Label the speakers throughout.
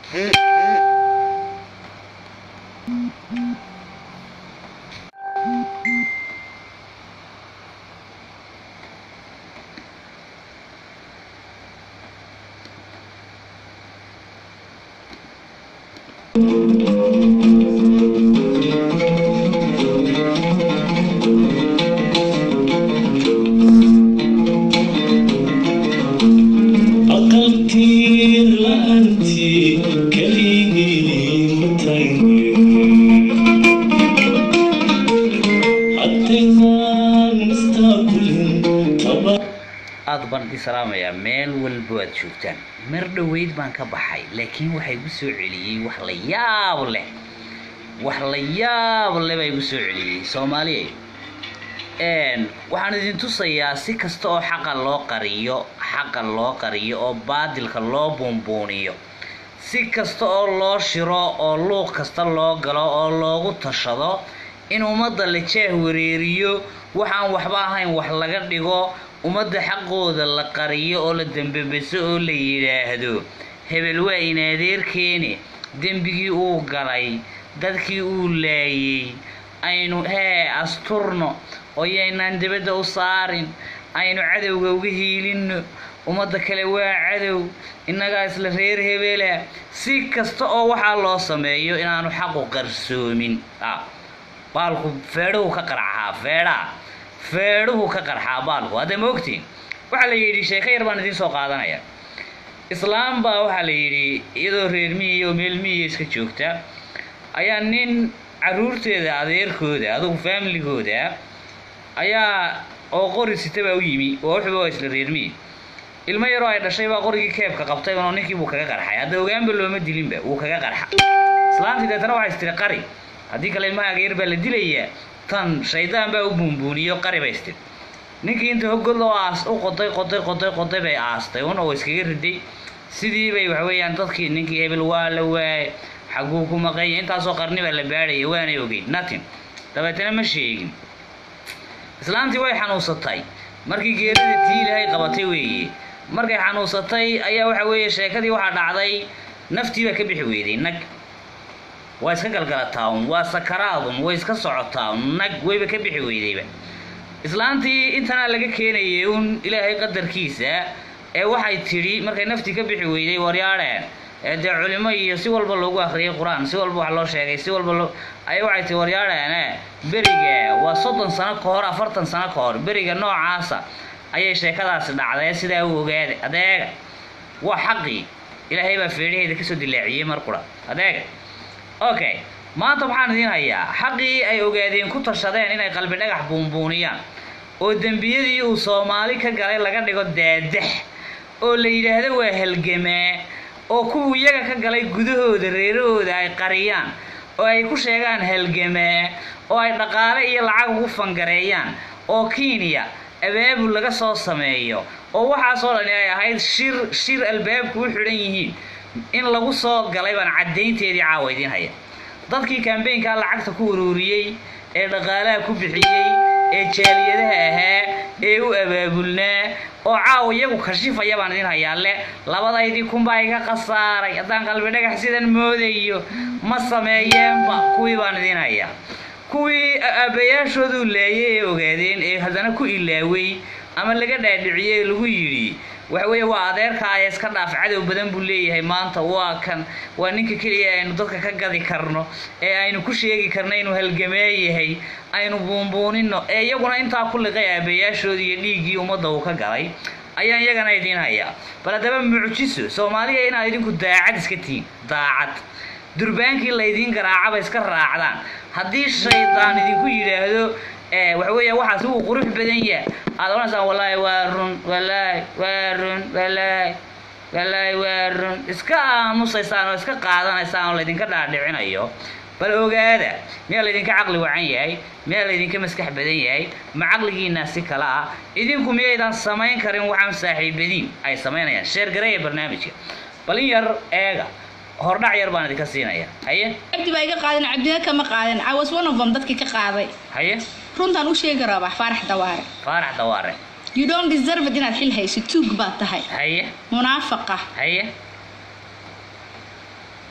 Speaker 1: aqalkii la'aantii keligii ma taagin haddaynan istaaqulin taba
Speaker 2: aad baan idin salaamayaa meel walba aad joogtaan mar dhoweyd baan ka baxay laakiin waxaa igu soo celiyey wax la yaab leh wax la yaab leh baa igu soo celiyey soomaaliya Een, waxaan idin tusayaa si kasta oo xaqa loo qariyo xaqa loo qariyo oo baadilka loo buunbuuniyo si kasta oo loo shiro oo luuq kasta loo galo oo loogu tashado in ummadda la jeeh wareeriyo waxaan waxba ahayn wax laga dhigo ummadda xaqooda la qariyo oo la dembebeso oo la yidhaahdo hebel waa in adeerkeeni dembigii uu galay dadkii uu laayey aynu hee asturno oo yaynaan dibadda u saarin aynu cadowga uga hiilinno ummadda kale waa cadow innagaa isla reer hebela si kasta oo waxaa loo sameeyo inaanu xaqu qarsoomin ah baalku feedhuhu ka qarxaa feedhaa feedhuhu ka qarxaa baalku hadda ma ogtiin waxaa la yidhi sheeko yar baan idiin soo qaadanaya islaam baa waxaa la yidhi iyadoo reer miyiga oo meel miyiga iska joogta ayaa nin caruurteeda adeerkooda adugu faamiligooda ayaa oo qori sita baa u yimi oo wuxuuba waa isla reer miyi ilmo yaroo ay dhashay baa qorigii keebka qabtay oo ninkii buu kaga qarxay hadda ogaanba looma dilinba wuu kaga qarxa islaantii deetana waxay istiri qari haddii kale ilmahaaga yar baa la dilayaa tan shaydaan baa u buunbuuniyo qari bay istiri ninkii inta hogod oo aas u qoday qoday qoday qoday bay aastay un oo iskaga riday sidii bay waxa weeyaan dadkii ninkii hebel waa la waayay xaguu ku maqanya intaasoo qarni baa la baadhaya waanay ogeyn nothing dabeetana ma sheegin islaantii way xanuunsatay markii geerida tii ilaahay qabatay weeye markay xanuunsatay ayaa waxa weeye sheekadii waxaa dhacday naftii baa ka bixi weyday nag waa iska galgalataa un waa sakaraadun way iska socotaa un nag wayba ka bixi weydayba islaantii intanaa laga keenayay un ilaahay qadarkiisa ee waxay tidhi markay naftii ka bixi weyday waryaadheen ee dee culimo iyo si walba loogu akhriyay qur-aan si walba wax loo sheegay si walba loo ayay waxay tihi waryaadheene beriga waa soddon sano ka hor afartan sano ka hor beriga noocaasa ayay sheekadaasi dhacday sidaa u ogaada adeega waa xaqii ilaahay baa feedhaheeda kasoo dilaaciyey mar qura adeega okay maanta waxaan idiin hayaa xaqii ay ogaadeen ku tashadeen inay qalbi dhagax buunbuuniyaan oo dembiyadii uu soomaali ka galay laga dhigo daadax oo la yidhaahdo waa halgamaa oo kuwa iyaga ka galay gudahooda reerahooda ay qariyaan oo ay ku sheegaan halgamaa oo ay dhaqaale iyo lacag ugu fangareeyaan oo kenya abaabul laga soo sameeyo oo waxaasoo dhani ay ahayd shir shir albaabku u xidhan yihiin in lagu soo galay baan caddaynteedii caawa idiin haya dadkii kambeynkaa lacagta ku uruuriyey ee dhaqaalaha ku bixiyey ee jaaliyadaha ahaa ee u abaabulnaa oo caawa iyagu kashifaya baan idin hayaa le labadaydii kunbaa iga khasaaray haddaan qalbi dhagax sidan moodayo ma sameeyeenba kuwii baan idin hayaa kuwii aabbayaashoodu laayay ee ogaadeen ee haddana ku ilaaway ama laga dhaadhiciyey lagu yidhi waxa weeye waa adeerka aya iska dhaaf cadow badan buu leeyahay maanta waa kan waa ninka keliya aynu dadka ka gadi karno ee aynu ku sheegi karno inuu halgamee yahay aynu buunbuunino ee iyaguna intaa ku liqay aabayaashoodii iyo dhiiggii ummadda uu ka galay ayaan iyagana idiin hayaa bal haddaba mucjiso soomaaliya inaad idinku daacad iska tihiin daacad durbaankii laydiin garaacaba iska raacdaan haddii shaydaan idinku yidhaahdo waxa weeya waxaas wuu qurux badan yahay aad odhanaysaan wallaahi waa run wallaahi waa run wallaahi wallaahi waa run iska aamusaysaan oo iska qaadanaysaan oo laydinka dhaadhicinayo bal ogaada miyaa laydinka caqli wacan yahay miyaa laydinka maskax badan yahay ma caqligiinaa si kale ah idinku miyaydan samayn karin waxaan saaxiibadiin ay samaynayaan sheergareeya barnaamijka balin yar eega hordhac yar baan idinka siinaya haye
Speaker 3: cabdi baa iga qaadan cabdina kama qaadan I was one of them dadkii ka qaaday
Speaker 2: haye
Speaker 3: runtaan u sheegi rabaa faarax dawaare
Speaker 2: faarax dawaare
Speaker 3: you don't deserve it inaad xil hayso tuug baad tahay
Speaker 2: haye
Speaker 3: munaafaqa
Speaker 2: haye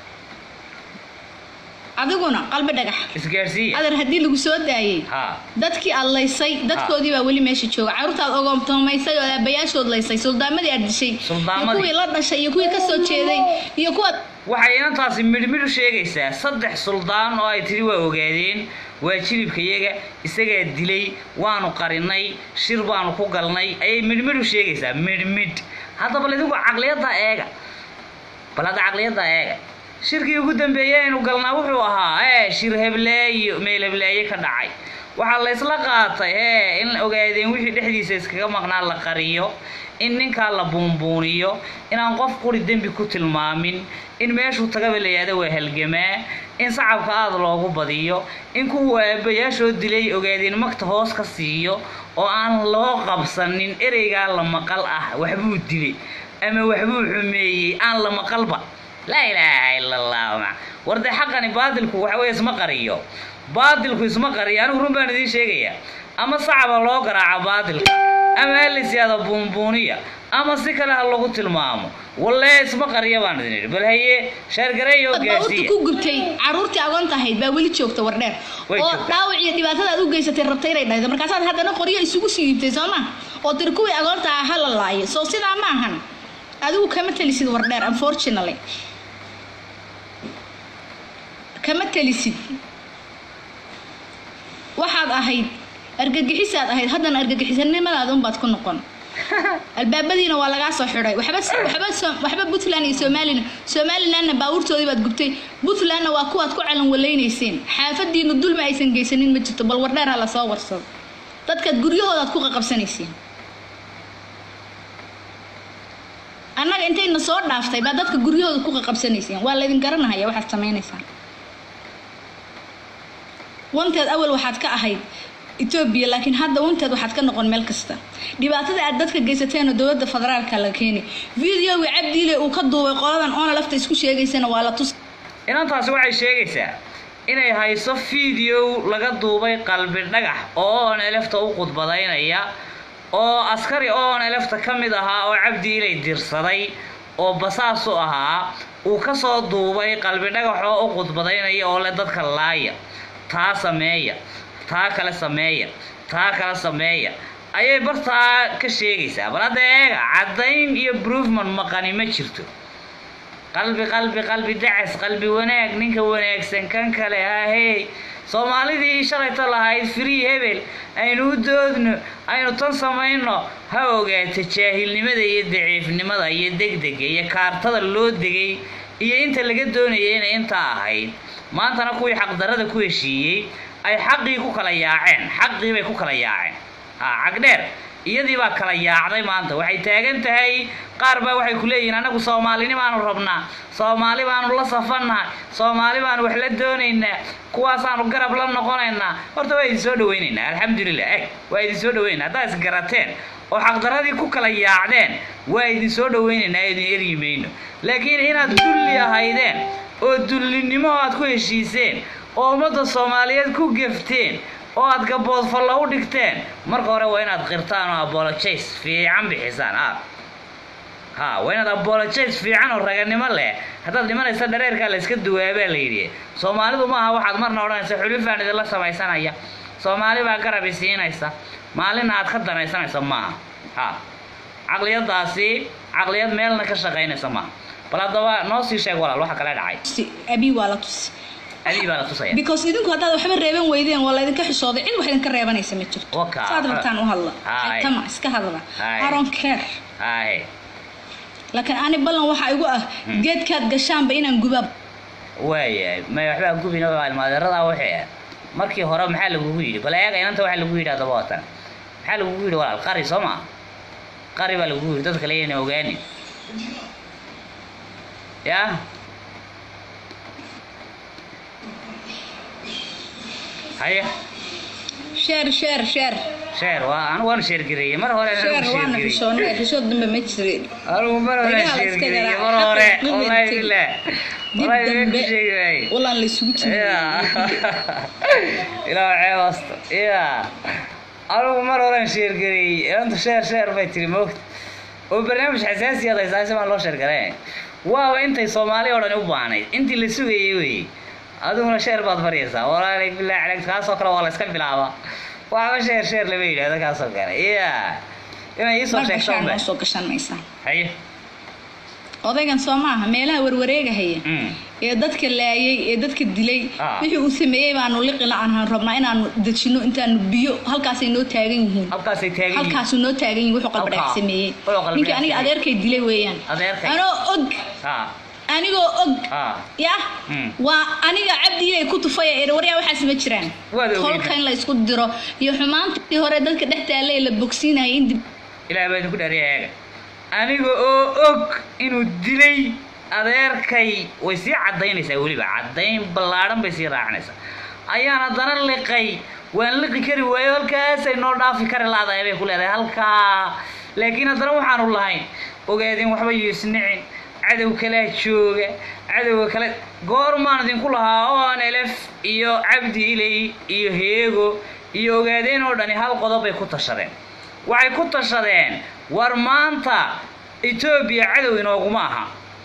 Speaker 3: adiguna qalbi dhagax
Speaker 2: isgaarsiiya
Speaker 3: adar haddii lagu soo daayey
Speaker 2: ha
Speaker 3: dadkii aad laysay dadkoodii baa weli meesha jooga carruurtaad ogoomtoomaysay oo aabayaashood laysay suldaamadii aad dishay iyo
Speaker 2: Suldaamadii.
Speaker 3: kuwii la dhashay iyo kuwii kasoo jeeday iyo kuwa
Speaker 2: waxay inantaasi midhmidh u sheegaysaa saddex suldaan oo ay tidhi waa ogaadeen waa jilibka iyaga isagaa dilay waanu qarinay shir baanu ku galnay ayay midhmidh u sheegaysaa midhmidh haddaba idigu caqliyadda eega bal hadda caqliyadda eega shirkii ugu dambeeyey aynu galnaa wuxuu ahaa ee shir hebleeyo meel hebleeye ka dhacay waxaa la isla qaatay ee in la ogaadeen wixii dhexdiisa iskaga maqnaa la qariyo in ninkaa la buunbuuniyo inaan qof quri dembi ku tilmaamin in meeshuu tagaba la yihahdo waa halgamaa in sacabka aada loogu badiyo in kuwa aabayaashoo dilay ogaadeen magta hoos ka siiyo oo aan loo qabsanin ereygaa la maqal ah waxbuu dilay ama waxbuu xumeeyey aan la maqalba laa ilaaha ila allah ma war dee xaqani baadilku waxa weye isma qariyo baadilku isma qariyo anigu run baan idiin sheegaya ama sacaba loo garaaco baadilka ama halisiyaada buunbuuniya ama si kale ha lagu tilmaamo walle isma qariya baan idin idhi bal haye shaargareeyo
Speaker 3: dad baa urta
Speaker 2: gaarsiiya
Speaker 3: ku gubtay caruurtii agoonta ahayd baa weli joogta wardheer
Speaker 2: Way
Speaker 3: oo
Speaker 2: joogtaa.
Speaker 3: dhaawac iyo dhibaatada aad u geysatay rabtay inay dhahdo markaasaad haddana qoryo isugu siibtay soo ma oo tiri kuwii agoonta ah ha la laayo soo sidaa ma ahan adigu kama telisid wardheer unfortunately kama telisid waxaad ahayd argagixisaad ahayd haddana argagixisanimadaada unbaad ku noqon albaabadiina waa lagaa soo xidhay waxba waxba Som- waxba puntland iyo somalilan somalilandna baabuurtoodii baad gubtay puntlandna waa kuwaad ku calan walaynayseen xaafadiina dulma aysan geysanin ma jirto bal wardheer ha lasoo warsado dadkaad guryahoodaad ku qaqabsanayseen annaga intayna soo dhaaftay baa dadka guryahooda ku qaqabsanayseen waa laydin garanahaya waxaad samaynaysaan wanteed awal waxaad ka ahayd etoobiya laakiin hadda wanteed waxaad ka noqon meel kasta dhibaatada aad dadka geysateena dowladda federaalka la keenay videoga cabdiile uu ka duubay qoladan oona lafta isku sheegaysana waa la tus
Speaker 2: inantaasi waxay sheegaysaa inay hayso video laga duubay qalbi dhagax oo oon elefta u khudbadaynaya oo askari oon elefta ka mid ahaa oo cabdi ilay dirsaday oo basaas u ahaa uu ka soo duubay qalbi dhagax oo u khudbadaynaya oo le dadka laaya taa sameeya taa kale sameeya taa kale sameeya ayay bartaa ka sheegaysaa bal hadda eega caddayn iyo broofman maqani ma jirto qalbi qalbi qalbi dacas qalbi wanaag ninka wanaagsan kan kale ahey soomaalidii shalayta lahayd free hebel aynu u doodno aynu tan samayno ha ogaata jaahilnimada iyo daciifnimada iyo degdega iyo kaartada loo degay iyo inta laga doonayay inay intaa ahayd maantana kuwii xaqdarada ku heshiiyey ay xaqii ku kala yaaceen xaqii bay ku kala yaaceen ha cagdheer iyadii baa kala yaacday maanta waxay taagan tahay qaar baa waxay ku leeyihiin anagu soomaalinimaanu rabnaa soomaali baanu la safannahay soomaali baanu wax la doonaynaa kuwaasaanu garab la noqonaynaa horta waa idin soo dhawaynaynaa alxamdulilah eg waa idin soo dhawaynaa haddaad isgarateen oo xaqdaradii ku kala yaacdeen waa idin soo dhawaynaynaa idin eryi mayno laakiin inaad dulli ahaydeen oo dullinimo aad ku heshiiseen oo ummadda soomaaliyeed ku gefteen oo aad gaboodfallo u dhigteen marka hore waa inaad qirtaan oo apologize fiican bixisaan ha ha waa inaad apologize fiican oo raganimo leh haddaad dhimanaysa dhareerkaa la iska duwaabaa la yidhi soomaalidu maaha waxaad marna odhanaysa xulifaan idinla samaysanaya soomaali baa garab isiinaysa maalina aad ka danaysanaysa maaha ha caqliyadaasi caqliyad meelna ka shaqaynaysa maaha bal haddaba noo sii sheeg walaal waxa kale dhacay
Speaker 3: abi waa la tusi
Speaker 2: adii baa la tusaya
Speaker 3: because idinku haddaad waxba reeban weydeen waa laydinka xishooday cid wax idinka reebanaysa ma jirto
Speaker 2: Waka.
Speaker 3: saad rabtaan u hadla
Speaker 2: Hai.
Speaker 3: xakama iska hadla
Speaker 2: Hai.
Speaker 3: I don't care
Speaker 2: haye
Speaker 3: laakiin ani ballan waxaa igu ah geedkaad gashaanba inaan gubaab
Speaker 2: waayahay may waxbaa gubin oo ilmaadeeradaa waxay ah markii hore maxaa lagugu yidhi bal eega inanta waxaa lagu yidhi haddaba watan maxaa lagugu yidhi walaal qari soo maa qari baa lagugu yidhi dadka leeyana ogaanin ya haye
Speaker 3: sheer sheer sheer
Speaker 2: sheer waa anigu waan sheergareeyey mar hore
Speaker 3: sheer
Speaker 2: anigu
Speaker 3: waana
Speaker 2: sheergareeyey
Speaker 3: xishoonnay xishood dambe ma jirin
Speaker 2: anigu mar hore
Speaker 3: Dagaal iska
Speaker 2: sheergareeyey
Speaker 3: garaac,
Speaker 2: mar hore
Speaker 3: xaqi
Speaker 2: wallaahi
Speaker 3: qimirtay.
Speaker 2: billah
Speaker 3: dib
Speaker 2: wallaahi been ku
Speaker 3: dambe
Speaker 2: sheegi waayey
Speaker 3: wallaan la isugu
Speaker 2: Yeah.
Speaker 3: jirin
Speaker 2: ilaa ceebasta ya anigu mar horean sheergareeyey inanta sheer sheer bay tiri moogta oo barnaamij xasaasi adaysaasi baan loo sheergaray waaba intay soomaali oo dhan u baahnayd intii la sugayey weye adiguna sheer baad baryaysaa walaalay bilaa calag kaasoo kale waa la iska bilaabaa waxba sheer sheer lama yidhahdo kaasoo kale ya inay iisoo
Speaker 3: ma
Speaker 2: sheegto
Speaker 3: gashaan
Speaker 2: unbe
Speaker 3: noo soo gashan maysaa
Speaker 2: haye
Speaker 3: odaygan soo maaha meelaha warwareegahaya
Speaker 2: Mm.
Speaker 3: ee dadka laayay ee dadka dilay
Speaker 2: Ah.
Speaker 3: wixii uu sameeyey baanu liqi la-aan rabnaa inaanu dejino intaanu biyo halkaasay noo taagan yihiin
Speaker 2: halkaasay taagan yihiin
Speaker 3: halkaasuu noo taagan yihin wuxuu qalbadhex
Speaker 2: Halkaa.
Speaker 3: sameeyey
Speaker 2: Wuxuu qalbadhex
Speaker 3: ninkii aniga
Speaker 2: sameeyey.
Speaker 3: adeerkay dilay weeyaan
Speaker 2: Adeerkay.
Speaker 3: anoo og
Speaker 2: ha
Speaker 3: anigoo og
Speaker 2: ha
Speaker 3: yah
Speaker 2: Mm.
Speaker 3: waa aniga cabdigay ku tufaya ee waryaa waxaas ma jiraan
Speaker 2: Waad ogeyd.
Speaker 3: kolka in la isku diro iyo xumaantii hore dadka dhex taallay la bogsiinayay in dib
Speaker 2: ilaah baa idinku dhaariya eega aniga oo og inuu dilay adeerkay way sii caddaynaysaa weliba caddayn ballaadhan bay sii raacinaysaa ayaan haddana liqay waan liqi kari waayo halkaasay noo dhaafi kari laadahay bay ku leedahay halkaa laakiin haddana waxaanu lahayn ogaadeen waxba yuusnicin cadow kalaa jooga cadowga kale goormaan idinku lahaa oo aan elef iyo cabdi ilay iyo heego iyo ogaadeen oo dhani hal qodob bay ku tashadeen waxay ku tashadeen war maanta etoobiya cadow inooguma aha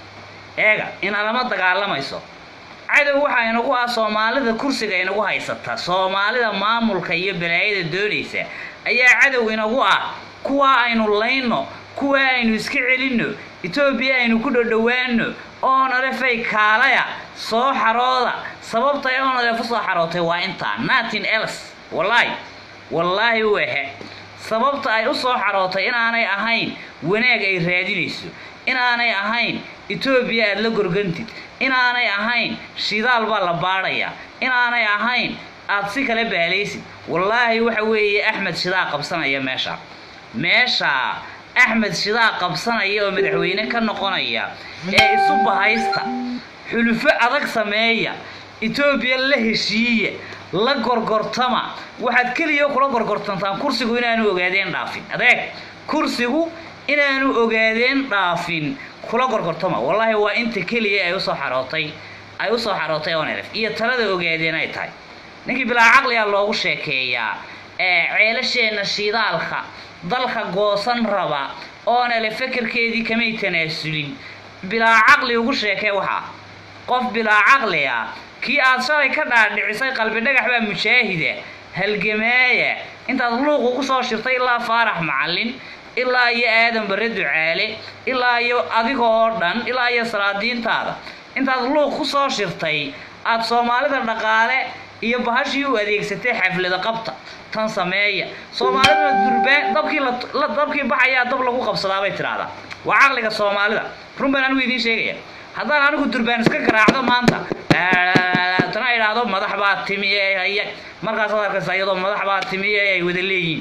Speaker 2: eega inalama dagaalamayso cadow waxaa inagu ah soomaalida kursiga inagu haysata soomaalida maamulka iyo balaayada doonaysa ayaa cadow inagu ah kuwaa aynu layno kuwaa aynu iska celinno etoobiya aynu ku dhodhowaano oonalefay kaalaya soo xarooda sababta ay oonalef u soo xarootay waa intaa natin else wallaahi wallaahi wehe sababta ay u soo xarootay inaanay ahayn wanaag ay raadinayso inaanay ahayn etoobiya aad la gorgantid inaanay ahayn shidaal baa la baadhaya inaanay ahayn aad si kale baalaysid wallaahi waxa weeye axmed shidaa qabsanaya meesha meesha axmed shidaa qabsanaya oo madaxweyne ka noqonaya ee isu bahaysta xulufo adag sameeya etoobiya la heshiiya la gorgortama waxaad keliya kula gorgortantaan kursigu inaanu ogaadeen dhaafin adeeg kursigu inaanu ogaadeen dhaafin kula gorgortama wallaahi waa inta keliya ay usoo xarootay ay usoo xarootay onelef iyo talada ogaadeen ay tahay ninkii bilaa caqliga loogu sheekeeyaa ee ceelasheenna shidaalka dalka goosan raba oonele fekerkeedii kamay tanaasulin bilaa caqli ugu sheekee waxaa qof bilaa caqli ah kii aad shalay ka dhaadhicisay qalbi dhagax baa mujaahida halgamaaya intaad luuq ugu soo shirtay ilaa faarax macallin ilaa iyo aadan bare ducaale ilaa iyo adiga oo dhan ilaa iyo salaadiintaada intaad luuq ku soo shirtay aad soomaalida dhaqaale iyo bahashii u adeegsatay xaflada qabta tan sameeya soomaaliduna durbaan dabkii la la- dabkii baxayaa dab lagu qabsadaa bay tidhaahdaa waa caqliga soomaalida run baan anigu idiin sheegaya haddaan anigu durbaan iska garaacdo maanta tana idhaahdo madax baa timi ee haya markaasaad arkaysa iyadoo madax baa timi ee ay wada leeyihiin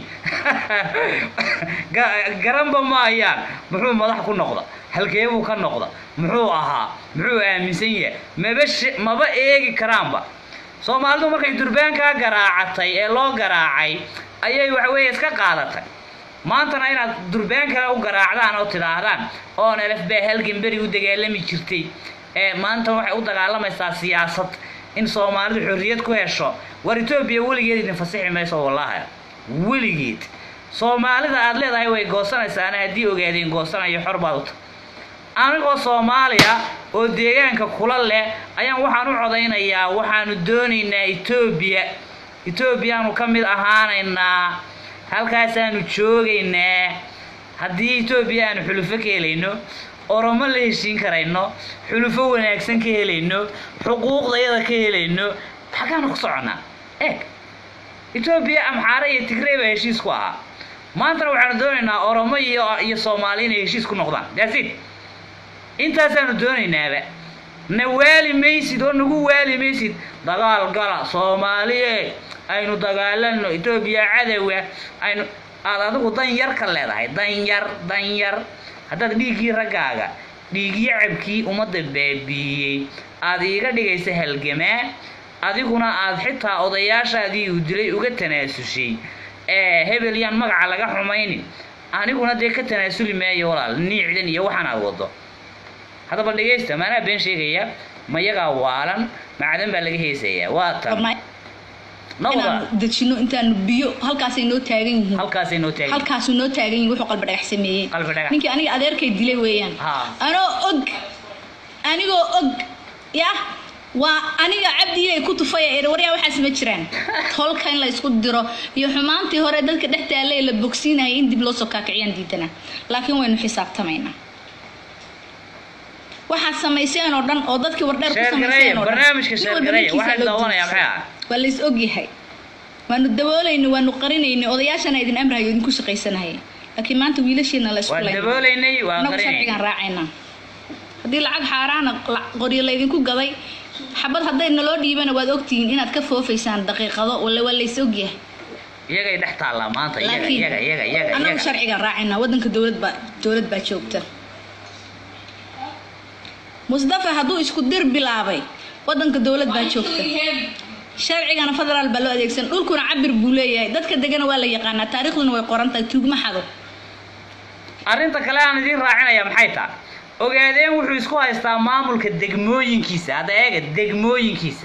Speaker 2: Ga- garanba maayaan muxuu madax ku noqda halkeebuu ka noqda muxuu ahaa muxuu aaminsan yahay maba she- maba eegi karaanba soomaalidu markay durbaankaa garaacatay ee loo garaacay ayay waxaweeye iska qaadatay maantana inaad durbaan kale u garaacdaan oo tidhaahdaan oon elef baa halgan beri u dagaalami jirtay ee maanta waxay u dagaalamaysaa siyaasad in soomaalidu xorriyad ku hesho war etoobiya weligeed idin fasixi mayso wallaahi weligeed soomaalida aad leedahay way goosanaysaana haddii ogaadeen goosanayo xor baad u tahay anigoo soomaaliya oo deegaanka kula leh ayaan waxaan u codaynayaa waxaanu doonaynaa etoobiya etoobiyaanu ka mid ahaanaynaa halkaasaanu joogaynaa haddii etoobiya aanu xulufo ka helayno oromo la heshiin karayno xulufo wanaagsan ka helayno xuquuqdayada ka helayno xaggaanu ku soconnaa eeg etoobiya amxaare iyo tigrey baa heshiis ku ahaa maantana waxaanu doonaynaa oromo iyo iyo soomaali inay heshiis ku noqdaan that's it intaasaanu doonaynaaba na waali maysid oo nagu waali maysid dagaal gala soomaaliye aynu dagaalano etoobiya cadowa aynu aad adigu dan yar ka leedahay dan yar dan yar haddaad dhiiggii raggaaga dhiigyo cabkii ummadda baabiiyey aad iiga dhigaysa halgamaa adiguna aad xitaa odayaashaadii uu dilay uga tanaasushay ee hebel yaan magaca laga xumaynin aniguna dee ka tanaasuli maayo walaal niicdan iyo waxaan aad wado haddaba dhegaysta maanaa been sheegaya mayagaa waalan macdan baa laga heesayaa waa tan
Speaker 3: rabnaa
Speaker 2: nawda
Speaker 3: inaanu dejino intaanu biyo halkaasay noo taagan yihiin
Speaker 2: halkaasay noo taagay
Speaker 3: halkaasuu noo taagan yihin wuxuu qalbi dhagax sameeyey
Speaker 2: Qalbi dhagax.
Speaker 3: ninkii aniga adeerkay dilay weeyaan
Speaker 2: Ha.
Speaker 3: anoo og anigoo og yah waa aniga cabdigay ku tufaya iri waryaa waxaas ma jiraan tolka in la isku diro iyo xumaantii hore dadka dhex taallay la bogsiinayay in dib loo soo kaakiciyaan diidana laakiin waynu xisaabtamaynaa waxaad samayseen oo dhan oo dadkii wardheer ku
Speaker 2: Sheer
Speaker 3: samayseen oo
Speaker 2: gareeya,
Speaker 3: dhan
Speaker 2: barnaamijka
Speaker 3: nin
Speaker 2: sheer
Speaker 3: walba
Speaker 2: gareeya,
Speaker 3: ninkiisa
Speaker 2: waxaan
Speaker 3: loo
Speaker 2: daawanayaa
Speaker 3: diidsay.
Speaker 2: maxay ah?
Speaker 3: waa la is ogyahay waanu daboolayni waanu qarinayni odayaashana idin amrahayo idinku shaqaysanahaya laakiin maanta wiilashiina la isku
Speaker 2: waan
Speaker 3: laynaa.
Speaker 2: daboolaynay waan
Speaker 3: annagu
Speaker 2: qarinay
Speaker 3: sharcigan raacayna haddii lacag xaaraana la- qoryo laydinku gaday xabad hadday naloo dhiibana waad ogtihiin inaad ka foofaysaan daqiiqado wala waa lays ogyahay
Speaker 2: iyagay dhex taallaa maanta iyaga
Speaker 3: laakiin
Speaker 2: iyaga iyaga iyaga
Speaker 3: annagu
Speaker 2: iyaga
Speaker 3: sharcigan raacayna wadanka dowlad baa dowlad baa joogta musdafa hadduu isku dir bilaabay wadanka dowlad baa joogta sharcigana federaal baa loo adeegsan dhulkuna cabir buu leeyahay dadka degana waa la yaqaanaa taariikhduna way qoran tahay tuugma xado
Speaker 2: arrinta kale aan idiin raacinaya maxay taa ogaadeen wuxuu isku haystaa maamulka degmooyinkiisa hadda eega degmooyinkiisa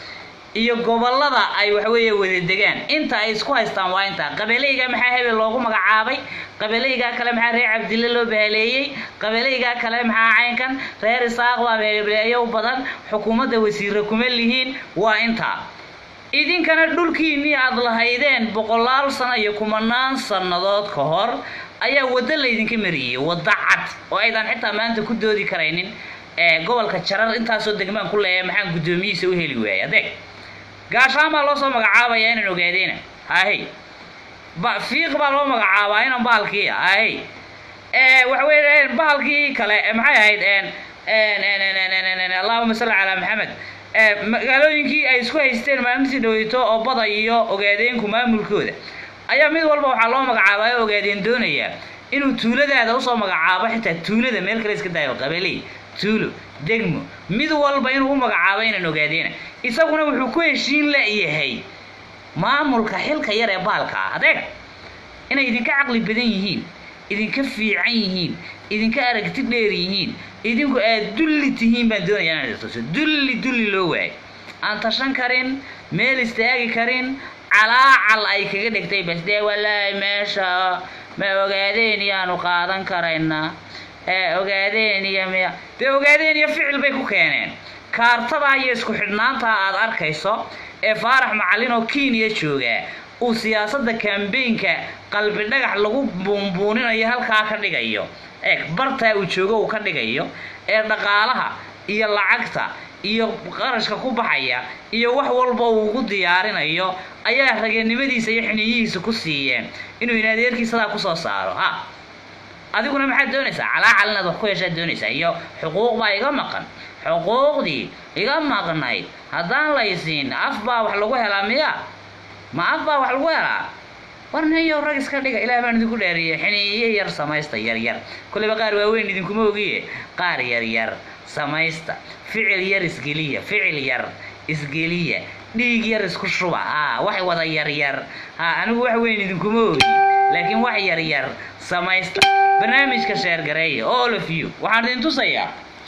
Speaker 2: iyo gobollada ay waxweeye wada degaan inta ay isku haystaan waa intaa qabeelayga maxaa hebel loogu magacaabay qabeelaygaa kale maxaa reer cabdille loo bahaleeyey qabeelaygaa kale maxaa caynkan reer isaaq baa beelebeeleeyo badan xukuumadda wasiire kuma lihiin waa intaa idinkana dhulkiinnii aad lahaydeen boqolaal sano iyo kumanaan sannadood ka hor ayaa waddo laydinka mariyey waddo cad oo aydan xitaa maanta ku doodi karaynin ee gobolka jarar intaasoo degmaan ku leeyahay maxaan guddoomiyihiisa u heli waayay adeeg gaashaan baa loo soo magacaabaya inaan ogaadeyna haahey ba fiiq baa loo magacaabaa inan bahalkii ah haahey ee waxa weeye bahalkii kale ee maxay ahayd een een een een een een een allahuma salli calaa maxamed ee magaalooyinkii ay isku haysteen maalintii dhaweyto oo bada iyo ogaadeenku maamulkooda ayaa mid walba waxaa loo magacaabaa oo ogaadeen doonaya inuu tuuladaada usoo magacaabo xitaa tuulada meel kale iska daayo qabaley tuulo degmo mid walba inuu u magacaabo inaan ogaadeena isaguna wuxuu ku heshiin la-yahay maamulka xilka yar ee baalka ah adeega inay idinka caqli badan yihiin idinka fiican yihiin idinka aragti dheer yihiin idinku aad dulli tihiin baan doonaya inaan idin tuso dulli dulli loo waayay aan tashan karin meel istaagi karin calaacal ay kaga dhigtay bas dee walaahi meesha ma ogaadeen iyaanu qaadan karaynaa ee ogaadeen iyo miya dee ogaadeen iyo ficil bay ku keeneen kaartada iyo isku xidhnaanta aad arkayso ee faarax macallin oo kenya joogaa uu siyaasadda kambeynka qalbi dhagax lagu buunbuuninayo halkaa ka dhigayo eeg bartaa uu joogo uu ka dhigayo ee dhaqaalaha iyo lacagta iyo qarashka ku baxaya iyo wax walba uu ugu diyaarinayo ayaa raganimadiisa iyo xiniyihiisa ku siiyeen inuu inadeerkii sidaa kusoo saaro ha adiguna maxaad doonaysaa calaacal inaad wax ku heshaad doonaysaa iyo xuquuq baa iga maqan xuquuqdii iga maqnayd haddaan laysiin af baa wax lagu helaa miya ma af baa wax lagu helaa war niyo rag iska dhiga ilaah baan idinku dheeriye xiniiye yar samaysta yar yar kolleyba qaar waaweyn idinkuma ogiye qaar yar yar samaysta ficil yar isgeliya ficil yar isgeliya dhiig yar isku shuba ha wax wada yar yar ha anigu wax weyn idinkuma ogi laakiin wax yar yar samaysta barnaamijka sheergareeya all of you waxaan idin tusayaa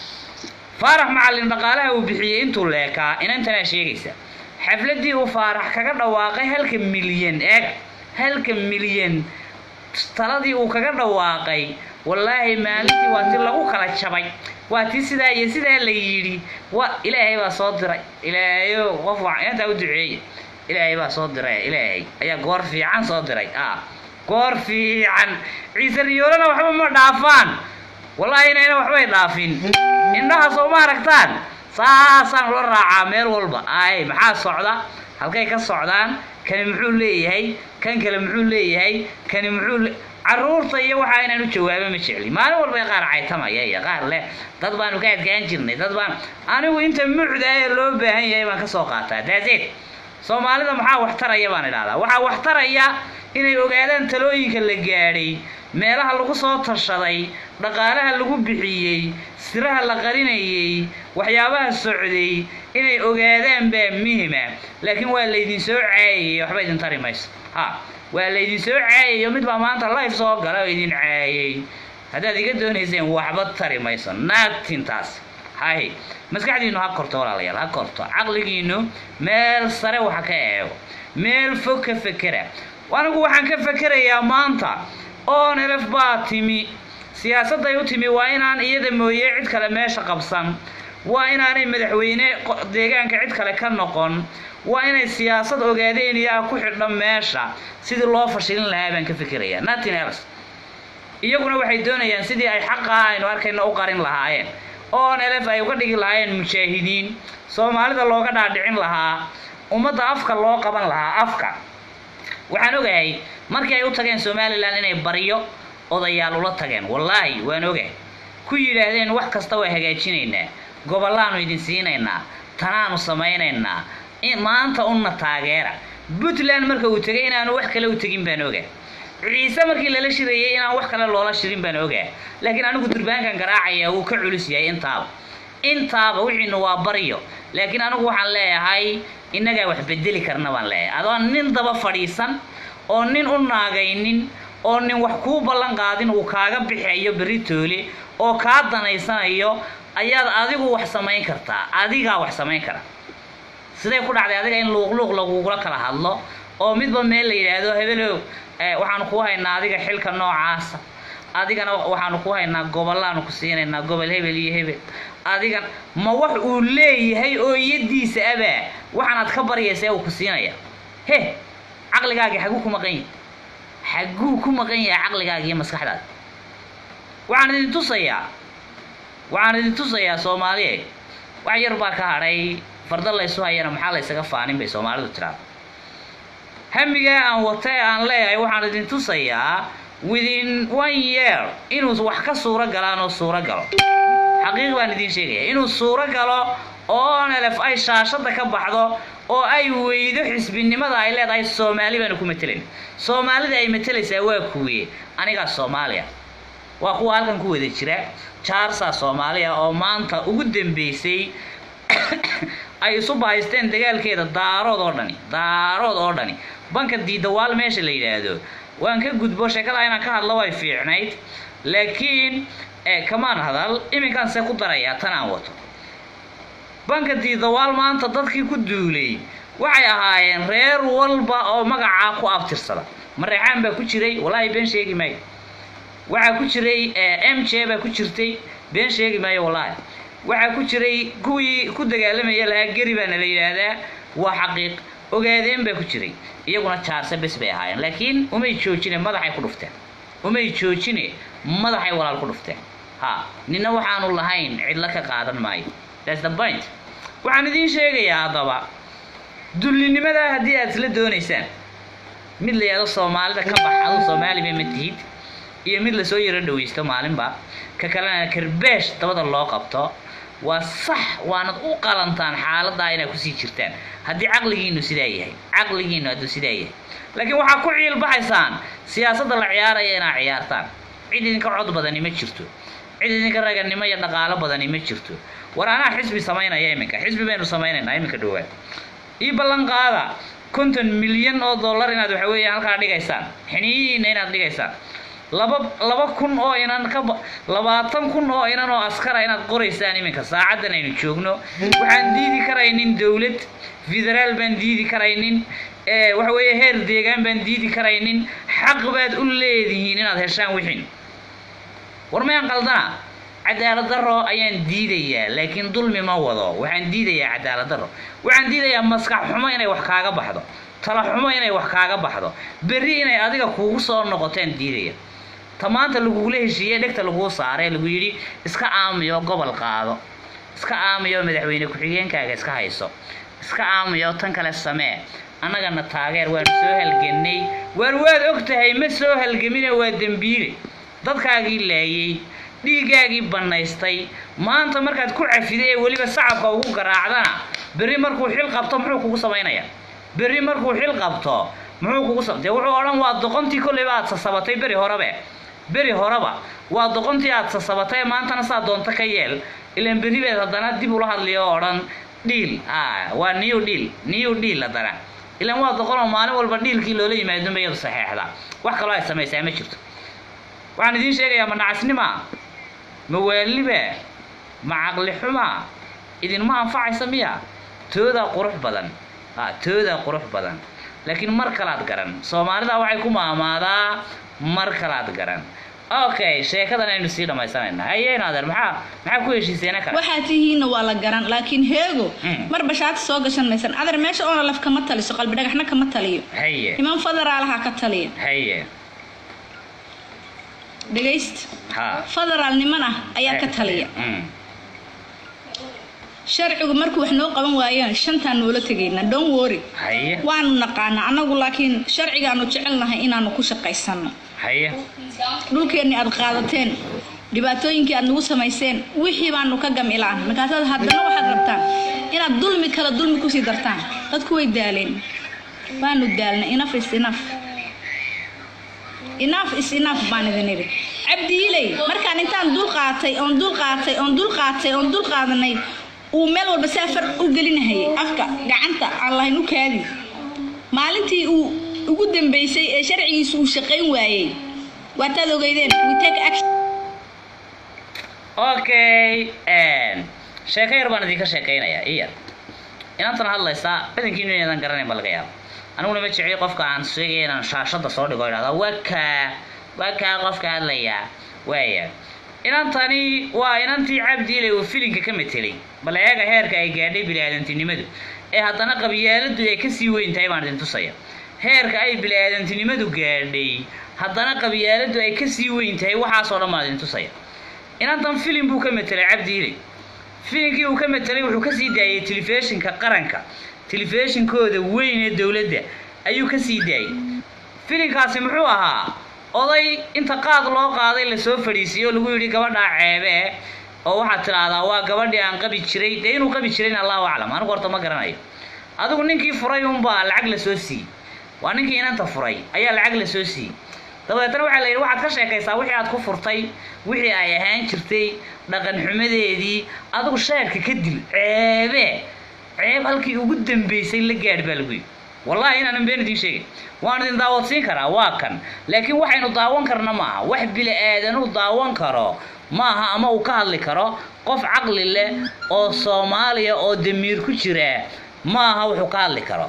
Speaker 2: faarax macallin dhaqaalaha uu bixiyey intuu leekaa inantanaa sheegaysa xafladii uu faarax kaga dhawaaqay halka milyan eeg halka milyan taladii uu kaga dhawaaqay wallaahi maalintii waa ti lagu kala jabay waa tii sidaa iyo sidaa la yidhi wa ilaahay baa soo diray ilaahayo qof waa inantaa u duceeya ilaahay baa soo diray ilaahay ayaa goor fiican soo diray ah goor fiican ciise riyoolana waxba ma dhaafaan wallaahi inayna waxbay dhaafin indhaha soo ma aragtaan saasaan ula raacaa meel walba ay maxaa socda halkay ka socdaan kani muxuu leeyahay kan kale muxuu leeyahay kani muxuu le caruurta iyo waxa inaan u jawaabo ma jecli maalin walba qaar caytamaya iyo qaar leh dad baanu ka adkaan jirnay dad baan anigu inta mucda ee loo baahan yahay baan ka soo qaataa daaseed soomaalida maxaa wax taraya baan idhahdaa waxaa wax taraya inay ogaadaan talooyinka la gaadhay meelaha lagu soo tashaday dhaqaalaha lagu bixiyey siraha la qarinayey waxyaabaha socday inay ogaadaan baa muhima laakiin waa laydin soo caayayey waxba idin tari mayso ha waa laydin soo caayayo mid baa maanta life soo gala oo idin caayay haddaad iga doonayseen waxba tari mayso naagtintaas hay maskaxdiinu ha korto walaalayaal ha korto caqligiinu meel sare waxa ka eego meel fog ka fekera anigu waxaan ka fekerayaa maanta oon elef baa timi siyaasadday u timi waa inaan iyada mooye cid kale meesha qabsan waa inaanay madaxweyne qo- deegaanka cid kale ka noqon waa inay siyaasad ogaadeen iyo ah ku xidhan meesha sidii loo fashilin lahaa baan ka fikirayaa nothing else iyaguna waxay doonayaan sidii ay xaqa aynu arkayno u qarin lahaayeen oo nlf ay uga dhigi lahaayeen mujaahidiin soomaalida looga dhaadhicin lahaa ummadda afka loo qaban lahaa afka waxaan ogahay markii ay u tageen somalilan inay baryo odayaal ula tageen wallaahi waan ogahay ku yidhaahdeen wax kasta waa hagaajinaynaa gobollaanu idin siinaynaa tanaanu samaynaynaa in- maanta unna taageera puntland marka uu tegay inaanu wax kale u tegin baan ogaa ciise markii lala shirayay inaan wax kale loola shirin baan ogaa laakiin anigu durbaankan garaacaya wuu ka culus yahay intaaba intaaba wixiinu waa baryo laakiin anigu waxaan leeyahay innagaa wax bedeli karna baan leeyahay adoo nin daba fadhiisan oo nin u naagaynin oo nin wax kuu ballan qaadin uu kaaga bixiyo berri toole oo kaa danaysanayo ayaad adigu wax samayn kartaa adigaa wax samayn kara siday ku dhacday adiga in luuqluuq lagugula kala hadlo oo midba meel la yidhaahdo hebelow eh, waxaanu ku haynaa adiga xilka noocaasa adigana waxaanu ku haynaa gobollaanu ku siinaynaa gobol hebel iyo hebel adigan ma wax uu leeyahay oo iyadiisa abaa waxaanaad ka baryaysa uu ku siinaya he caqligaagii xaguu ku maqan yahay xaguu ku maqan yahay caqligaaga iyo maskaxdaada waxaan idin tusayaa waxaan idin tusayaa soomaaliye wax yar baa ka hadhay farda laysu hayana maxaa laysaga faanin bay soomaalidu tiraa hamigaa aan wata ee aan leeyahay waxaan idin tusayaa within one year inuu wax ka suuro galaan oo suuro galo xaqiiq baan idiin sheegaya inuu suuro galo oo nlf ay shaashada ka baxdo oo ay weydo xisbinimada ay leedahay soomaali baanu ku matelayn soomaalida ay matelaysaa waa kuwiye anigaa soomaaliya waa kuwa halkan ku wada jira jaarsa soomaaliya oo maanta ugu dambeysay ay isu bahaysteen dagaalkeeda daarood oo dhani daarood oo dhani banka diidawaal meesha la yidhaahdo waan ka gudbo sheekada inaan ka hadlo way fiicnayd laakiin eh, kamaan hadal iminkaan see ku darayaa tan aan wato banka diidawaal maanta dadkii ku duulay waxay ahaayeen reer walba oo magacaa ku abtirsada mareexaan baa ku jiray wallaahi been sheegi maayo waxaa ku jiray m j baa ku jirtay been sheegi maayo wallaahi waxaa ku jiray kuwii ku dagaalamaya lahaa geri baana la yidhaahdaa waa xaqiiq ogaadeen baa ku jiray iyaguna jaarse bes bay ahaayeen laakiin umay joojine madaxay ku dhufteen umay joojine madaxay walaal ku dhufteen ha nina waxaanu lahayn cidlo ka qaadan maayo that's the point waxaan idiin sheegayaa haddaba dullinimadaa haddii aad isla doonaysaan mid la yidhahdo soomaalida ka bax adu soomaaliba ma tihid iyo mid lasoo yaro dhawaysto maalinba ka kalena karbeesh dabada loo qabto waa sax waanad u qalantaan xaaladaa inaad kusii jirtaan haddii caqligiinu sidaa yahay caqligiinu hadduu sidaa yahay laakiin waxaa ku ciil baxaysaan siyaasadda la ciyaaraya inaad ciyaartaan cid idinka cod badani ma jirto cid idinka raganimo iyo dhaqaalo badani ma jirto war anaa xisbi samaynaya iminka xisbi baynu samaynaynaa iminka dhowaa ii ballan qaada konton milyan oo dollar inaad waxa weeye halkaa dhigaysaan xiniyihiina inaad dhigaysaan laba laba kun oo inan ka ba- labaatan kun oo inan oo askara inaad qoraysaan iminka saacaddan aynu joogno waxaan diidi karaynin dowlad federaal baan diidi karaynin ee waxa weeye heer deegaan baan diidi karaynin xaq baad u leedihiin inaad heshaan wixiin war mayaan qaldana cadaalad darro ayaan diidayaa laakiin dulmi ma wado waxaan diidayaa cadaalad darro waxaan diidayaa maskax xumo inay wax kaaga baxdo tala xumo inay wax kaaga baxdo berri inay adiga kuugu soo noqoteen diidaya ta maanta lagugula heshiiyey dhegta laguu saaray lagu yidhi iska aamiyo gobol qaado iska aamiyo madaxweyne ku-xigeenkaaga iska hayso iska aamiyo tan kale samee annagana taageer waanu soo halgannay waar waad og tahay ma soo halgamine waa dembiile dadkaagii laayey dhiiggaagii bannaystay maanta markaad ku cafiday ee weliba sacabka ugu garaacdana berri markuu xil qabto muxuu kugu samaynayaa berri markuu xil qabto muxuu kugu sam dee wuxuu odhan waa doqontii kolleyba aad sasabatay beri horebe beri horeba waa doqontii aad sasabatay maantana saa doonto ka yeel ilaan berri beed haddana dib ula hadliyo oo odhan dhiil a waa new dhiil new dhiil haddana ilaan waa doqonoo maalin walba dhiilkii loola yimaado mayadu saxeexda wax kaloo ay samaysaa ma jirto waxaan idiin sheegayaa ma nacasnima ma waaliba ma caqli xuma idinma anfacaysa miya toodaa qurux badan a toodaa qurux badan laakiin mar kalaad garan soomaalida waxay ku maamaadaa mar kalaad garan okay sheekadan aynu sii dhammaysanayna haye naadeer maxaa maxaa ku heshiiseena kale
Speaker 3: waxaa tihiinna waa la garan laakiin heego
Speaker 2: Mm.
Speaker 3: marba shaati soo gashan maysan adar meesha oona laf kama taliso qalbi dhagaxna kama taliyo
Speaker 2: haye
Speaker 3: niman federaalaha ka taliya
Speaker 2: haye
Speaker 3: dhegayst
Speaker 2: ha
Speaker 3: federaal niman ah ayaa ka taliya
Speaker 2: Mm.
Speaker 3: sharcigu markuu wax noo qaban waayaan shantaan noola tegaynaa don't worry
Speaker 2: haye
Speaker 3: waanu naqaanaa annagu laakiin sharcigaanu jecelnahay inaanu ku shaqaysanno
Speaker 2: haye
Speaker 3: dhulkeenni aad qaadateen dhibaatooyinkii aad nagu samayseen wixii baanu ka gamilaan markaasaad haddana waxaad rabtaan inaad dulmi kale dulmi kusii dartaan dadku way daaleen waanu daalnay enough is enough enough is enough baan idin idhi cabdiiley markaan intaan dul qaatay oon dul qaatay oon dul qaatay oon dul qaadanay uu meel walba saafar u gelinahayay afka gacanta aan lahayn u kaadi maalintii uu ugu dambeysay ee sharcigiisu uu shaqayn waayey waataad ogeydeen we take action
Speaker 2: okay n sheeko yar baan idinka sheekaynayaa i yar inantan hadlaysaa badankiinu inaydan garanayn ba laga yaaba aniguna ma jecli qofka aan sheegaya inaan shaashada soo dhigo idhahda waa kaa waa kaa qofka hadlayaa waaya inantani waa inantii cabdiile uu filinka ka metelay bal eega heerka ay gaadhay bini-aadantinimadu ee haddana qabyaaladu ay kasii weyn tahay baan idin tusaya heerka ay bini-aadantinimadu gaadhay haddana qabyaaladu ay kasii weyn tahay waxaasoo dhan baan idin tusaya inantan filim buu ka metelay cabdiile filimkii uu ka metelay wuxuu kasii daayay telefishinka qaranka telefishinkooda weyn ee dowladda ayuu kasii daayay filinkaasi muxuu ahaa oday inta qaad loo qaaday lasoo fadhiisiyo lagu yidhi gabadhaa ceebe oo waxaad tidhaahdaa waa gabadhii aan qabi jiray dee inuu qabi jirayna allahu aclam anigu horta ma garanayo adigu ninkii furay unbaa lacag lasoo siiyey waa ninkii inanta furay ayaa lacag lasoo siiyey dabeetana waxaa la yidhi waxaad ka sheekaysaa wixii aad ku furtay wixii ay ahaan jirtay dhaqan xumadeedii adigu sheerka ka dil ceebe ceeb halkii ugu dambeysay la gaadh baa lagu yidhi wallahi inaanan been idin sheegin waan idin daawadsiin karaa waa kan laakiin waxaynu daawan karna maaha wax bili aadanuu daawan karo maaha ama uu ka hadli karo qof caqli leh oo soomaaliya oo damiir ku jira maaha wuxuu ka hadli karo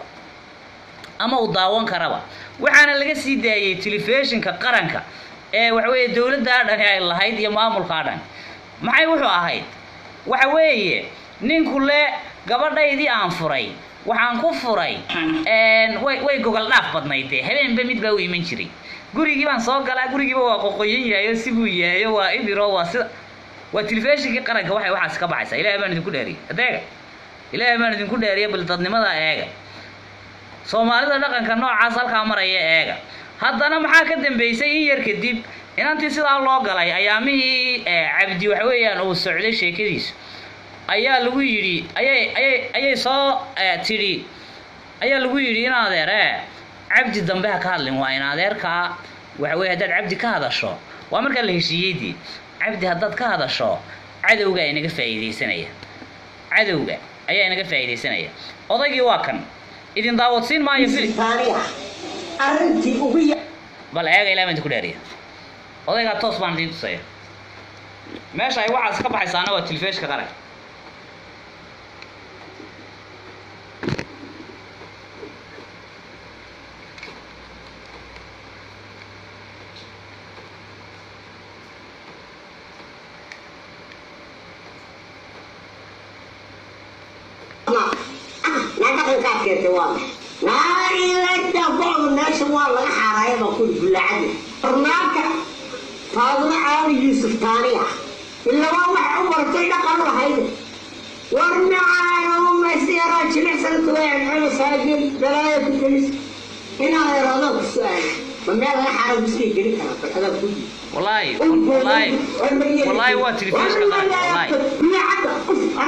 Speaker 2: ama uu daawan karaba waxaana laga sii daayey telefishinka qaranka ee waxaweeye dowladdaa dhani ay lahayd iyo maamulkaa dhan maxay wuxuu ahayd waxa weeye ninku le gabadhaydii aan furay waxaan ku furay way way gogol dhaaf badnayd dee habeenba mid baa u iman jiray gurigii baan soo galaa gurigiiba waa qoqoyan yahayo sibuu yahayo waa ibiro waa sida waa telefishinkii qaranka waxay waxaas ka baxaysaa ilaahay baan idinku dheeriyay adeega ilaahay baan idinku dheeriyay bal dadnimada eega soomaalida dhaqanka noocaas halkaa maraya eega haddana maxaa ka dambeysay in yar kadib inantii sidaa loo galay ayaamihii cabdi waxa weeyaan uu socday sheekadiisu ayaa lagu yidhi ayay ayay ayay soo tidhi ayaa lagu yidhi in adeer ee cabdi dambe ha ka hadlin waa in adeerkaa waxa weye haddaad cabdi ka hadasho waa markaa la heshiiyeydii cabdi haddaad ka hadasho cadowga inaga faa'iidaysanaya cadowga ayaa inaga faa'iidaysanaya odaygii waa kan idin daawadsiin maayo fili
Speaker 4: arrintii ugu ya
Speaker 2: bal eega ilaa baan idinku dheeriya odaygaa toos baan idiin tusaya meesha ay waxaas ka baxaysaana waa telefishka qaranka
Speaker 4: naa dhaqankaad keentay waa maxay naa ilaa go-da meesha waa laga xaaraaya baa kuli bullaacada barnaamka faaduma caali yuusuf taaniya ila waa waxay u baratay dhaqan lahayd war macaano maystiyaraa jilicsan kuween culusaagin balaaya ku gelis inaa erodo ku su-aala ma meel laga xaara guskay geli kara farxada ku yii
Speaker 2: wallaahi wallaahi wallaahi waa telefishka qaranka wallaahi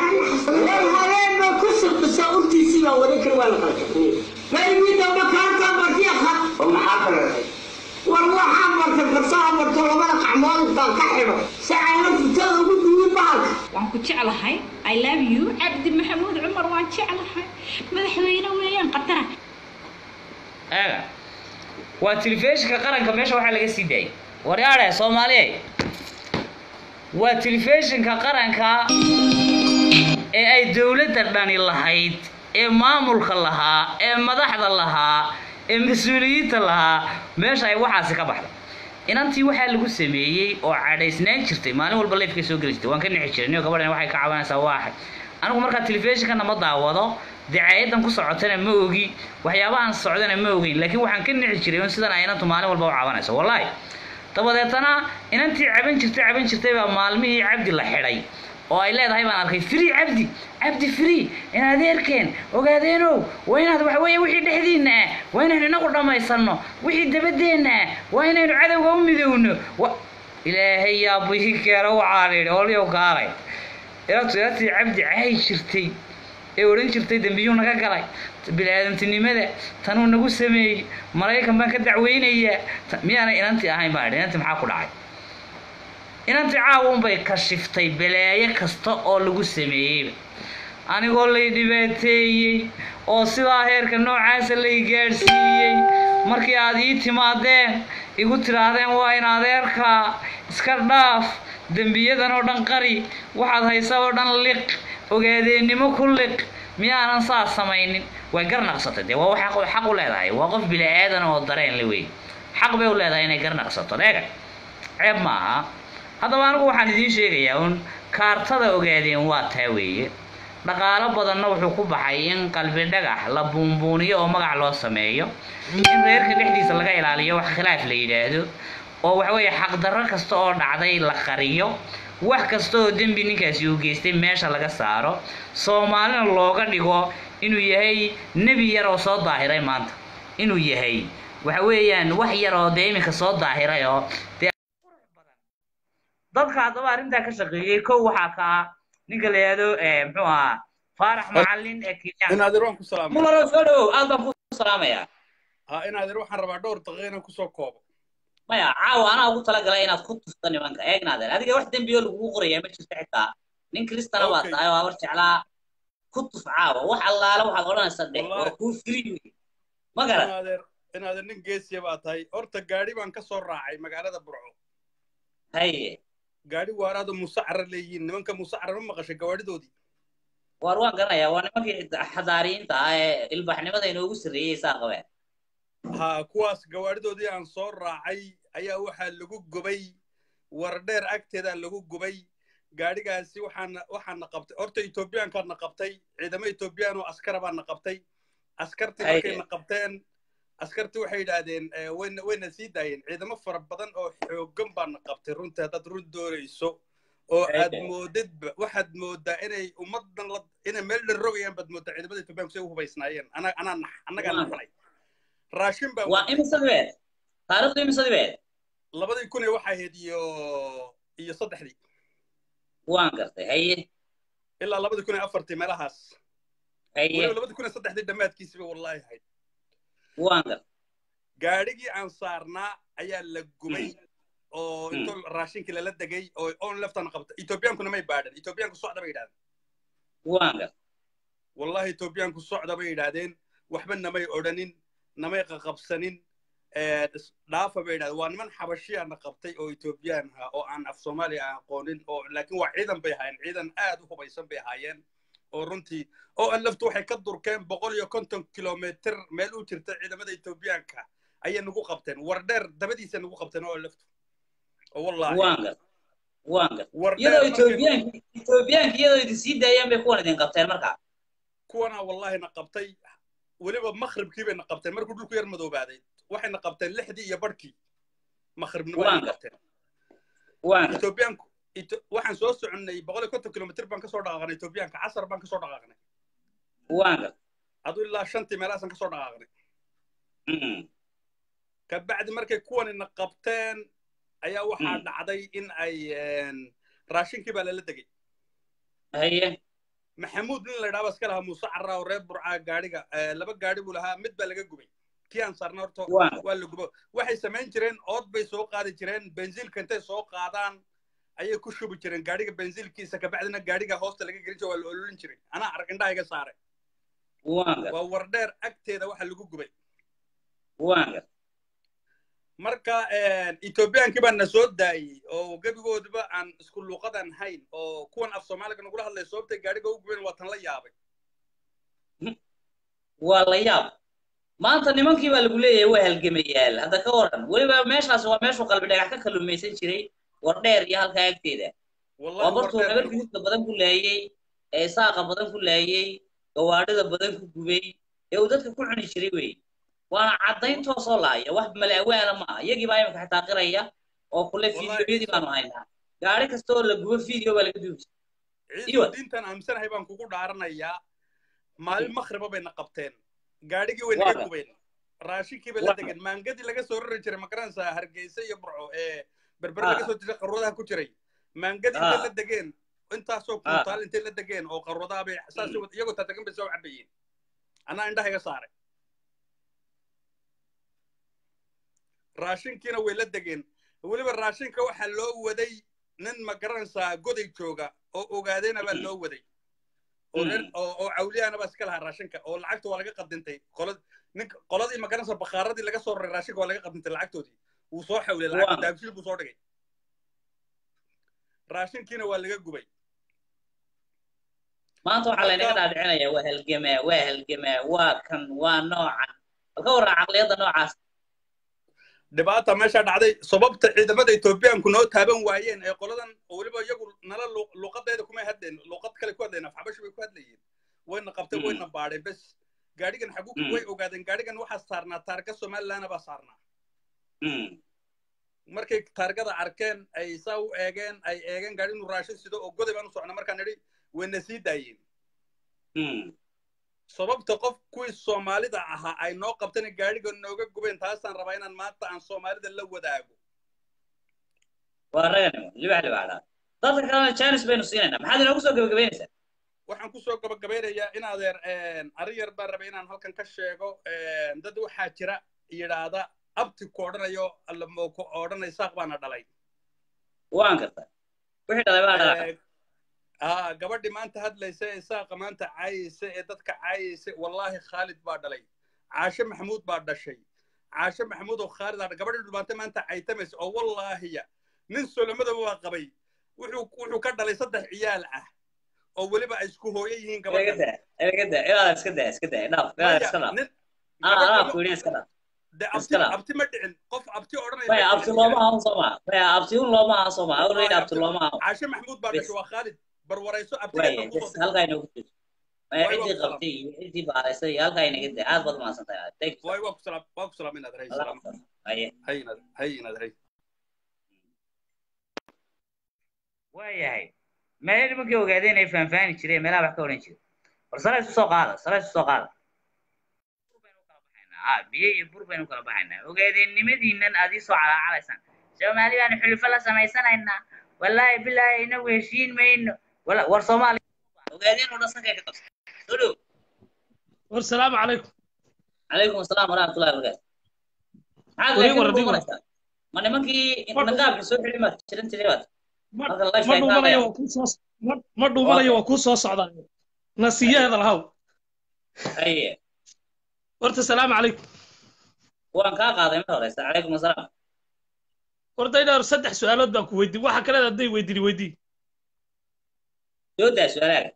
Speaker 4: war waxaa martay farsaha marto labada qacmood intaan ka xidho si ayna futada ugu duwin bahalka
Speaker 3: waan ku jeclahay i love you cabdi maxamuud cumar waan jeclahay madaxweyne weeyaan qatara
Speaker 2: eega waa telefishinka qaranka meesha waxaa laga sii daayay waryaadhe soomaaliyey waa telefishinka qaranka ee ay dowladda dhani lahayd ee maamulka lahaa ee madaxda lahaa ee mas-uuliyiinta lahaa meesha ay waxaasi ka baxda inantii waxaa lagu sameeyey oo cadhaysnaan jirtay maalin walba leefkay soo geli jirtay waan ka nixi jiray niyo gabadhan waxay ka cabanaysaa waa anigu markaa telefishinkana ma daawado dacaayadan ku socotana ma ogi waxyaabahan socdana ma ogeyn laakiin waxaan ka nixi jiray un sidan ay inantu maalin walba u cabanayso wallaahi dabadeetana inantii caban jirtay caban jirtay baa maalmihii cabdi la xidhay oo ay leedahay baan arkay free cabdi cabdi free in adeerkeen ogaadeenow waa inaad waxa weeye wixii dhexdiinna ah waa inaynu inagu dhammaysanno wixii dabadeenna ah waa inaynu cadowga u midowno wa ilaahay yaa bihi keena waxaan idhi olyow kaalay inantu inantii cabdi cahay jirtay ee odhan jirtay dembiyuu naga galay bini-aadamtinimada tanuu nagu sameeyey maraykan baan ka dacweynayaa Ta- miyaanay inantii ahayn baan idhi inantii maxaa ku dhacay inantii caawunbay kashiftay balaayo kasta oo lagu sameeyeyba anigoo lay dhibaateeyey oo sidaa heerka noocaasa lay gaadhsiiyey markii aad ii timaadeen igu tidhaahdeen waa in adeerkaa iska dhaaf dembiyadan oo dhan qari waxaad haysa oo dhan liq ogaadeennimo ku liq miyaanan saas samaynin way garnaqsatay dee waa wax xaq- xaq u leedahay waa qof bili-aadan oo dareen le wey xaq bay u leedahay inay garnaqsato dheega ceeb ma aha haddaba anigu waxaan idiin sheegayaa un kaartada ogaadeen waa taa weeye dhaqaalo badanna wuxuu ku baxay in qalbi dhagax la buunbuuniyo oo magac loo sameeyo in reerka dhexdiisa laga ilaaliyo wax khilaaf la yidhaahdo oo waxa weeye xaqdarro kasta oo dhacday la qariyo wax kasta oo dembi ninkaasi uu geystay meesha laga saaro soomaalina looga dhigo inuu yahay nebi yar oo soo daahiray maanta inuu yahay waxa weeyaan wax yar oo dee iminka soo daahiray oo dee dadka haddaba arrintaa ka shaqeeyey kow waxaa ka ah ninka la yidhaahdo eh, muxuu ahaa faarax macalin ee
Speaker 5: in
Speaker 2: kenyan
Speaker 5: adeer waan ku salaamay
Speaker 2: mularo soo dhawow aad baan ku salaamayaa
Speaker 5: ha in adeer waxaan rabaa dhowr daqiiqa inaan kusoo koobo
Speaker 2: maya caawa anaa ugu talagalay inaad ku tufto nimanka eegnaadeen adiga wax dembiyo lagugu qorayaa ma jirto xitaa nin kristana baad
Speaker 5: Okay.
Speaker 2: tahay oo habar jeclaa ku tuf caawa wax allaale waxaad odhanaysaa dhe
Speaker 5: Wallahi.
Speaker 2: waa kuu firi wey ma
Speaker 5: in
Speaker 2: garan
Speaker 5: adeer in adeer nin geesiya baa tahay horta gaadhi baan ka soo raacay magaalada burco
Speaker 2: haye
Speaker 5: gaadhi waaraada musacara leeyihiin nimanka musacara ma maqashay gawaadhidoodii
Speaker 2: waar waan garanayaa waa nimankii xadaariyiinta ah ee ilbaxnimada inoogu sarreeyey saa qabeen
Speaker 5: ha kuwaas gawaadhidoodii aan soo raacay ayaa waxaa lagu gubay wardheer agteedaa lagu gubay gaadhigaasi waxaana waxaana qabtay horta etoobiyaankaana qabtay ciidamo etoobiyaan oo askara baana qabtay askartii
Speaker 2: Haye.
Speaker 5: markayna qabteen askartii waxay yidhaahdeen eh, wayna wayna sii daayeen ciidamo fara badan oo xoogan baana qabtay runtii haddaad run doonayso oo aad
Speaker 2: Haye.
Speaker 5: moodidba waxaad moodaa inay ummadan la inay meel dhan rogayaan baad moodaa ciidamada etoobiyaanku say u hubaysnaayeen ana anaa nax annagaa
Speaker 2: Waa.
Speaker 5: naxnay raashin baan
Speaker 2: waa imisadii beed taariikhdu imisadii beed
Speaker 5: labadii kun iyo waxay ahayd iyo iyo saddexdii
Speaker 2: waan gartay haye
Speaker 5: ilaa labadii kun iyo afartii meelahaas
Speaker 2: haye
Speaker 5: weliba labadii kun iyo saddexdii dhammaadkiisiba wallaahi ahayd
Speaker 2: waan gartay
Speaker 5: gaadhigii aan saarnaa ayaa la gubay oo
Speaker 2: Mm.
Speaker 5: intoo raashinkii lala degay oo on leftana qabta etoobiyaankuna may baadhan etoobiyaanku socda bay yidhahdeen
Speaker 2: waan gartay
Speaker 5: wallahi etoobiyaanku socda bay yidhaahdeen waxba namay odhanin namay qaqabsanin eh, is- dhaafa bay yidhahdeen waa niman xabashiyaana qabtay oo etoobiyaan ah oo aan af soomaaliya aan aqoonin oo laakiin waa ciidan bay ahaayeen ciidan aad u hubaysan bay ahaayeen oo runtii oo an laftu waxay ka durkeen boqol iyo konton kilomitr meel u jirta ciidamada etoobiyaanka ayay nagu qabteen wardheer dabadiisa nagu qabteen oo an laftu oo wallaahi
Speaker 2: waan gartay waan gartay
Speaker 5: wardheer
Speaker 2: iyadoo
Speaker 5: markay-
Speaker 2: etoobiyaanki etoobiyaanki iyadoo idin sii daayeen bay kuwan idin qabteen markaa
Speaker 5: kuwana wallahi na qabtay weliba makhribkii bay na qabteen markuu dhulku yar madoobaaday waxay na qabteen lixdii iyo barhkii makhribnimo
Speaker 2: Waan
Speaker 5: na qabteen
Speaker 2: waan gartay
Speaker 5: etoobiyaanku Eto- waxaan soo soconnay boqol iyo konton kilomitr baan kasoo dhaqaaqnay etoobiyaanka casar baan kasoo dhaqaaqnay
Speaker 2: waan gartay
Speaker 5: aduu ilaa shantii meelahaasaan kasoo dhaqaaqnay
Speaker 2: Mm.
Speaker 5: kabacdi markay kuwani na qabteen ayaa waxaa
Speaker 2: Mm.
Speaker 5: dhacday in ay een, raashinkii baa lala degay
Speaker 2: haye
Speaker 5: maxamuud nin la idhaaba iska lahaa muuse carraa oo reer burcaa gaadhiga eh, laba gaadhi buu lahaa mid baa laga gubay kii aan saarna horta
Speaker 2: waan
Speaker 5: waa la gubo waxay samayn jireen ood bay soo qaadi jireen bensiilka intay soo qaadaan ayay ku shubi jireen gaadhiga bensiilkiisa kabacdina gaadhiga hoosta laga gelin jiray waa la ololin jiray anaa arag indhaha iga saare
Speaker 2: waan gartay
Speaker 5: waa wardheer agteeda waxa lagu gubay
Speaker 2: waan gartay
Speaker 5: marka etoobiyaankii baa na soo daayey oo gebigoodaba aan isku luuqadan hayn oo kuwan af soomaaliga nagula hadlay sababtay gaadhiga u gubeen waa tan la yaabay
Speaker 2: waa la yaab maanta nimankii baa lagu leeyahay waa halgamayaal hadda ka waran weliba meeshaas waa meeshuu qalbi dhagax ka kalluumaysan jiray war dheer iyo halkaa agteeda waa
Speaker 5: wallahi
Speaker 2: bartuu
Speaker 5: war
Speaker 2: naga
Speaker 5: dheer
Speaker 2: fiidka badan ku laayey ee saaqa badan ku laayey gawaadhida badan ku gubay ee uu dadka ku cuni jiray wey waana caddayn toosoo laaya wax malaawaala ma aha iyagii baa imika xitaa qiraya oo kule
Speaker 5: Wallahi,
Speaker 2: fiidiyoyadii baanu haynaa gaari kasta oo la gubo fiideo baa laga duubi jiray
Speaker 5: ciidu
Speaker 2: Iwa.
Speaker 5: diintan aaminsanahay baan kugu dhaaranayaa maalin makhriba bayna qabteen gaadhigii way
Speaker 2: Waa
Speaker 5: naga
Speaker 2: ga-
Speaker 5: gubeen raashinkii bay la
Speaker 2: Waa ga-
Speaker 5: degeen maangadii laga soo rari jiray makaranaysaa hargeysa iyo burco ee berber
Speaker 2: Ah.
Speaker 5: laga soo jiray qarwadaha ku jiray maangadii
Speaker 2: Ah.
Speaker 5: intay la degeen intaasoo
Speaker 2: Ah.
Speaker 5: kuntaal intay la degeen oo qarwadaha bay saas
Speaker 2: Mm.
Speaker 5: iyagoo tatagan bay soo cabayeen anaa indhaha iga saaray raashinkiina way la degeen weliba raashinka waxaa loo waday nin magaranaysaa goday jooga oo ogaadeena baa loo waday oo reer
Speaker 2: Mm.
Speaker 5: oo oo cawliyaana baa iska lahaa raashinka oo lacagta waa laga qadintay qolad ninka qoladii magaranaysa bakhaaradii laga soo raray raashinka waa laga qadintay lacagtoodii wuu soo xawlay lacagta
Speaker 2: Waa.
Speaker 5: daabshiil buu soo dhigay raashinkiina waa laga gubay
Speaker 2: maanta waxaa laynaga
Speaker 5: Marka-
Speaker 2: dhaadhicinayaa waa halgamaa waa halgamaa waa kan waa noocan bal ka warran caqliyadda noocaas
Speaker 5: dhibaata meesha dhacday sababta ciidamada etoobiyaanku noo taaban waayeen ee qoladan oo weliba iyagu nala lu- luqadeeda kumay hadleen luqad kale ku hadleen afxabashi bay ku hadlayeen wayna qabteen
Speaker 2: Mm.
Speaker 5: wayna baadheen bes gaadhigan xagu
Speaker 2: Mm.
Speaker 5: way ogaadeen gaadhigan waxaa saarnaa taarga somalilandna baa saarnaa
Speaker 2: Mm.
Speaker 5: markay taargada arkeen ay saa u eegeen ay eegeen gaadhi inuu raashin sido oo goday baan u socna markaan nidhi wayna sii daayeen
Speaker 2: Mm.
Speaker 5: sababta qof kuwii soomaalida ahaa ay noo qabteen gaadhiga nooga gubeen taasaan rabaa inaan maanta aan soomaalida la wadaago
Speaker 2: waa raganimo libax libaxdhaa dadka kalena janis baynu siinaynaa maxaad inoogu soo gebagabaynaysaa
Speaker 5: waxaan kusoo gabagabeynayaa in adeer arrin yar baan rabay inaan halkan ka sheego dad waxaa jira yidhaahda abti ku odhanayo allamo ku odhanay saaq baana dhalay
Speaker 2: waan kartaa wixii dhalay baa dhalaa
Speaker 5: aa gabadhii maanta hadlaysa ee saaqa maanta caayaysa ee dadka caayaysa wallaahi khaalid baa dhalay caashe maxamuud baa dhashay caashe maxamuud oo khaalid aa gabadhii dhulbaantay maanta caytamaysa oo wallaahiya nin solomadaba waa qabay wuxuu wuxuu ka dhalay saddex ciyaal ah oo weliba ay isku hooyo yihiin
Speaker 2: iga
Speaker 5: gabadha
Speaker 2: daa iga daa ilaada iska daa iska daa dhaaf ilaada iska dhaaf
Speaker 5: nin
Speaker 2: anaa anaa
Speaker 5: gabadha
Speaker 2: ku yidhi iska dhaaf
Speaker 5: de
Speaker 2: iska
Speaker 5: abti
Speaker 2: dhaaf.
Speaker 5: abti ma dhicin qof abti odhanaya
Speaker 2: maya abti looma ahan soo maa maya abti un looma ahan soo maa already abti looma ahan
Speaker 5: caashe maxamuud baa
Speaker 2: Bes.
Speaker 5: dhashay waa khaalid barwarayso
Speaker 2: waya
Speaker 5: abtigeeda
Speaker 2: bes
Speaker 5: kusoo
Speaker 2: halkaa inoogu jirto maya
Speaker 5: Way, waa
Speaker 2: ciddii
Speaker 5: ku salaam.
Speaker 2: qabtay iyo ciddii baaraysay iyo halkaa inaga daa aad baad umahadsan tahay thank you
Speaker 5: way waa ku salaam waa ku salaam inaad hay salaam
Speaker 2: haye
Speaker 5: hay inaad hay inaad hay
Speaker 2: waayahay meel nimankii ogaadeen ay faanfaani jireen meelaha wax ka odhan jira war sare isu soo qaada sare isu soo qaada Bur baynu u kala baxaynaa. Ah, biyo iyo bur baynu u kala baxaynaa ogaadeenimadiinan aad ii soo calaacalaysaan soomaali baanu xulufo la samaysanaynaa wallaahi bilaahi inagu heshiin mayno Wala- war soomaali ogaadeen oo dhan sankay ka qabsa soo dhow
Speaker 6: والسلام عليكم
Speaker 2: calaykum asalaam waraxmatullahi wabarakaatu maxaad
Speaker 6: Weli
Speaker 2: laakiin
Speaker 6: war
Speaker 2: ugu
Speaker 6: adigo.
Speaker 2: maraysaa ma nimankii
Speaker 6: War-
Speaker 2: naqaabka soo xidhi maad jiran jiray baad
Speaker 6: ما
Speaker 2: halka life
Speaker 6: ما
Speaker 2: ay
Speaker 6: dhuumanayo
Speaker 2: taabaya
Speaker 6: waa kuu soo ma- ma dhuumanayo waa kuu soo socdaa nasiyaheeda lahaw
Speaker 2: haye
Speaker 6: horta salaamu calaykum
Speaker 2: waan kaa qaaday mid horeysa calaykum asalaam
Speaker 6: horta inaa saddex su-aalood baan ku weydiin waxa kale hadday weydini weydii
Speaker 2: soo daa su-aalaaga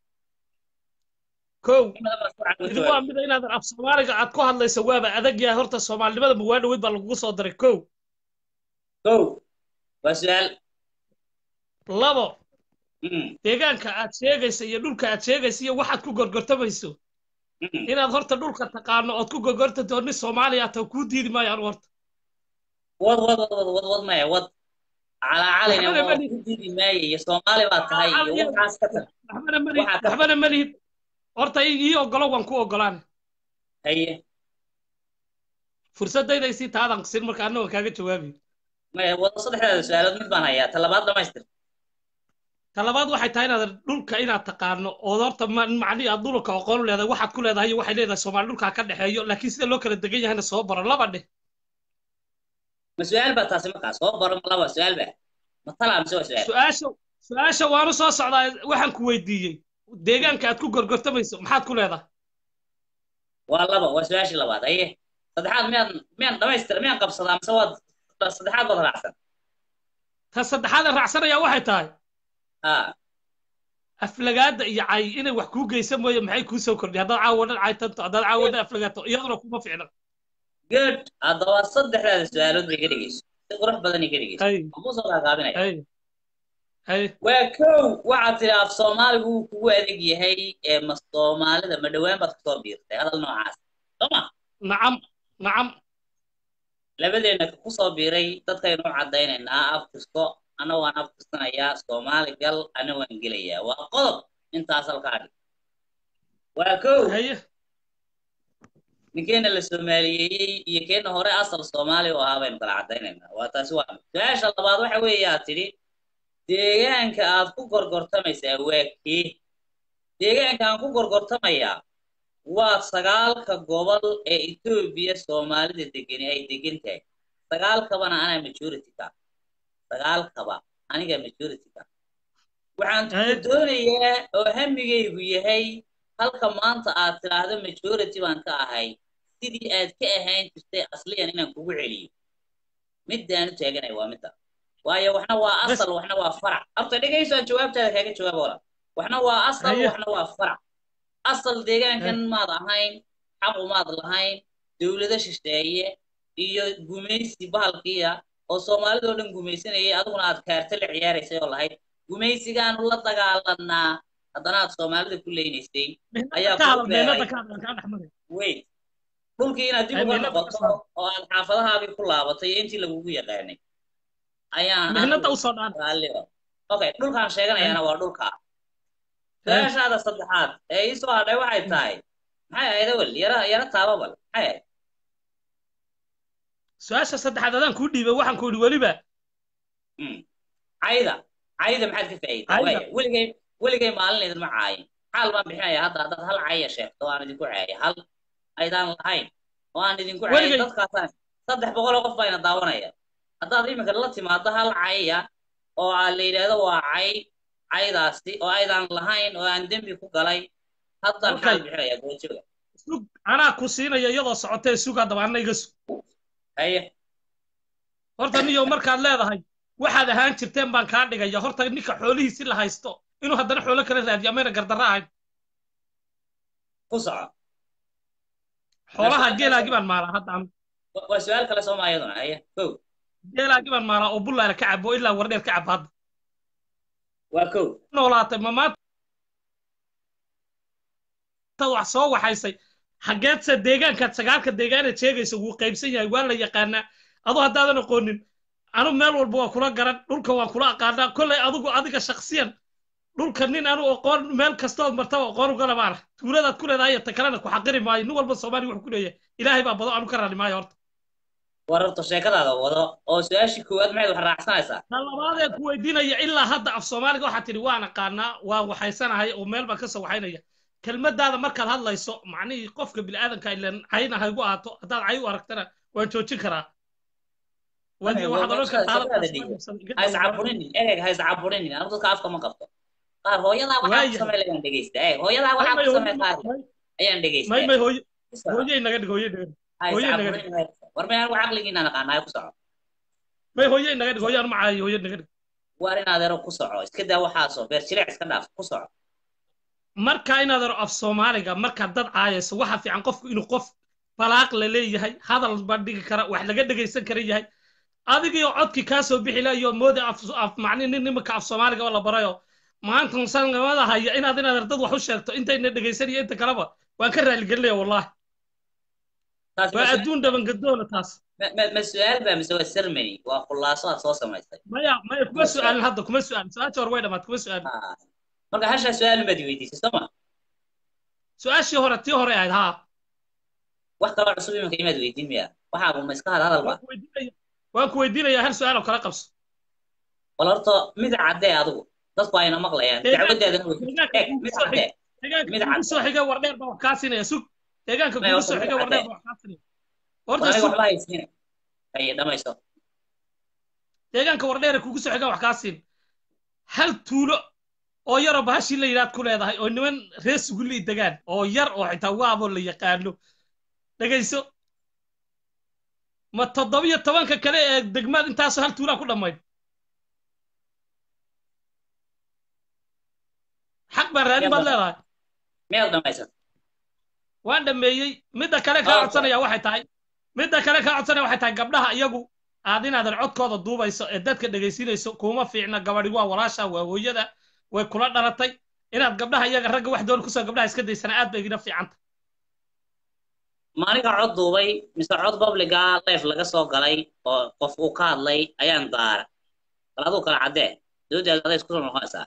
Speaker 6: kow
Speaker 2: in badan baa suucan uga
Speaker 6: idi waa
Speaker 2: jawaab
Speaker 6: mida inaadan af soomaaliga aad ku hadlayso waaba adag yahay horta soomaalinimada muwaa dhaweyd baa lagugu soo daray kow
Speaker 2: kow waa su-aal
Speaker 6: labo
Speaker 2: Mm,
Speaker 6: deegaanka aad sheegaysa iyo dhulka aad sheegaysa iyo waxaad ku gorgortamayso
Speaker 2: mm.
Speaker 6: inaad horta dhulka taqaano ood ku gorgortato nin soomaaliya ata kuu diidi maayo anu horta
Speaker 2: wad wad wad wad wad wad maya wad calaacalayna
Speaker 6: Waxbana
Speaker 2: waa
Speaker 6: ma
Speaker 2: ku diidi maaye iyo soomaali baa tahay iyo
Speaker 6: Calaacal-
Speaker 2: waxaas ka tag
Speaker 6: waxbana malihid
Speaker 2: Waxaa ka-
Speaker 6: waxbana malihid horta ii ii ogolo waan ku ogolaane
Speaker 2: haye
Speaker 6: fursadayda isii taadan sin marka anna waan kaaga jawaabi
Speaker 2: maya wad saddexdaada su-aalood mid baan hayaa talabaad dhamaystir
Speaker 6: talabaad waxay tahay inaad dhulka inaad taqaano ood horta ma- macnihi aad dhulka aqoon u leedahay waxaad ku leedahay iyo waxay leedahay soomaali dhulkaa ka dhexeeyo laakiin sida loo kala degan yahayna soo baro laba dheh
Speaker 2: ma su-aal baa taasi markaa soo baro ma laba su-aal baa ma talaa mise waa su-aal
Speaker 6: su-aasha su-aasha waanu soo socdaa waxaan ku weydiiyey deegaanka aad ku gorgortamayso maxaad ku leedahay
Speaker 2: waa laba waa su-aashii labaad haye saddexaad miyaan miyaan dhamaystir miyaan qabsadaa mise waad saddexaad baad raacsan
Speaker 6: ta saddexaad aan raacsanayaa waxay tahay
Speaker 2: ha
Speaker 6: aflagaada iyo cay inay wax kuu geysan mooye maxay kuu soo kordhiya haddaad caawa dhan cay tanto haddaad caawa dhan aflagaato iyaduna kuma fiicna
Speaker 2: good haddaba saddexdaada su-aalood bay ka dhegeyso si qurux badan ay ka dhegeyso
Speaker 6: hay
Speaker 2: waan kusoo gaagaabinaya
Speaker 6: hay hay
Speaker 2: waa kow waxaad tidhi af soomaaligu wuu kugu adeeg yahay ee ma soomaalida ma dhowaan baad kusoo biirtay hadal noocaas sooma
Speaker 6: nacam nacam
Speaker 2: labadeenna ka kusoo biiray dadkaynu u caddaynaynaa afkisto ana waan afkistanayaa soomaali gal ana waan gelayaa waa qodob intaas halkaa dhig waa kow
Speaker 6: haye
Speaker 2: ninkeena la soomaaliyeeyey iyo keena hore asal soomaali u ahaa baynu kala caddaynaynaa waa taasi waa mid su-aasha labaad waxa weeye aad tidhi deegaanka aad ku gorgortamaysaa waa kee deegaanka aan ku gorgortamayaa waa sagaalka gobol ee etoobiya soomaalida degani ay degan tahay sagaalkabana anaa majority ka sagaalkaba aniga majority ka waxaan
Speaker 6: Hey.
Speaker 2: doonayaa oo hamigaygu yahay halka maanta aad tidhaahdo majority baan ka ahay sidii aad ka ahayn jirtay asliyan inaan kugu celiyo midaan u taaganay waa midda waayo waxna waa asal waxna waa farac horta dhegayso aan jawaabtaada kaaga jawaaba wala waxna waa asal
Speaker 6: Haye.
Speaker 2: waxna waa farac asal deegaankan maad ahayn xaqu maad lahayn dowlado shisheeye iyo gumaysi bahalkiya oo soomaalidoo dhan gumaysanayay adiguna aad kaarta la ciyaaraysay oo lahayd gumaysigaanu la dagaalanaa haddana aad soomaalida ku leynaysay ayaa
Speaker 6: ka
Speaker 2: ku
Speaker 6: hadal meelada
Speaker 2: beeray
Speaker 6: ka hadal kaa dhex maray
Speaker 2: wait dhulkii inaad dib
Speaker 6: Ay,
Speaker 2: uga
Speaker 6: meelada
Speaker 2: noqoto
Speaker 6: ka soo-
Speaker 2: oo aad xaafadahaagii ku laabatay iyo intii lagugu yaqaanay ayaan
Speaker 6: mihnada usoo dhaan
Speaker 2: raalliba okay dhulkaan sheeganayaana waa dhulka su-aashaada saddexaad ee ii soo hadhay waxay tahay maxay ahayd awel yara yara taababal maxay ahayd
Speaker 6: su-aasha saddexaad adaan kuu dhiibay waxaan ku idhi weliba
Speaker 2: Mm. cayda cayda maxaad ka faa'iidaa
Speaker 6: Cayda.
Speaker 2: waaya weligay weligay maalin idinma caayin xaal baan bixinaya hadda haddaad hal caya sheegto oo aan idinku caayay hal aydaan lahayn oo aan idinku caayay
Speaker 6: Weligay-
Speaker 2: dadkaasaan saddex boqol oo qof baa ina daawanaya haddaad iminka la timaado hal caya oo aa la yidhaahdo waa cay caydaasi oo aydaan lahayn oo aan dembi ku galay haddaan
Speaker 6: Okay.
Speaker 2: xaal bixinaya goojooga
Speaker 6: sug anaa ku siinaya iyadoo socotee sug haddaba anna iga sug
Speaker 2: haye
Speaker 6: horta niyow markaad leedahay waxaad ahaan jirteen baan kaa dhigaya horta ninka xoolihiisi la haysto inuu haddana xoolo kala raadiyo mayna gardarra ahayn
Speaker 2: ku soco
Speaker 6: xoolaha
Speaker 2: Meesha-
Speaker 6: geelaagii baan maalaa hadda anu
Speaker 2: Wa- waa su-aal kale sooma iyaduna haye kow
Speaker 6: geelaagii baan maalaa oo bullaala ka cabo ilaa wardheer ka cabo hadda
Speaker 2: waa kow
Speaker 6: noolaatay ma maanta wax soo waxaysay xageedse deegaankaad sagaalka deegaaneed sheegaysa wuu qaybsan yahay waa la yaqaanaa aduu haddaadan aqoonin anu meel walba waa kula garan dhulka waan kula aqaanaa kollay adigu adiga shaksiyan dhulka nin anu aqoon meel kastood martaba aqoon ugala maana tuuladaad ku leedahay ta kalena ku xaqiri maayo nin walba soomaaliya wuxuu ku leeyahay ilaahay baa bado anu ka rali maayo horta
Speaker 2: war horta sheekadaada wado oo su-aashii koowaad maxayd wax raacsanaysaa
Speaker 6: ta labaadee ku weydiinaya ilaa hadda af soomaaliga waxaa tidhi waan aqaanaa waan waxaysanahay oo meel baan ka soo waxaynaya kelmadaada markaad hadlayso macnihii qofka bini'aadanka ilan cayna haygu ahaato haddaad cay u aragtana waan joojin karaa Waan-
Speaker 2: Ay,
Speaker 6: waxaad
Speaker 2: waa-
Speaker 6: odhan kartaa
Speaker 2: shaqada
Speaker 6: hadalkaas
Speaker 2: dhigo.
Speaker 6: ma iga
Speaker 2: ha iscaburinin ereg ha iscaburinin anu dadka afka ma qabto qaar hooyadaa waxaa ku
Speaker 6: Waayahay.
Speaker 2: samey ayaan dhegeysta ee hooyadaa waxaa ku samey qaar ayaan dhegeysta
Speaker 6: may may hooyo
Speaker 2: Ku soco.
Speaker 6: hooyey naga dhig hooyey naga dhig
Speaker 2: Ha
Speaker 6: hooyo naga
Speaker 2: iscaburinin hay. war may anigu caqligiina naqaana hay ku soco
Speaker 6: may hooyey naga dhig hooyo anu macaayo hooyo naga dhig
Speaker 2: waar in adeero ku soco iska daa waxaasoo beer jireec iska dhaaf ku soco
Speaker 6: marka inaad aro af soomaaliga markaad dad caayayso waxa fiican qofku inuu qof balaaq la leeyahay hadal baa dhigi kara wax laga dhegaysan kara yahay adigio codkii kaa soo bixi lahayo mooda af af macni nin nimanka af soomaaliga oo la barayo maanta sangamada haya inaad inaad dad wax u sheegto intayna dhegaysanayo inta kaleba waan ka raaligelinaya wallahi
Speaker 2: taas
Speaker 6: waa
Speaker 2: ma-
Speaker 6: adduun dhabangadoona taas
Speaker 2: ma- ma- ma su-aal baa mise waa ceremony waa khulaaso aad soo samaysay
Speaker 6: maya maya kuma su-aalin hadda kuma su-aalin su-aasha hore way dhamaad kuma su-aalin
Speaker 2: Ha. marka hashaa su-aal baad i weydiisay sooma
Speaker 6: su-aashii hore tii hore ahayd haa
Speaker 2: wax kaloo cusub iminka imaad weydiin miya waxaabu ma iska had hadal ba
Speaker 6: waan ku weydiinaya waan ku weydiinayaa hal su-aal oo kala qabso
Speaker 2: bal horta mid caddee adigu dadku ayna maqlayaan
Speaker 6: Deegaanka-
Speaker 2: dacwadeedana wey
Speaker 6: deegaanka
Speaker 2: eeg
Speaker 6: kugu
Speaker 2: mid
Speaker 6: soo
Speaker 2: caddee
Speaker 6: deegaanka
Speaker 2: Mid
Speaker 6: kugu
Speaker 2: cad.
Speaker 6: soo xiga wardheer baa wax kaa siinaya sug deegaanka
Speaker 2: Maya,
Speaker 6: kugu
Speaker 2: horta
Speaker 6: soo
Speaker 2: mid
Speaker 6: xiga wardheer
Speaker 2: cadde.
Speaker 6: baa wax kaa siinaya
Speaker 2: war
Speaker 6: horta
Speaker 2: aniga
Speaker 6: sug
Speaker 2: waxba haysiin haye dhamayso
Speaker 6: deegaanka wardheer kugu soo xiga wax kaa siin hal tuulo oo yaroo bahashii la yidhaad ku leedahay oo niman reer sugulli degaan oo yar oo xitaa waaboo la yaqaano dhegayso ma toddobiyo tobanka kale ee degmaad intaasoo hal tuulaa ku dhammayd xaq baan raadin baad leedahay
Speaker 2: miyaad dhamaysatay
Speaker 6: waan dhameeyey midda kale kaa
Speaker 2: Okay.
Speaker 6: codsanaya waxay tahay midda kale kaa codsanaya waxay tahay gabdhaha iyagu aad inaadan codkooda duubayso ee dadka dhegaysinayso kuma fiicna gabadhi waa walaasha waa hooyada way kula dhalatay inaad gabdhaha iyaga ragga wax doon kusoo gabdhaha iska daysana aad bay igina fiicanta
Speaker 2: maaniga cod duubay mise cod babliga life laga soo galay oo qof uu ka hadlay ayaan daara bal aduu kala caddee doodaada aday isku soo noqonaysaa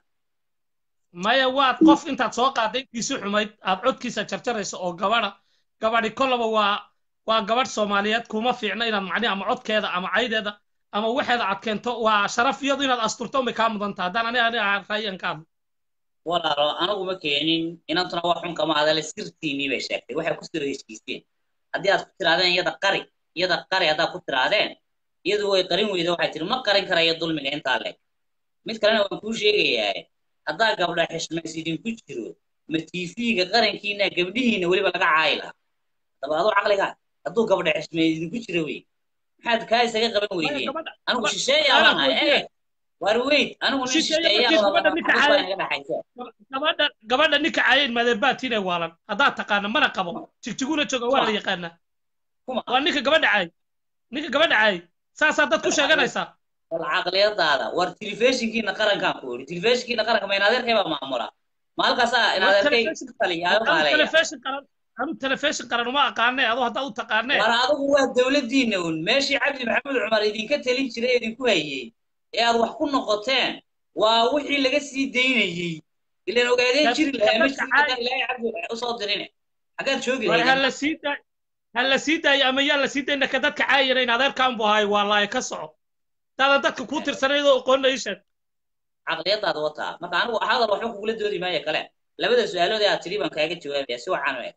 Speaker 6: maya waad qof intaad soo qaaday intiisu xumayd aad codkiisa jarjarayso oo gabadha gabadhi kollaba waa waa gabadh soomaaliyeed kuma fiicna inaad macni ama codkeeda ama caydeeda ama waxeeda aad keento waa sharaf iyadu inaad asturto umay kaa mudanta haddaan ani ani ra'yan ka hadlo
Speaker 2: walaalo anigu ma keenin inantuna wax xun kama hadale sirtiinii bay sheegtay waxay ku siro heshiiseen haddii aad ku tiraadeen iyada qari iyada qari haddaad ku tiraadeen iyadu way qarin weyda waxay tiri ma qarin karayo dulmiga intaa leeg mid kalena waan kuu sheegayaa haddaa gabdha xishmays idinku jiro ma tv-ga qarankiina gabdhihiina weliba laga caayi lahaa daba aduu caqligaa hadduu gabdha xishmays idinku jiro wey maxaad kaa isaga qaban weydeen anigu shisheeyaa baan hay ege waar weyd anigu nin
Speaker 6: Shisheeye
Speaker 2: shisheeyaa
Speaker 6: markiis
Speaker 2: oo
Speaker 6: gabadha ninka
Speaker 2: maxbuus baa
Speaker 6: caayi-
Speaker 2: inaga dhaxaysa
Speaker 6: gabadha gabadha ninka caayeen madeerbaatiine waalan haddaad taqaana mana qabo jigjiguna jooga waa la yaqaanaa
Speaker 2: kuma
Speaker 6: waa ninka gabadha caay ninka gabadha caay saasaa dad ku sheeganaysaa
Speaker 2: wal caqliyadaada war telefishinkiina qarankaan ku ori telefishinkiina qaranka ma inadeerkay baa maamula ma halkaasaa inadeerkay
Speaker 6: telefishin-
Speaker 2: ka taliyaayo
Speaker 6: anu
Speaker 2: qaaleeya
Speaker 6: telefishin qaran anu telefishin qaran uma aqaanee adoo haddaad u taqaanee
Speaker 2: war adigu waa dowladdiina un meeshii cabdi maxamed cumar idinka talin jiray ee idinku hayey ee aad wax ku noqoteen waa wixii laga sii daynayey ilan ogaadeen jiri lahaa ma jirin haddaan ilaahay cabdi usoo dirine xaggaad joogi
Speaker 6: war ha
Speaker 2: lahayd
Speaker 6: la sii daa ha la sii daayo ama yaa la sii dayna ka dadka caayana in adeerkaan bu ahay waa laaya ka soco daadan dadka kuu tirsanayadoo aqoonna ii sheeg
Speaker 2: caqliyadaada wataa marka anigu hadal waxba kugula doodi maayo kale labada su-aalood ee aad tidhi baan kaaga jawaabaya si waxaan u eg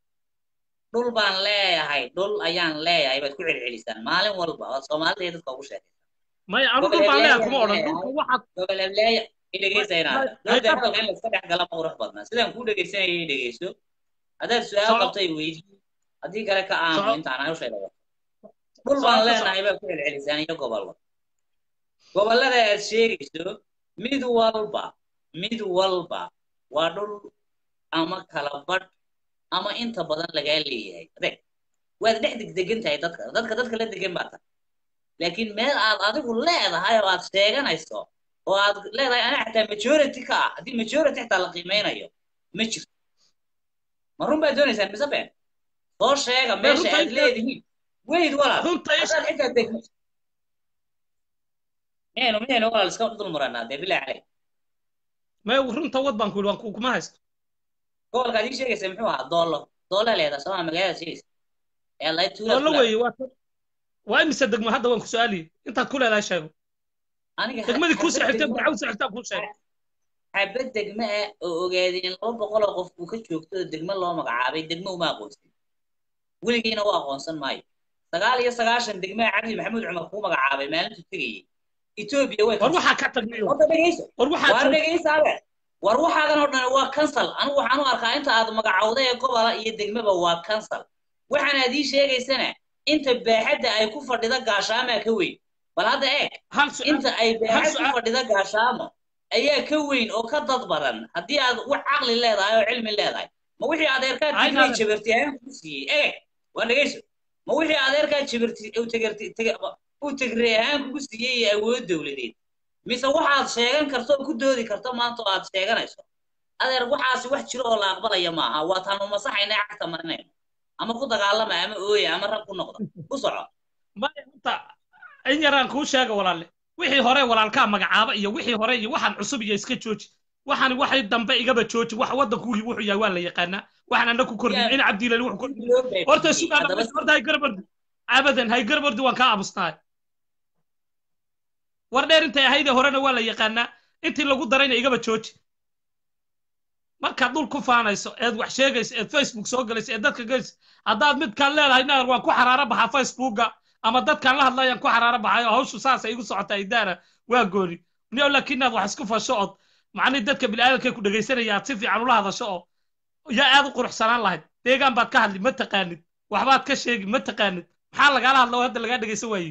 Speaker 2: dhul baan leeyahay dhul ayaan leeyahay baad ku celcelisaan maalin walba ood soomaalida iyo dadka ugu sheekaysa
Speaker 6: maya anu dhul baan leeyahay kuma odhan dhulka waxaad
Speaker 2: gobol hebleeya i dhegeysaynaa
Speaker 6: Ma-
Speaker 2: dooda
Speaker 6: ma-
Speaker 2: hadalka in layska dhex gala ma qurux badna sidaan kuu dhegeysanayay i dhegeyso haddaad su-aal
Speaker 6: Soco.
Speaker 2: qabtay weydii haddii kale ka aamo
Speaker 6: Soco.
Speaker 2: intaan aan u sheega dhul baan
Speaker 6: Soco, soco.
Speaker 2: leenahay baad ku celcelisaan iyo gobollo gobollada aad sheegayso mid walba mid walba waa dhul ama kala badh ama inta badan lagaa leeyahay adeeg waad dhex degdegan tahay dadka dadka dadka la degan baa tahay laakiin meel aad adigu leedahay oo aad sheeganayso oo aad leedahay ana xataa majority ka ah haddii majority xitaa la qiimeynayo ma jirto ma run baad doonaysaan mise been soo sheega meesha
Speaker 6: runta
Speaker 2: aad
Speaker 6: inta-
Speaker 2: leedihiin weyd walaal
Speaker 6: runta ii
Speaker 2: haddaad xitaa degmo miyaynu miyaynu walaal iska dul muranaa dee bilahi caleyk
Speaker 6: maya runta wad baan ku yidhi waan ku- kuma haysto
Speaker 2: gobolkaad ii sheegaysa muxuu ahaa doollo doolla leedaa sooma magaalada sheegaysa ee layd tuulaad
Speaker 6: wallo
Speaker 2: ku leedahay.
Speaker 6: weeye waa waa imise degmo hadda waan ku su-aaliyey intaad ku leedahay sheego
Speaker 2: aniga
Speaker 6: degmadii kuu
Speaker 2: xabad
Speaker 6: seexitay
Speaker 2: degmo-
Speaker 6: burcaw seexitay kuu sheegay
Speaker 2: xabad degmo ah oo ogaadeen laba boqol oo qof uu ka joogto oo degmo loo magacaabay degmo uma aqoonsan weligiina u aqoonsan maayo sagaal iyo sagaashan degmaha cabdi maxamuud cumar kuu magacaabay maalintuu tegayey etoobiya way
Speaker 6: war waxaa ka tagnayo
Speaker 2: horta dhegeyso
Speaker 6: war waxaa
Speaker 2: war
Speaker 6: joog-
Speaker 2: dhegeysa abe war waxaagan oo dhan waa cancel anigu waxaan u arkaa inta aad magacawday ee gobola iyo degmaba waa cancel waxaan aad ii sheegaysana inta baaxadda ay ku fadhida gaashaamaa ka weyn bal hadda eeg
Speaker 6: hal su-aal
Speaker 2: inta ay baaxad ku
Speaker 6: su'aal-
Speaker 2: fadhida gaashaamo ayaa ka weyn oo ka dad badan haddii aad wax caqli leedahay oo cilmi leedahay ma wixii adeerkaa
Speaker 6: Ay,
Speaker 2: tigray
Speaker 6: naadan.
Speaker 2: jabarti ahaan kugu siiyey eeg waa dhegeyso ma wixii adeerkaa jabarti uu tegerti tege- uu tegray ahaan kugu siiyey iyo awood dowladeed mise waxaad sheegan karto oo ku doodi karto maanta oo aad sheeganayso adeer waxaasi wax jiro oo la aqbalaya maaha waa taanu masaxayna cagta marinayno ama ku dagaalama ama ooya ama rag ku noqda ku soco
Speaker 6: maya horta in yaraan kuu sheega walaalle wixii hore walaalkaa magacaaba iyo wixii hore iyo waxaan cusub iyo iska jooji waxaan waxay dambe igaba jooji wax waddanku wuxuu yahay waa la yaqaanaa waxaan anna ku kordhin in cabdiilali wuxuu kordhin
Speaker 2: Loo baafiyey.
Speaker 6: horta sugaan
Speaker 2: Haddaba
Speaker 6: horta hay garbardi abadan hay garbardi waan kaa aamusnahay war dheer intay ahaydee horena waa la yaqaanaa intii lagu darayna igaba jooji markaad dhul ku faanayso eed wax sheegayso eed facebook soo galayso eed dadka galayso haddaad midkaan leedahay naar waan ku xaraaro baxaa facebooka ama dadkaan la hadlayaan ku xaraaro baxay oo hawshu saasay igu socotaa idaana waa gooni nio laakiin inaad wax isku fasho ood macnii dadka bini'aadamkay ku dhegaysanaya aad si fiican ula hadasho oo yaa aad u quruxsanaan lahayd deegaan baad ka hadli ma taqaanid waxbaad ka sheegi ma taqaanid maxaa lagaala hadla oo hadda lagaa dhegaysan waayey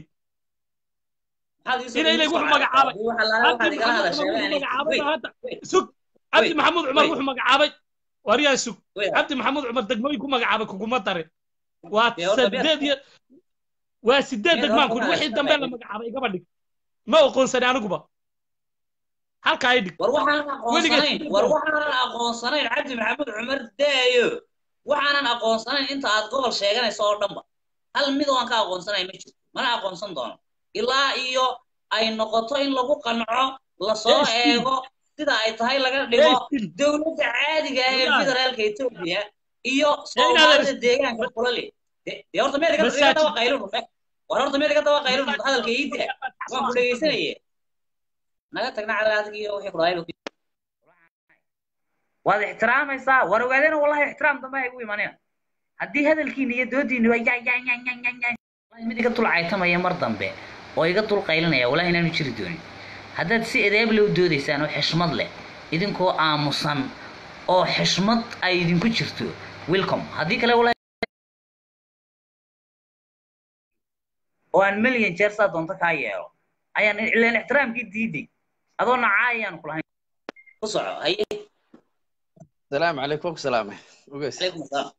Speaker 2: maxaad ii soo
Speaker 6: ina ilay
Speaker 2: igu soo
Speaker 6: wuxuu magacaabay
Speaker 2: carartay? Haddii waxa laala waxaad igala hadashay baan
Speaker 6: magacaabay
Speaker 2: wait,
Speaker 6: hadda sug cabdi maxamuud cumar
Speaker 2: wey.
Speaker 6: wuxuu magacaabay waryaa sug
Speaker 2: Wey.
Speaker 6: cabdi maxamuud cumar degmooyin ku magacaabay kuguma darin waa
Speaker 2: Dee horta miyaad-
Speaker 6: sideed iyo waa sideed
Speaker 2: miyaad
Speaker 6: degmaan
Speaker 2: horta
Speaker 6: kuri wixii
Speaker 2: waxaad
Speaker 6: dambe la
Speaker 2: isdhamaynin?
Speaker 6: magacaabay igaba dhig ma aqoonsani aniguba halkaa i dhig
Speaker 2: war waxaanan
Speaker 6: Weligeed
Speaker 2: aqoonsanayn
Speaker 6: sidii
Speaker 2: war
Speaker 6: baa-
Speaker 2: waxaanan aqoonsanayn cabdi maxamuud cumar daayo waxaanan aqoonsanayn inta aad gobol sheeganayso oo dhanba hal mid oo aan ka aqoonsanayn ma jirto mana aqoonsan doono ilaa iyo ay noqoto in lagu qanco lasoo
Speaker 6: Ee, still.
Speaker 2: eego sida ay tahay laga dhigo
Speaker 6: Ee, still.
Speaker 2: dowladda caadiga ah ee
Speaker 6: Walahi.
Speaker 2: federaalka etoobiya iyo
Speaker 6: inaad
Speaker 2: soomaalida
Speaker 6: er-
Speaker 2: deegaanka kula leh De- dee horta meed iga iga
Speaker 6: Masaajid.
Speaker 2: daba qaylun war horta meed iga daba qaylun hadalka iida waan ku dhegaysanaya naga tagna cadaadka iyo wixii ku dhahay waad ixtiraamaysaa war ogaadeen wallahi ixtiraam dambe ay ugu imaneen haddii hadalkiina iyo doodiina waa ya ya ya ya ya ya wallahi mid iga dul caytamaya mar dambe oo iga dul qaylinaya wallahi inaanu jiri doonin haddaad si edeeb leh u doodaysaan oo xishmad leh idinkoo aamusan oo xishmad ay idinku jirto welcome haddii kale wallahi oo aan million jeer saa doonto kaa yeelo ayaan ileen ixtiraamkii diiday adoo nacaa ayaan kulahayn ku soco haye
Speaker 7: السلام عليكم سلامة وقس
Speaker 2: calaykum asalaam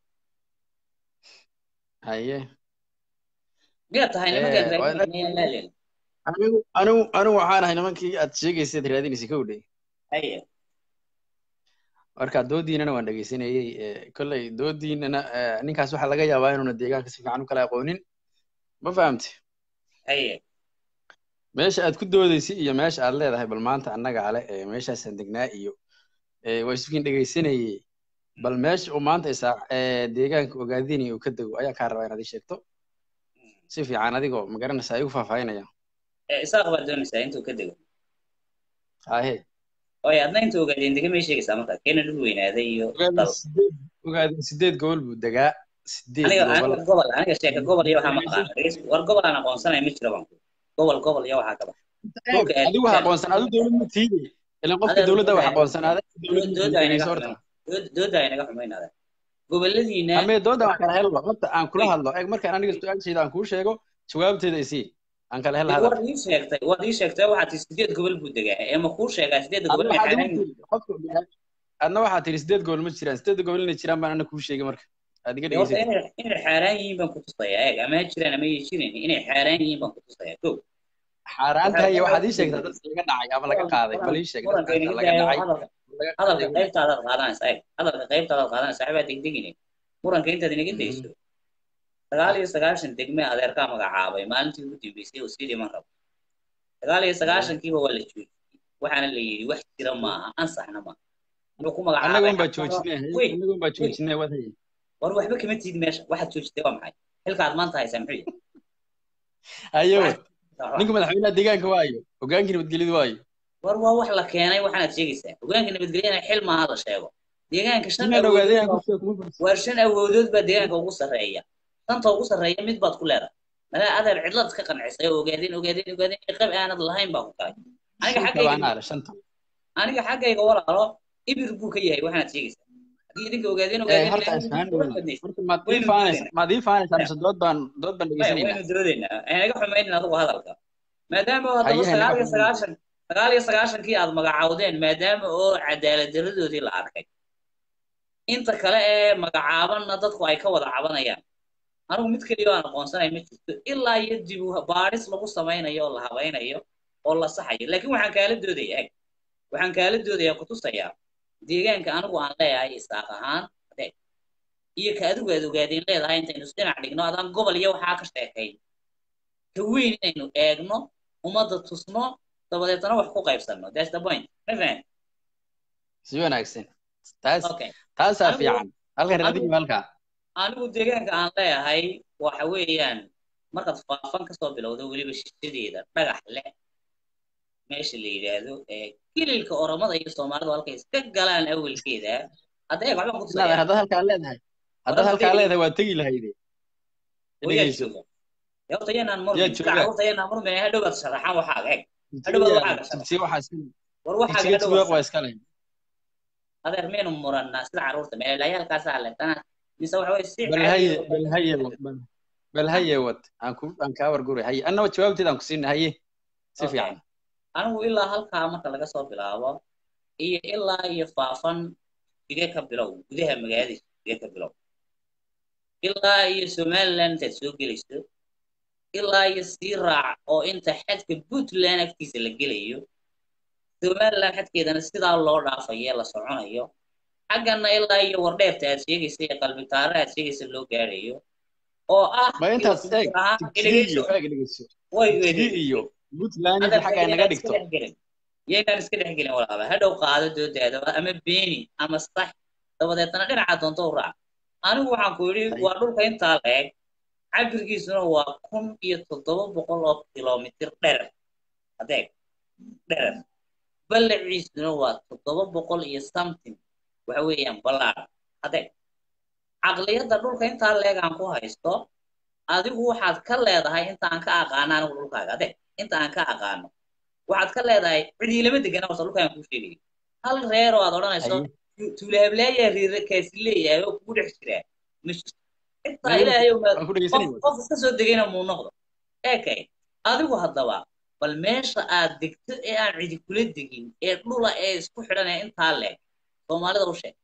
Speaker 7: هاي
Speaker 2: miyaad tahay
Speaker 7: Eh,
Speaker 2: nimankan
Speaker 7: waa-
Speaker 2: reer
Speaker 7: أنا أنا أنا وحنا هنا منكي أتشيك يصير هذه نسيكودي
Speaker 2: haye
Speaker 7: marka doodiinana waan dhegeysanayey kolley doodiinana ninkaas waxaa laga yaabaa inuuna deegaanka si fiican u kala aqoonin ma fahamti
Speaker 2: haye
Speaker 7: meesha aad ku doodaysi iyo meesha aad leedahay bal maanta annaga ale ee meeshaasaan degnaa iyo ee, waa isukiin dhegeysanayey bal meesha uu maanta isaa ee, deegaanka ogaadinaya uu ka dego ayaan kaa rabaa inaad ii sheegto si fiican adigoo magaranaysaa igu faahfaahinaya
Speaker 2: Eh, isaaq baad doonaysaa intuu ka dego
Speaker 7: haahe
Speaker 2: oy adna intuu ogaadeen dega may sheegaysaa marka keena dhul weynaaday iyo dal
Speaker 7: ogaadin sideed gobol buu degaa sideed
Speaker 2: aniga
Speaker 7: gobol
Speaker 2: aniga gobol aniga sheeka gobol iyo waxaa ma aqaan war gobol aan aqoonsanay ma jiro baan ku gobol gobol iyo waxaa kaba dhulka aad
Speaker 7: adigu wax
Speaker 2: joogtaan
Speaker 7: aqoonsan adigu dowlad ma tiide ilan qofka
Speaker 2: Adeer,
Speaker 7: dowladda wax
Speaker 2: dooda-
Speaker 7: aqoonsanaada
Speaker 2: dood- dooda ay naga xumayn dood- dooda ay naga xumaynaada goboladiina
Speaker 7: amee dooda aan kala helno horta aan kula hadlo eeg markaan aniga su-aashayda aan kuu sheego jawaabteeda isii aan kala hel hadal
Speaker 2: waad ii sheegtay waad ii sheegtay waxaad tii sideed gobol buu degaa ee ma kuu sheegaa sideedda
Speaker 7: adna
Speaker 2: gobol inay
Speaker 7: waxaad
Speaker 2: xaaraan
Speaker 7: igu tiri qofka bini- adna waxaad tiri sideed gobol ma jiraan sideed gobol inay jiraan baan ana kuu sheegay marka aad iga
Speaker 2: horta
Speaker 7: dhegeysatay
Speaker 2: inay inay xaaraan yihiin baan ku tusayaa eeg ama ha jiraan ama ay jirin inay xaaraan yihiin baan ku tusayaa ko
Speaker 7: xaaraanta iyo waxaad ii sheegtaa dad laga dhacay ama laga qaaday bal ii sheeg
Speaker 2: muranka
Speaker 7: dadka
Speaker 2: inaga
Speaker 7: laga
Speaker 2: daayo
Speaker 7: dhacay
Speaker 2: hadalka
Speaker 7: laga
Speaker 2: hadalka
Speaker 7: qaaday
Speaker 2: qaybtaadaad qaadanaysa eeg hadalka qaybtaadaad qaadanaysa waxbaa degdegine muranka intaad inaga
Speaker 7: Mhm.
Speaker 2: dayso sagaal iyo sagaashan degme adeerkaa magacaabay maalintii ugu dambeysay oo sii dhiman rabo sagaal iyo sagaashankiiba waa la joojiyey waxaana la yidhi wax jira maaha ansaxna maaha wuxuu ku magacaabay
Speaker 7: annaga unbaa
Speaker 2: xataa-
Speaker 7: joojinay
Speaker 2: Wait,
Speaker 7: annaga unbaa joojinay wad haye
Speaker 2: war waxba kama tiid meesha waxaad joojitay waa maxay xilka aad maanta haysaa muxuu yahay
Speaker 7: hayo
Speaker 2: Waxaad-
Speaker 7: ninka madaxweynaha deegaanka waayo hogaankii nabadgelyadu waayo
Speaker 2: war waa wax la keenay waxaanaad sheegaysaa hogaanka nabadgelyana xil maaha la sheego deegaanka shan
Speaker 7: inaan
Speaker 2: awoodood
Speaker 7: ogaadeen aan
Speaker 2: baa-
Speaker 7: ku sheego kuma farsi
Speaker 2: waar shan awoodood baa deegaanka ugu sarreeya shanta ugu sarreeya mid baad ku leedahay madaa adeer cidlad iska qancisay oo ogaadeen ogaadeen ogaadeen iqab aanad lahayn baa ku tahay aniga
Speaker 7: shanta baan
Speaker 2: xaggayga
Speaker 7: ale shanta
Speaker 2: aniga xaggayga walaalo ibir buu ka yahay waxaanaad sheegaysaa haddii idinka ogaadeen
Speaker 7: ee
Speaker 2: ogaadeen
Speaker 7: horta
Speaker 2: ilaahay
Speaker 7: isfahan
Speaker 2: idinku
Speaker 7: weyna
Speaker 2: badnaysa
Speaker 7: horta maad ii
Speaker 2: waynu
Speaker 7: faanaysa
Speaker 2: doodaynaa
Speaker 7: maad ii faanaysaa mise dood baan dood baan
Speaker 2: maya
Speaker 7: dhegeysanaynaa
Speaker 2: waynu doodaynaa aynaga xumaynin adigu hadalka maadaama oo haddaba
Speaker 7: hayaha
Speaker 2: sagaal
Speaker 7: naga
Speaker 2: iyo sagaashan sagaal iyo sagaashankii aad magacaawdeen maadaama oo cadaalad daradoodii la arkay inta kale ee magacaabanna dadku ay ka wada cabanayaan anigu mid keliya oo aan aqoonsanay ma jirto ilaa iyo dib u baadhis lagu samaynayo oo la habaynayo oo la saxayo laakiin waxaan kaala doodaya eg waxaan kaala doodayaa kutusayaa deegaanka anigu aan leeyahay isaaq ahaan adeeg iyo ka adigu aad ogaadeen leedahay intaynu isdhinac dhigno adaan gobol iyo waxaa ka sheekayn ka weyn inaynu eegno ummadda tusno dabadeetana wax ku qaybsanno that's the point ma fahan
Speaker 7: si wanaagsan taas
Speaker 2: okay
Speaker 7: taasaa
Speaker 2: anigu
Speaker 7: fiican halkan
Speaker 2: anigu
Speaker 7: raadiyo halkaa
Speaker 2: anigu deegaanka aan leeyahay waxa weeyaan markaad faafan kasoo bilowdo weliba shishadeeda dhagax leh meesha la yidhaahdo ee kililka oromada iyo soomaalidu halkay iska galaan awelkeeda hadda eeg waxbaan ku
Speaker 7: inaad
Speaker 2: tusayaa
Speaker 7: haddaad halkaan leedahay haddaad
Speaker 2: Wararka
Speaker 7: halkaan
Speaker 2: degdeg-
Speaker 7: leedahay waad tegi lahayde
Speaker 2: oo yaa
Speaker 7: dhegeyso
Speaker 2: jooga dee horta yanaan
Speaker 7: yaa
Speaker 2: murmin sida
Speaker 7: jooga
Speaker 2: carruurta yanaan murmin hadhow baad sharaxaan waxaaga eeg hadhow baad
Speaker 7: tigsiga
Speaker 2: waxaaga sharax
Speaker 7: tigsiga waxaa iska
Speaker 2: war waxaaga
Speaker 7: tigsiga
Speaker 2: hadhow baad
Speaker 7: tiweeq waa
Speaker 2: sharax
Speaker 7: iska leh
Speaker 2: adeer miyaynu murannaa sida carruurta meelayaalkaasaa le tana mise waxa weye si
Speaker 7: bal
Speaker 2: caadi
Speaker 7: haye
Speaker 2: oo
Speaker 7: bal haye bal- bal haye wad aan ku aan kaa warguray haye annaba jawaabteeda aan ku siinay haye si
Speaker 2: Okay.
Speaker 7: fiican
Speaker 2: anigu ilaa halkaa marka laga soo bilaabo iyo ilaa iyo faafan ige ka bilow gudaha magaaladiisa ige ka bilow ilaa iyo somaliland intaad soo gelayso ilaa iyo sii raac oo inta xadka puntland agtiisa la gelayo somaliland xadkeedana sidaa loo dhaafayo la soconayo xaggana ilaa iyo wardheerta aad sheegaysa iyo qalbitaare aad sheegaysa loo gaadhayo oo ah
Speaker 7: ma intaas
Speaker 2: iyo
Speaker 7: eeg
Speaker 2: ahaan
Speaker 7: tigtigi iyo eeg dhegeyso
Speaker 2: way
Speaker 7: tigtigi iyo puntland inta xagga ay naga dhigto
Speaker 2: yaynaan iska dhex gelin walaaba hadhow qaado doodaada ama beeni ama sax dabadeetana dhinaca doonto u raac anigu waxaan ku yidhi waa dhulka intaa leeg cabirkiisuna waa kun iyo toddoba boqol oo kilomitir dherer adeeg dherer ballaciisuna waa toddoba boqol iyo something waxa weeyaan ballaar adeeg caqliyadda dhulka intaa leeg aan ku haysto adigu waxaad ka leedahay inta aan ka aqaano anigu dhulkaaga adeeg inta aan ka aqaano waxaad ka leedahay cidii lama degana horta dhulkaan kuu sheegaya hal reer oo aad odhanayso
Speaker 7: Haye.
Speaker 2: tuulahablaaya reere kaasi leeyahay oo kugu dhex jiraa mish xitaa
Speaker 7: Haye,
Speaker 2: ilaahay oo
Speaker 7: waan ku dhegeysanaya.
Speaker 2: qof qof iska soo degayna muu noqdo eekay adigu haddaba bal meesha aad degto ee aan cidi kula degin ee dhula ee isku xidhan ee intaa leeg soomaalida u sheeg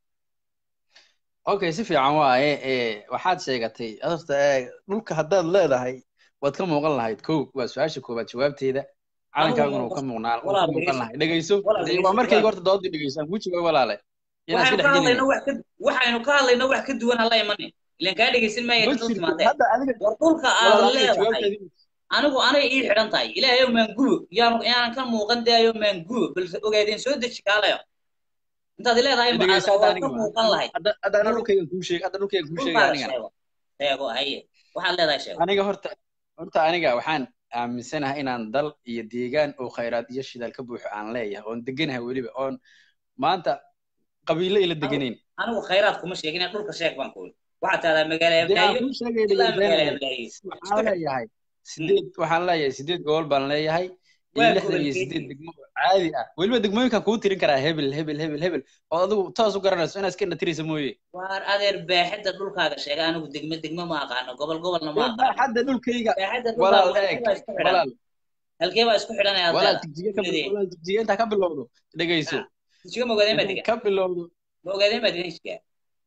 Speaker 7: okay si fiican waaye ee waxaad sheegatay horta ee dhulka haddaad leedahay waad ka muuqan lahayd kow waa su-aasha koowaad jawaabteeda calankaaguna uu ka muuqnaan uu ka
Speaker 2: walaal
Speaker 7: muuqan
Speaker 2: dhegeyso.
Speaker 7: lahay dhegeyso
Speaker 2: Walaal dhegeyso,
Speaker 7: waa markayga
Speaker 2: walaal.
Speaker 7: horta doodii dhegeyso aan kuu jawaab walaale inaan iska
Speaker 2: waxaynu
Speaker 7: dhex
Speaker 2: ka hadlayno
Speaker 7: gelin
Speaker 2: wax ka waxaynu ka hadlayno wax ka duwan hala imanin ilan kaa dhegeysan maayo
Speaker 7: ma
Speaker 2: dad
Speaker 7: jirto
Speaker 2: timaadeen
Speaker 7: hadda adiga
Speaker 2: war dhulka aad
Speaker 7: walaal adiga
Speaker 2: leedahay
Speaker 7: jawaabteedii
Speaker 2: anigu anay ii xidhan tahay ilaahayow maangubo yaan yaanan ka muuqan daayo maangubo balse ogaadeen soo deji kaalayo intaad leedahay ma
Speaker 7: dhegeyso
Speaker 2: aad
Speaker 7: hadda
Speaker 2: waa ka
Speaker 7: aniga
Speaker 2: muuqan lahayd
Speaker 7: hadda hadda ana dhulkaygan kuu sheeg hadda dhulkaygan kuu sheegay
Speaker 2: dhulkaaga
Speaker 7: anigana
Speaker 2: sheego sheego haye waxaad leedahay sheego
Speaker 7: aniga horta horta aniga waxaan aaminsanahay inaan dal iyo deegaan oo khayraad iyo shidaal ka buuxo aan leeyahay oon deganahay weliba oon maanta qabiilo ila deganayn
Speaker 2: anigu khayraad kuma sheegin dhulka sheeg baan kuuli waxaad tahdaa magaalo
Speaker 7: dee aan
Speaker 2: heblaayo
Speaker 7: kuu sheegay
Speaker 2: ilaa magaalo
Speaker 7: dhegeysanaya
Speaker 2: heblaayo
Speaker 7: waxaan leeyahay sideed waxaan leeyahay sideed gobol baan leeyahay iyo
Speaker 2: Waa
Speaker 7: lixdan iyo
Speaker 2: gobolkeedii.
Speaker 7: sideed degmo oo caadi ah weliba degmooyinkan kuu tirin karaa hebel hebel hebel hebel oo adigu toos u garanayso inaad iska natiraysa mooye
Speaker 2: waar adeer baaxidda dhulkaaga sheega anigu degme degme ma aqaano gobol gobolna ma
Speaker 7: dee
Speaker 2: aqaano
Speaker 7: baaxadda dhulkayga
Speaker 2: baaxidda
Speaker 7: walaal
Speaker 2: dhulkaaga
Speaker 7: eeg
Speaker 2: halkee baa isku xidhan
Speaker 7: walaal
Speaker 2: halkee baa isku xidhan ayaad
Speaker 7: walaal
Speaker 2: leedahay
Speaker 7: tigjiga ka bil-
Speaker 2: Leedahay.
Speaker 7: walaal tigjiga intaa ka bilowdo dhegeyso
Speaker 2: tijiga ma ogaadeen baa degan
Speaker 7: ka bilowdo
Speaker 2: ma ogaadeen baa degan tijiga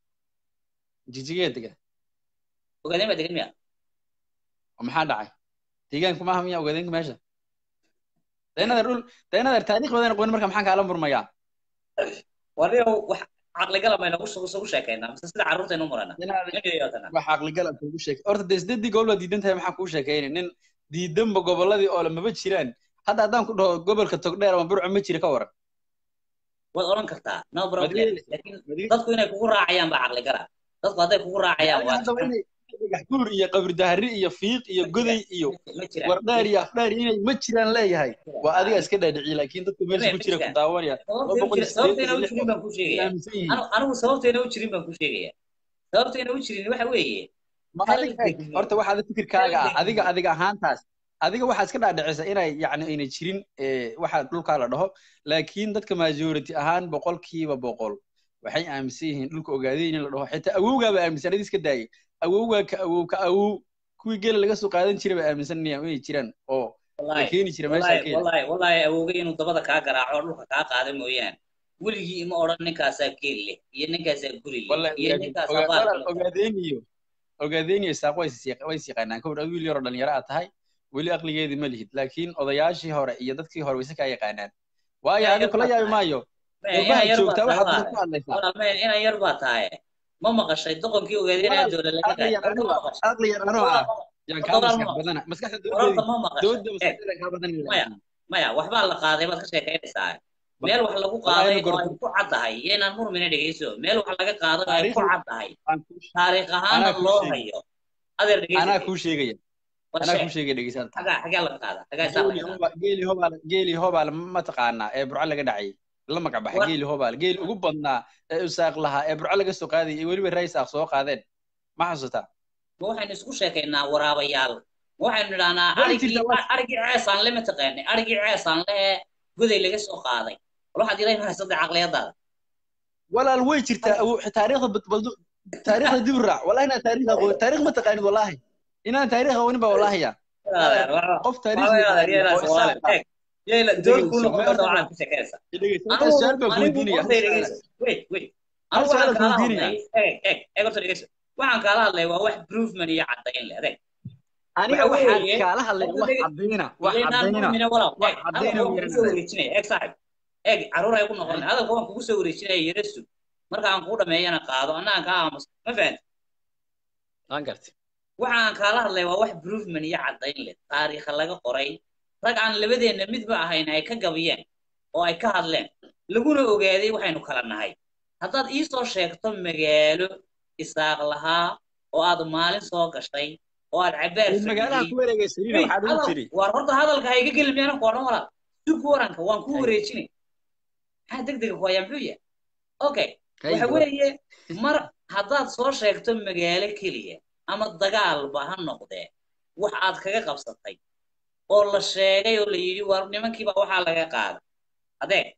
Speaker 7: jijigee dega
Speaker 2: ogaadeen baa degan miya
Speaker 7: oo maxaa dhacay deegaanku maaha miyaa ogaadeenka meesha daynadeer dhul daynadeer taariikhdoodan aqooni marka maxaan kaala murmayaa
Speaker 2: warriyow wax caqligala bayna ugu sheekaynaa mise sida carruurtaynu u murana
Speaker 7: Daynadeer wax caqligal aan kuugu sheekay horta dee sideedii gobol waa diidan tahay maxaan kuu sheekaynay nin diidanba gobolladii oo lamaba jiraan hadda haddaan ku dhaho gobolka togdheer ama burco ma jira ka waran
Speaker 2: waad odhan kartaa no problem
Speaker 7: Madiina-
Speaker 2: laakiin
Speaker 7: Madiina-
Speaker 2: dadku inay kugu raacayaan baa caqligala dadku hadday kugu raacayaan
Speaker 7: Adiga
Speaker 2: waa
Speaker 7: haddaba inay dhagax guur iyo qabri dahari iyo fiiq iyo goday iyo
Speaker 2: ma jiraan
Speaker 7: wardheer iyo afdheer inay ma jiraan leeyahay waa adiga iska dhaadhiciye laakiin dadku meesha ku jira ku daawanaya laba boqol iyo
Speaker 2: sababtayna u
Speaker 7: sideetan iyo lix
Speaker 2: jirin baan kuu
Speaker 7: way
Speaker 2: sheegaya
Speaker 7: aaminsan yihiin
Speaker 2: Anu- anigu sababtayna u jirin baan kuu sheegaya sababtayna u jirin waxa weeye
Speaker 7: ma
Speaker 2: hal
Speaker 7: adiga eeg
Speaker 2: degmo.
Speaker 7: horta waxaad fikirkaaga ah
Speaker 2: Hal
Speaker 7: adiga
Speaker 2: degmo.
Speaker 7: adiga ahaantaas adiga waxaa iska dhaadhicisa inay yacni ayna jirin ee, waxa dhulkaa la dhaho laakiin dadka majority ahaan boqolkiiba boqol waxay aaminsan yihiin dhulka ogaadeen in la dhaho xitaa awowgaaba aaminsan adii iska daayay awowgaa ka awow ka awow kuwii geela laga soo qaadan jiray ba aaminsan inay jiraan oo la
Speaker 2: Wallahi,
Speaker 7: keeni jira meesha
Speaker 2: wallahi,
Speaker 7: keena
Speaker 2: wallahi, wallahi awowgay inuu dabada kaa garaaco dhulka kaa qaada mooyaane weligii ima odhan ninkaasaa geel leh iyo ninkaasaa guri leh
Speaker 7: wallahi
Speaker 2: iyo
Speaker 7: ogaade-
Speaker 2: ninkaasaa
Speaker 7: oga-
Speaker 2: baal
Speaker 7: walaal
Speaker 2: leh
Speaker 7: ogaadeeniyo ogaadeeniyo saaq way is way is yaqaanaan kowdha wiil yaroo dhalinyaro aad tahay weli aqligeedii ma lihid laakiin odayaashii hore iyo dadkii hore wayse kaa yaqaanaan waayo
Speaker 2: Yaa
Speaker 7: adigu
Speaker 2: yar
Speaker 7: kula
Speaker 2: baa
Speaker 7: yaabi
Speaker 2: tahay.
Speaker 7: maayo
Speaker 2: Maya,
Speaker 7: gurbaha
Speaker 2: inaan yar baa
Speaker 7: joogtaa
Speaker 2: tahay
Speaker 7: waxaad
Speaker 2: walaale.
Speaker 7: ku hadlaysaa
Speaker 2: Walaal, maya, inaan yar baa tahay ma maqashay doqonkii ogaadeenaya
Speaker 7: Walaal,
Speaker 2: dowla laga
Speaker 7: aqli yar
Speaker 2: gaay
Speaker 7: anoo ah aqli yar anoo ah yaan kaa
Speaker 2: Walaal,
Speaker 7: maskax
Speaker 2: ma-
Speaker 7: badana maskaxda
Speaker 2: wararta
Speaker 7: doodeedi
Speaker 2: ma maqashay
Speaker 7: dooda
Speaker 2: Eh,
Speaker 7: maskaxda kaa badan
Speaker 2: maya maya waxbaa la qaaday baad ka sheekaynaysaa meel wax lagu
Speaker 7: Wallahi
Speaker 2: qaaday
Speaker 7: ma
Speaker 2: oo ay
Speaker 7: gordo.
Speaker 2: ku caddahay yeenaan murmina dhegeyso meel wax laga qaaday oo ay ku
Speaker 7: Taariikhda-
Speaker 2: caddahay
Speaker 7: aan kuu sheeg-
Speaker 2: taariikh ahaana
Speaker 7: anaa kuu
Speaker 2: loo
Speaker 7: sheegay.
Speaker 2: hayo adeer dhegeyso
Speaker 7: anaa kuu sheegaya
Speaker 2: war
Speaker 7: anaa
Speaker 2: sheeg
Speaker 7: kuu sheegaya dhegeysaad
Speaker 2: xagaa xagaa laga qaada xagaa isaa
Speaker 7: geeli
Speaker 2: laga qaada
Speaker 7: hobaal geeli hobaal geeli hobaal ma taqaanaa ee burco laga dhacay la magac baxay
Speaker 2: War-
Speaker 7: geeli hobaal geeli ugu badnaa ee usaaq lahaa ee burco laga soo qaaday iyo weliba rays ah soo qaadeen ma xasuutaa
Speaker 2: ma waxaynu isku sheekaynaa waraabayaal ma waxaynu nidhahnaa
Speaker 7: Way
Speaker 2: arigii
Speaker 7: jirtaa, waa-
Speaker 2: arigii ceesaan le ma taqaanay arigii ceesaan le ee goday laga soo qaaday wal waxaad ila imanaysa saddex caqliyadaada
Speaker 7: walaal way jirtaa awow taariikhda badbaldo taariikhda dib u raac wallahi inaan taariikhda aqoon taariikh ma taqaanid wallahi inaan taariikh aqoonin baa wallahi ya qof taariikh yaqaan oo isaaq ah
Speaker 2: yeela doorkuu
Speaker 7: dhegeyso
Speaker 2: noqon
Speaker 7: ma
Speaker 2: karta
Speaker 7: horta
Speaker 2: waxaad ku sheekaysaa
Speaker 7: dhegeyso horta
Speaker 2: anigu
Speaker 7: su'aal baan ku
Speaker 2: anigu
Speaker 7: weydiinaya hal
Speaker 2: horta
Speaker 7: su'aal
Speaker 2: dhegeyso wait wait
Speaker 7: hal
Speaker 2: anigu
Speaker 7: su'aal
Speaker 2: waxaan
Speaker 7: aan ku
Speaker 2: kaala
Speaker 7: weydiinaya
Speaker 2: hadlay eg eg eg horta dhegeyso waxaan kaala hadlay waa wax proofman iyo caddayn leh adeeg
Speaker 7: aniga
Speaker 2: waxa
Speaker 7: waxaad
Speaker 2: weeye
Speaker 7: kaala hadlay
Speaker 2: horta
Speaker 7: wax
Speaker 2: dhege
Speaker 7: cadayna wax
Speaker 2: ilaynaan
Speaker 7: cadayna
Speaker 2: muumine walaal
Speaker 7: wax
Speaker 2: eg hadalka
Speaker 7: cadayna
Speaker 2: waan kugu soo
Speaker 7: weeranaya
Speaker 2: wareejinaya eg saaxib eg caruur ay ku noqon hadalka waan kugu soo wareejinaya yarasu marka aan kugu dhameeyana qaado annagaan kaa aamuso ma fahanti
Speaker 7: aan gartay
Speaker 2: waxaan kaala hadlay waa wax proofman iyo caddayn leh taariikha laga qoray rag aan labadeenna midba ahayn ay ka gabiyeen oo ay ka hadleen laguna ogaaday waxaynu kala nahay haddaad ii soo sheegto magaalo isaaq lahaa oo aad maalin soo gashay oo aad cabaar
Speaker 7: magaalaha
Speaker 2: fadhiyey
Speaker 7: ku wareegaysanina
Speaker 2: wait
Speaker 7: waxaad ugu
Speaker 2: hadal
Speaker 7: tiri
Speaker 2: waar horta hadalka hayga geli miyaanan ku odhan walaal sug waranka waan kuu
Speaker 7: hay
Speaker 2: wareejinay maxaa degdega ku hayaa muxuu yahay okay
Speaker 7: hay
Speaker 2: waxa
Speaker 7: jawaab
Speaker 2: weeye mar haddaad soo sheegto magaalo keliya ama dagaalba ha noqdee wax aad kaga qabsatay oo la sheegay oo la yidhi war nimankiiba waxaa laga qaaday adeeg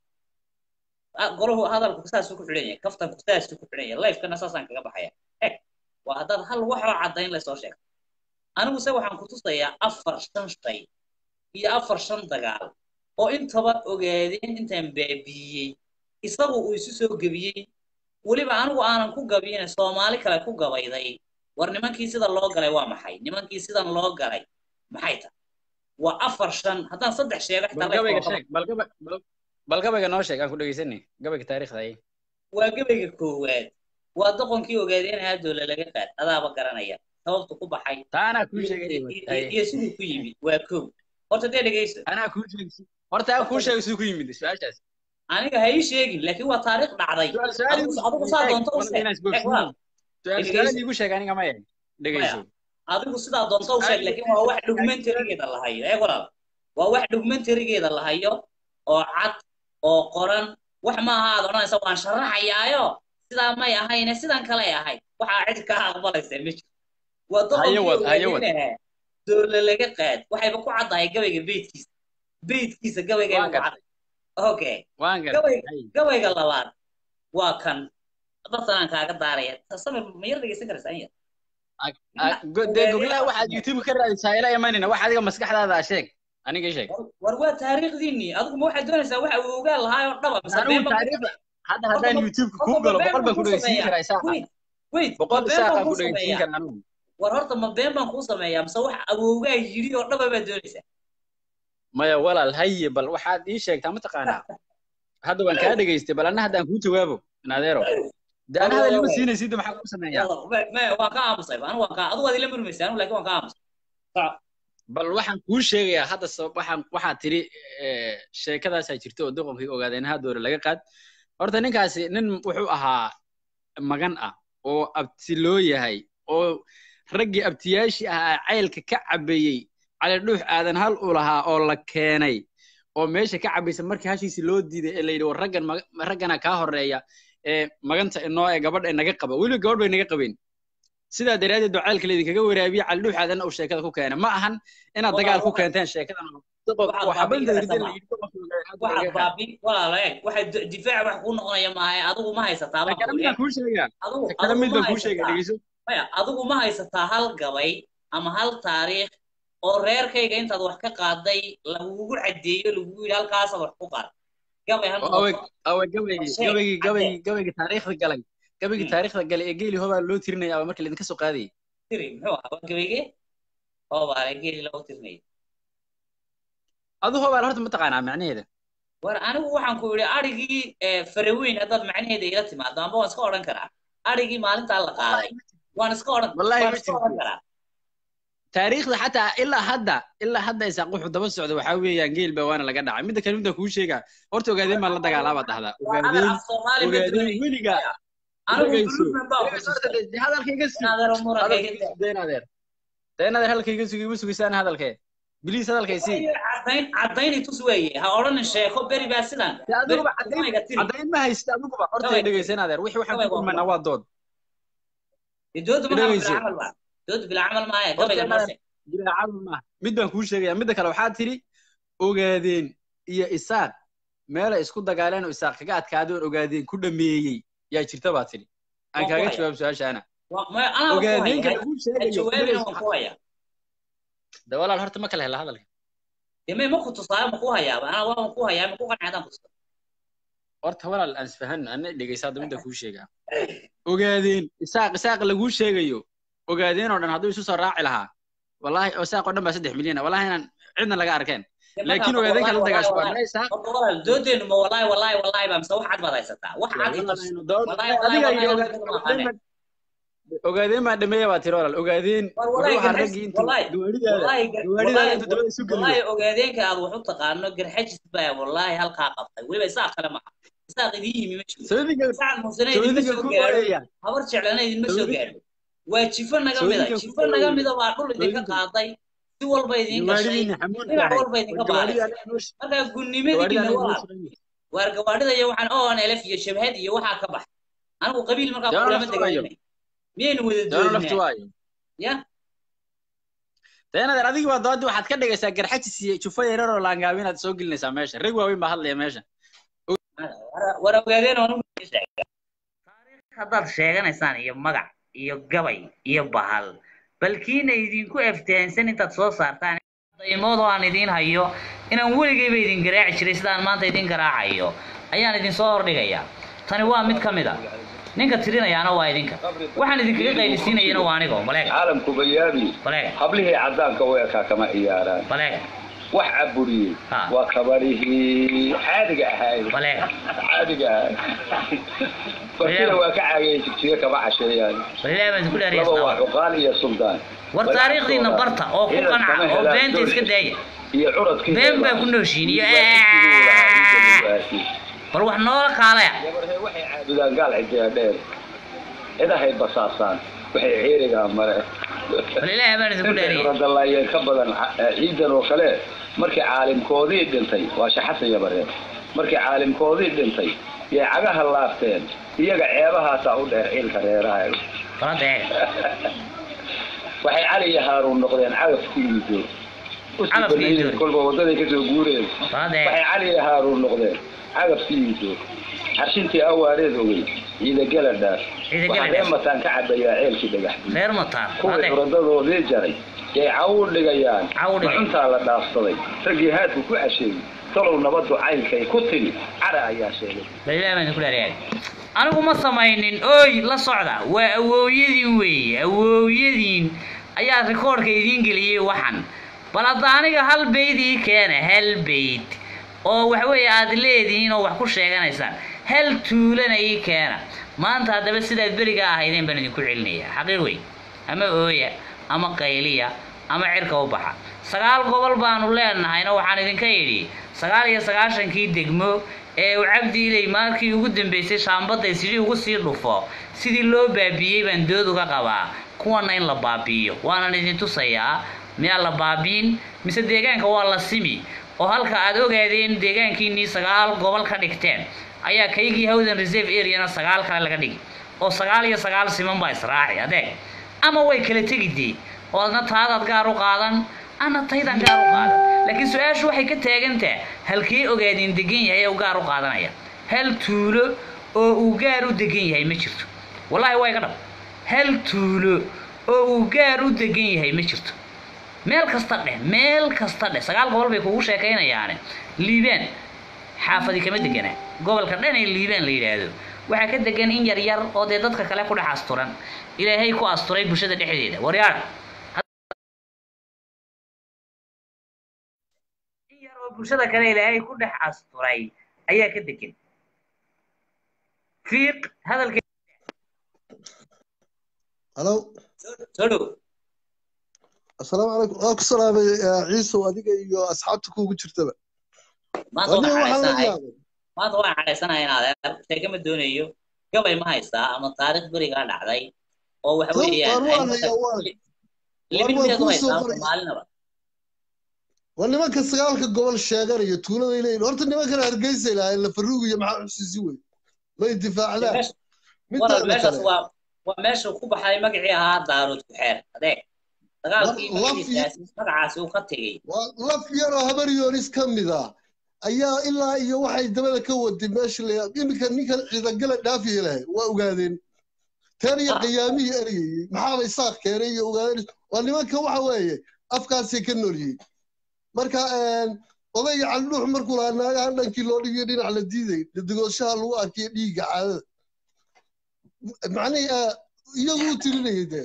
Speaker 2: ah, golahu hadalku saasuu ku xidhan yahay kaftanku saasuu ku xidhan yahay lifekana saasaan kaga baxaya eg waa haddaad hal wax oo caddayn la soo sheegto anigu se waxaan ku tusayaa afar shan shay iyo afar shan dagaal oo intaba ogaadeen intaan baabiiyey isagu uu isu soo gebiyey weliba anigu aanan ku gabiyina soomaali kale ku gabayday war nimankii sida loo galay waa maxay nimankii sidan loo galay maxay tahay waa afar shan haddaan saddex sheego xitaa
Speaker 7: bal
Speaker 2: leef
Speaker 7: gabayga
Speaker 2: waa
Speaker 7: sheeg bal gaba bal bal gabayga noo sheeg aan ku dhegeysanay gabayga taariikhda ay
Speaker 2: waa gebayga koowaad waa doqonkii ogaadeen haadoola laga qaad adaaba garanaya sababtu ku baxay
Speaker 7: taanaa kuu
Speaker 2: iyo
Speaker 7: sheegay
Speaker 2: iyo- iyo- iyo siduu ku yimid waa kow horta dee dhegeyso
Speaker 7: anaa kuu sheegay horta aan kuu sheegay siduu ku yimid su-aashaas
Speaker 2: aniga ha ii sheegin laakiin waa taariikh dhacday
Speaker 7: su-aal su-aal
Speaker 2: adigu
Speaker 7: igu
Speaker 2: adigu saa
Speaker 7: sheeg
Speaker 2: doonto u
Speaker 7: wala
Speaker 2: sheeg
Speaker 7: inaan
Speaker 2: eeg walaal
Speaker 7: isboogsiino su-aal su-aal
Speaker 2: dhegeyso
Speaker 7: iigu sheeg aniga maya
Speaker 2: maya
Speaker 7: dhegeyso
Speaker 2: adigu sidaa doonto u
Speaker 7: su-aal
Speaker 2: sheeg
Speaker 7: igu
Speaker 2: laakiin waa wax documentarigeeda la hayo eeg walaal waa wax documentarigeeda la hayo oo cad oo qoran wax maaha aad odhanaysa waan sharaxayaayo sidaa may ahayne sidan kaley ahayd waxaa cid kaa aqbalaysa ma jirto waa
Speaker 7: haye
Speaker 2: doqonkii
Speaker 7: wad haye wad
Speaker 2: ogaadeenahaa doole laga qaad waxayba ku caddahay gabayga beydkiisa beydkiisa gabaygayba
Speaker 7: waan
Speaker 2: ku
Speaker 7: gartay
Speaker 2: cadday okay
Speaker 7: waan gartay
Speaker 2: gabay
Speaker 7: hay
Speaker 2: gabayga labaad waa kan dadkan aan kaaga daaraya samir ma yar dhegeysan karaysaa in yar
Speaker 7: Ag-
Speaker 2: nina
Speaker 7: ag- go- dee
Speaker 2: ogaadeen
Speaker 7: goglaha waxaad youtube ka raadisaa ila imanina wax adiga maskaxdaada ah sheeg aniga ii sheeg
Speaker 2: war war waa taariikhdiinii adigu ma waxaad doonaysaa waxa uu ogaan lahaa oo dhaba mise
Speaker 7: anigu
Speaker 2: been baan ku
Speaker 7: taariikhda
Speaker 2: sameeyaa
Speaker 7: hadda
Speaker 2: horta
Speaker 7: haddaan
Speaker 2: ma
Speaker 7: youtube
Speaker 2: horta
Speaker 7: kuu
Speaker 2: ma
Speaker 7: galo
Speaker 2: been
Speaker 7: boqol
Speaker 2: baan
Speaker 7: baan ku
Speaker 2: kuu
Speaker 7: dhegeysiin
Speaker 2: sameeyaa
Speaker 7: karaa isaaqa
Speaker 2: wait wait ma
Speaker 7: boqol
Speaker 2: been
Speaker 7: isaaqa
Speaker 2: baan
Speaker 7: ku
Speaker 2: kuu
Speaker 7: dhegeysiin
Speaker 2: sameeyaa
Speaker 7: karaa anigu
Speaker 2: war horta ma been baan kuu sameeyaa mise wax awowgaa yidhi oo dhaba baad doonaysaa
Speaker 7: maya walaal haye bal waxaad ii sheegtaa mataqaanaa hadda waan kaa dhegeystay bal anna haddaan kuu jawaabo nadeero de
Speaker 2: war
Speaker 7: ana
Speaker 2: war
Speaker 7: hadal
Speaker 2: war
Speaker 7: ima
Speaker 2: war
Speaker 7: siinaysid maxaa kuu sameeyaa
Speaker 2: yalla me me waan ka aamusay anigu waan ka adigu waad ila murmaysaa anigu laakiin waan ka aamusay Soco.
Speaker 7: bal waxaan kuu sheegayaa hadda sabab waxaan waxaad tiri eh, sheekadaasaa jirta oo doqonkii ogaadeen hadoore laga qaad horta ninkaasi nin wuxuu ahaa magan ah oo abti loo yahay oo raggii abtiyaashii ahaa ceylka ka cabeeyey cali dhuux aadan hal u lahaa oo la keenay oo meesha ka cabaysa markii hashiisi loo diiday ee la yidhi war raggan maga- raggana kaa horeeya ee maganta inoo ee gabadha inaga qaba weliba gabadh bay naga qabeen sidaa daraaddeed baa ceelka laydinkaga waraabiye cali dhuux aadanna uu sheekada ku keenay ma ahan inaad
Speaker 2: walaal
Speaker 7: dagaal ku
Speaker 2: waxaad
Speaker 7: keenteen sheekadan
Speaker 2: waxaad
Speaker 7: waxaa
Speaker 2: baabi'i
Speaker 7: banta
Speaker 2: karaysaa
Speaker 7: rideen la
Speaker 2: ma
Speaker 7: yidhi doqonkii ogaadeen hadda
Speaker 2: waxaad
Speaker 7: laga qaad
Speaker 2: baabi walaalo eeg waxay d- difaac wax kuu noqonaya maaha adigu ma haysataa
Speaker 7: ta
Speaker 2: baan
Speaker 7: kale
Speaker 2: ku
Speaker 7: mid baan
Speaker 2: eeg
Speaker 7: kuu sheegaa
Speaker 2: adigu
Speaker 7: ta kale
Speaker 2: adigu
Speaker 7: mid
Speaker 2: ma
Speaker 7: baan kuu sheegay
Speaker 2: haysataa
Speaker 7: dhegeyso
Speaker 2: maya adigu ma haysataa hal gabay ama hal taariikh oo reerkayga intaad wax ka qaaday lagugu caddeeyo lagugu yidhi halkaasaad wax ku qaad gabay ha
Speaker 7: oo awe
Speaker 2: noqoto
Speaker 7: awe gabaygii
Speaker 2: sheeg
Speaker 7: gabaygii
Speaker 2: caddee
Speaker 7: gabaygii gabaygii taariikhda galay gabaygii
Speaker 2: Hmm.
Speaker 7: taariikhda galay ee geeli hobaa loo tirinaya aba marka laydinka soo qaadayay
Speaker 2: tiri muxuu ahaa waa gabayge oo baale geeli lagu tirnayay
Speaker 7: adu hobaa horta ma taqaanaa macnaheeda
Speaker 2: war anigu waxaan ku yidhi adhigii eh, faraweyn haddaad macnaheeda ila timaado amba waan iska odhan karaa adhigii maalintaa la qaaday waan iska odhan
Speaker 7: wallaahi
Speaker 2: waan
Speaker 7: ma
Speaker 2: iska odhan
Speaker 7: jirto
Speaker 2: karaa
Speaker 7: taariikhda xataa ilaa hadda ilaa hadda isaaq wuxuu daba socda waxaa weeyaan geel baa waana laga dhacay midda kale midda kuu sheegaa horta ogaadeen baan la dagaalaabaad dhahdaa
Speaker 2: waa adeer
Speaker 7: ogaadeen
Speaker 2: af soomaali ma
Speaker 7: ogaadeen
Speaker 2: doonay
Speaker 7: weliga
Speaker 2: anigu
Speaker 7: dhegayso
Speaker 2: buluugman baa ku
Speaker 7: dhegayso horta
Speaker 2: tustay
Speaker 7: de hadalkayga sug
Speaker 2: adeer muranka
Speaker 7: hadalkayga
Speaker 2: iga
Speaker 7: sug deen adeer deen adeer hadalkayga sug ima sugaysaan hadalkee biliis hadalkay sii
Speaker 2: caddayn caddayn tus weeye ha odhanin sheeko beri baa sidan
Speaker 7: de
Speaker 2: beri
Speaker 7: adiguba caddayn
Speaker 2: mayga tiri
Speaker 7: caddayn ma haysta adiguba horta
Speaker 2: gabay tiri
Speaker 7: dhegaysan adeer wixii waxaan
Speaker 2: gabay
Speaker 7: ku
Speaker 2: waa
Speaker 7: kulmaynaa
Speaker 2: kuma
Speaker 7: waa dood
Speaker 2: doodu ma haba
Speaker 7: dhegayso
Speaker 2: bilcamal baa doodu bilcamal maahe
Speaker 7: horta
Speaker 2: gabayga noo
Speaker 7: inaad
Speaker 2: sheeg
Speaker 7: jilaacadu maaha mid baan kuu sheegaya midda kale waxaad tidhi ogaadeen iyo isaaq meelay isku dagaaleen oo isaaq kaga adkaadoon ogaadeen ku dhameeyey yaa jirta baad tidhi aan
Speaker 2: waan ku
Speaker 7: kaaga
Speaker 2: haya
Speaker 7: jawaab su-aashaana
Speaker 2: Waa- ma- anaa ku haya
Speaker 7: ogaadeenka
Speaker 2: ha
Speaker 7: lagu
Speaker 2: ha
Speaker 7: sheegayo
Speaker 2: jawaabina
Speaker 7: dhegayso
Speaker 2: waan ku haya
Speaker 7: de walaal horta ma kala hela hadalka
Speaker 2: deme ma ku tusaaya ma ku hayaaba anaa waa ku hayaa ma ku qanci haddaan ku tusa
Speaker 7: horta walaal aan isfahanno ana dhegeysa hadda midda kuu sheegaa ogaadeen isaaq isaaq laguu sheegayo ogaadeen oo dhan hadduu isu soo raaci lahaa wallaahi oo isaaq oo dhan baa saddex milyan ah wallaahi inaan cidna laga arkeen laakiin ogaadeen kala dagaasho waa mana isaaq
Speaker 2: horta walaal doodeenu ma wallaahi wallaahi wallaahi baa mise wax cad baad haysataa wax cad i tus wallaahi wallaahi
Speaker 7: adiga iyo
Speaker 2: wallaahi wallaahi
Speaker 7: ogaadeen ogaadeen baa dhameeya baa tiri walaal ogaadeen
Speaker 2: war wallaahi
Speaker 7: wuxuu ahaa
Speaker 2: garxajis
Speaker 7: raggii intuu
Speaker 2: wallaahi
Speaker 7: gawaadhidaada
Speaker 2: wallaahi gar-
Speaker 7: gawaadhidaada
Speaker 2: wallaahi
Speaker 7: intuu dabada isu
Speaker 2: wallaahi
Speaker 7: geliyo
Speaker 2: ogaadeenka aad wax u taqaano garxajis baa wallaahi halkaa qabtay weliba isaaq kale maha isaaq idiin yimi ma jiro
Speaker 7: sacuudiga
Speaker 2: sacan muusena idinma
Speaker 7: sacuudiga
Speaker 2: soo
Speaker 7: ku
Speaker 2: gaadho
Speaker 7: wareeya
Speaker 2: habar jeclana idinma soo
Speaker 7: sacuudiga
Speaker 2: gaadho waa jifo naga mida
Speaker 7: sacuudiga ku
Speaker 2: jifo naga
Speaker 7: wareeya
Speaker 2: mida baa dhul idinka
Speaker 7: sacuudiga
Speaker 2: qaaday si walba idin gashay
Speaker 7: gawaadhidiina xamuulka
Speaker 2: dhinac
Speaker 7: ahayd
Speaker 2: walba
Speaker 7: war
Speaker 2: idinka
Speaker 7: gawaadhida
Speaker 2: baadhaysay
Speaker 7: anaga noo sh-
Speaker 2: markaa
Speaker 7: gawaadhida
Speaker 2: gunnimadiina
Speaker 7: anaga noo
Speaker 2: walaal
Speaker 7: sugan
Speaker 2: waar gawaadhida iyo waxaan oo aan elef iyo shabhad iyo waxaa ka bax anigu qabiil markaa
Speaker 7: dewana
Speaker 2: kulama
Speaker 7: lafti waayo
Speaker 2: dagaalamay miyaynu wada
Speaker 7: dewana lafti
Speaker 2: doodinaa
Speaker 7: waayo
Speaker 2: ya
Speaker 7: deenadeer adigii baa doodii waxaad ka dhigaysaa garxajis iyo jufo yarar oo laangaabi inaad soo gelinaysaa meesha rag waaweyn baa hadlaya meesha
Speaker 2: war ogaadeen oo anigu taariikh haddaad sheeganaysaan iyo magac iyo gabay iyo bahal balkiina idinku aftahansan intaad soo saartaan daymood oo aan idiin hayo inaan weligayba idin garaaci jiray sidaan maanta idin garaacayo ayaan idin soo hordhigayaa tani waa mid ka mid a ninka tirinayaana waa idinka waxaan idinkaga qaylisiinayana waa anigo baleeg
Speaker 8: caalamku bayaabi
Speaker 2: baleeg
Speaker 8: hablihii caddaanka u ekaa kama ciyaaraan
Speaker 2: baleeg
Speaker 8: wax caburiyey
Speaker 2: Ha.
Speaker 8: waa kabarihii caadiga ahaay
Speaker 2: baleeg
Speaker 8: caadiga ahaay barkina waa ka caagayay jigjiga kama casheeyaan
Speaker 2: bal ilaahay baan idinku
Speaker 8: laba waa
Speaker 2: dheerayasnaa
Speaker 8: cuqaal iyo suldaan
Speaker 2: war taariikhdiina barta oo ku
Speaker 8: Ciidan
Speaker 2: qanca
Speaker 8: kama
Speaker 2: oo
Speaker 8: helaan
Speaker 2: beenta iska
Speaker 8: dowlad.
Speaker 2: daaya
Speaker 8: iyo curadkii
Speaker 2: been baa ku nooshiin iyo bal wax noola kaalaya
Speaker 8: gabarhee waxay caabudaan gaal cidiya dheer cidahay basaasaan waxay ceerigaan mare
Speaker 2: bal ilaahay baan idinku dheeriyay
Speaker 8: curadalaayeen ka badan eh, ciidan oo kale markii caalimkoodii dhintay waa shaxasan yabaree markii caalimkoodii dhintay yay cagaha laabteen iyaga ceebahaasaa u dheer ciilka reeraha
Speaker 2: balada eeg
Speaker 8: waxay cali iyo haaruun noqdeen cagafkii iidoor
Speaker 2: Cagafkii Iidoor.
Speaker 8: kolba wadaday kasoo guureen
Speaker 2: balada eeg
Speaker 8: waxay cali iyo haaruun noqdeen cagafkii iidoor xarshintii awaareed ogey ciida galadhaas
Speaker 2: Ciida
Speaker 8: waxaa
Speaker 2: galadhaas.
Speaker 8: ree mataan ka cabayaa ceelkii dhagaxdii
Speaker 2: reer mataan
Speaker 8: kuwii
Speaker 2: balada eeg
Speaker 8: curadadoodii jaray yay caw u dhigayaan
Speaker 2: Caw u dhigay.
Speaker 8: maxuntaa la dhaafsaday raggii haadku ku casheeyey talow nabadu caynkay ku timi cara ayaa sheegay
Speaker 2: bal ilaahay baan idinku dheeriyay anigu ma samaynin ooy la socda waa awoowyadiin weeye awoowyadiin ayaa rikoorka idiin geliyey waxan bal hadda aniga hal bayd ii keena hal bayd oo wax weeye aad leedihiin oo wax ku sheeganaysaan hal tuulana ii keena maanta haddaba sidaad beriga ahaydeen baan idinku celinayaa xaqiiq wey ama ooya ama qayliya ama cirka u baxa sagaal gobol baanu leenahayna waxaan idinka idhi sagaal iyo sagaashankii degmo ee uu cabdi ilay markii ugu dambeysay shaambadday sidii ugu sii dhufo sidii loo baabiiyey baan dood uga qabaa kuwana in la baabiiyo waanan idin tusayaa miyaa la baabiin mise deegaanka waa la simi oo halka aad ogaadeen deegaankiinnii sagaal gobol ka dhigteen ayaa kaygii howden reserve areana sagaal kale laga dhigi oo sagaal iyo sagaal siman baa israaci adeeg ama way kala tegi dee oo adna taadaad gaar u qaadan ana taydan gaar u qaadan laakiin su-aashu waxay ka taagantaha halkee ogaadeen degan yahay ee u gaar u qaadanaya hal tuulo oo uu gaar u degan yahay ma jirto wallaahi waa iga dhab hal tuulo oo uu gaar u degan yahay ma jirto meel kasta dheh meel kasta dheh sagaal gobol bay kugu sheekaynayaane liibaan xaafadi kama degana gobolka dhan ee liibaan la yidhaahdo waxaa ka degan in yar yar oo dee dadka kale ku dhex asturan ilaahay ku asturay bulshada dhexdeeda waryaara in yar oo bulshada kale ilaahay ku dhex asturay ayaa ka degan fiiq hadalke
Speaker 9: halo
Speaker 2: soo dhow
Speaker 9: asalaamu calaykum waa ku salaamay eh, ciisow adiga iyo asxaabta kuugu jirtaba
Speaker 2: maanta
Speaker 9: aniga
Speaker 2: waxaan
Speaker 9: waxaan la
Speaker 2: haysanahay
Speaker 9: yaabay
Speaker 2: maanta waxaan xahaysanahay in adeer sheeke ma doonayo gabay ma haystaa ama taariikh berigaa dhacday oo waxa
Speaker 9: Tan-
Speaker 2: weeyaan
Speaker 9: waan
Speaker 2: ay
Speaker 9: waan hayaa waan
Speaker 2: libin
Speaker 9: waan
Speaker 2: miyaad u
Speaker 9: kuu soo
Speaker 2: haystaa
Speaker 9: qoray.
Speaker 2: maalinaba
Speaker 9: waa nimanka sagaalka gobol sheeganaya tuuladay leeyihin horta nimankan hargeysa lahayn la faruugi iyo maxaa xusiisi wey may difaacdaan
Speaker 2: Meesha- warar
Speaker 9: midtaana
Speaker 2: meeshaas
Speaker 9: kale
Speaker 2: waa waa meesha ku baxay magacii ahaa daarood ku xeer adeeg dagaalkii
Speaker 9: Laf- laf-
Speaker 2: magaciisaas magacaasi uu ka tegey
Speaker 9: waa laf yaroo habaryoonis ka mid ah ayaa ilaa iyo waxay dabada ka waday meesha la iminka ninkan ciidagala dhaafiya lahay waa ogaadeen teen iyo
Speaker 2: Ah.
Speaker 9: qiyaamihii erayayey maxaaba isaaq keenay iyo ogaadeen waa nimanka waxa weeye afkaasay ka nool yihiin marka odayga caldhuux markuu lahaa naagahan dhankii loo dhigiyo dhinac la diiday dadegooshaha lagu arkiyo dhiigga caadada macnihii iyaguu tirinayay dee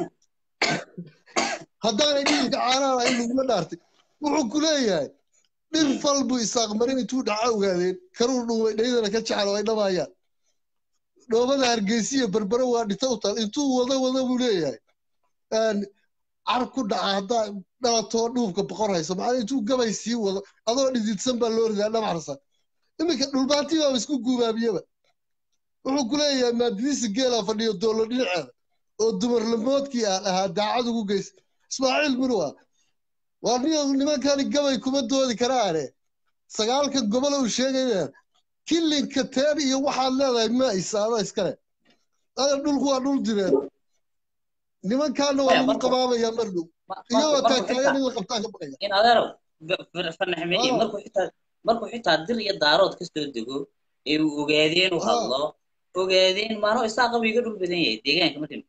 Speaker 9: haddaanay dhiigga caanaha ahayn laguma dhaartay wuxuu ku leeyahay dhir fal buu isaaq marin intuu dhaca ogaadeen karuu dhuumay dhaydana ka jecel ay dhamayaan dhoobada hargeysiya berbere waa dhita u tal intuu wada wada buu leeyahay car ku dhaca haddaa dhalatoo dhuubka boqor hayso macnaa intuu gabay sii wado adoo dhididsan baa loo ridaa dhamarsan iminka dhulbaantii baaba isku guubaabiyaba wuxuu ku leeyahay maadidisi geelaa fadhiyo doollo dhinaceeda oo dumarlamoodkii aan ahaa daacad ugu geysa ismaaciil mirwa waa nimankani gabay kuma doodi karaane sagaalka gobol uu sheegayaan kilinka teen iyo waxaad leedahay ma isaada iskale aya dhulku waa dhul direed nimankaana waa lagu qabaabaya mar dhow iyagoo taagtaagan in la qabtaa ka baqaya
Speaker 2: in adeerow fanaxmeeye markuu xitaa markuu xitaa dir iyo daarood ka soo dego ee uu ogaadeen u hadlo ogaadeen maano isaa qabu iga dhul badan yahay deegaanka markay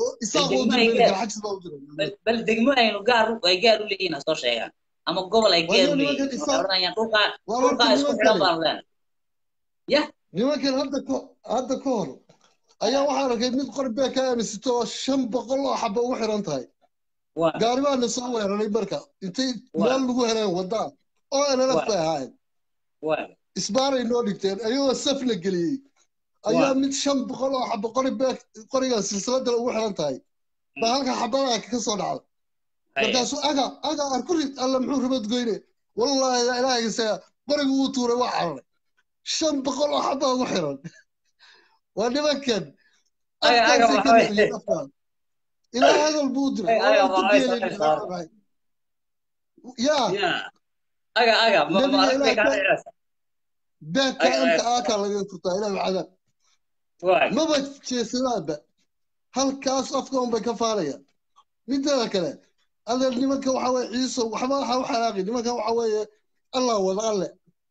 Speaker 2: bal degmo aynu gaar ay gaar u leeyihin ha soo sheegaan ama gobol ay gaar u leeyihin waxay odhanayaan dhulkaa dhulkaa isku xidhan baan leenahay yah
Speaker 9: nimankan hadda ko hadda ka hor ayaa waxaan arkay mid qori bee ka aaminsato oo shan boqol oo xaba ugu xiran tahay gaari baana soo weeraray marka intay meel lagu heleen waddaa oo nlf bay ahaayeen isbaaray noo dhigteen ayagoo saf la geliyey ayaa mid shan boqol oo xaba qori bee qorigan silsiladana ugu xiran tahay baa halka xabadaha ka soo dhacda markaasuu aga aga arkurid alla muxuu rabad goyne wallaahi ilaahaysa qorigu wuu tuuray waa cararay shan boqol oo xaba ugu xiran waa nimankan afkaasay ka bixiyeen afkaan ilaa hadal buu diray yaa
Speaker 2: aga aga
Speaker 9: beedka amka aakaa laga furtaa ilaah cadaab maba jeesadaanba halkaas afka unbay ka faanayaan mideeda kale adeer nimanka waxa weye ciiso waxba waxa u xanaaqi nimanka waxa weeye allah wada alle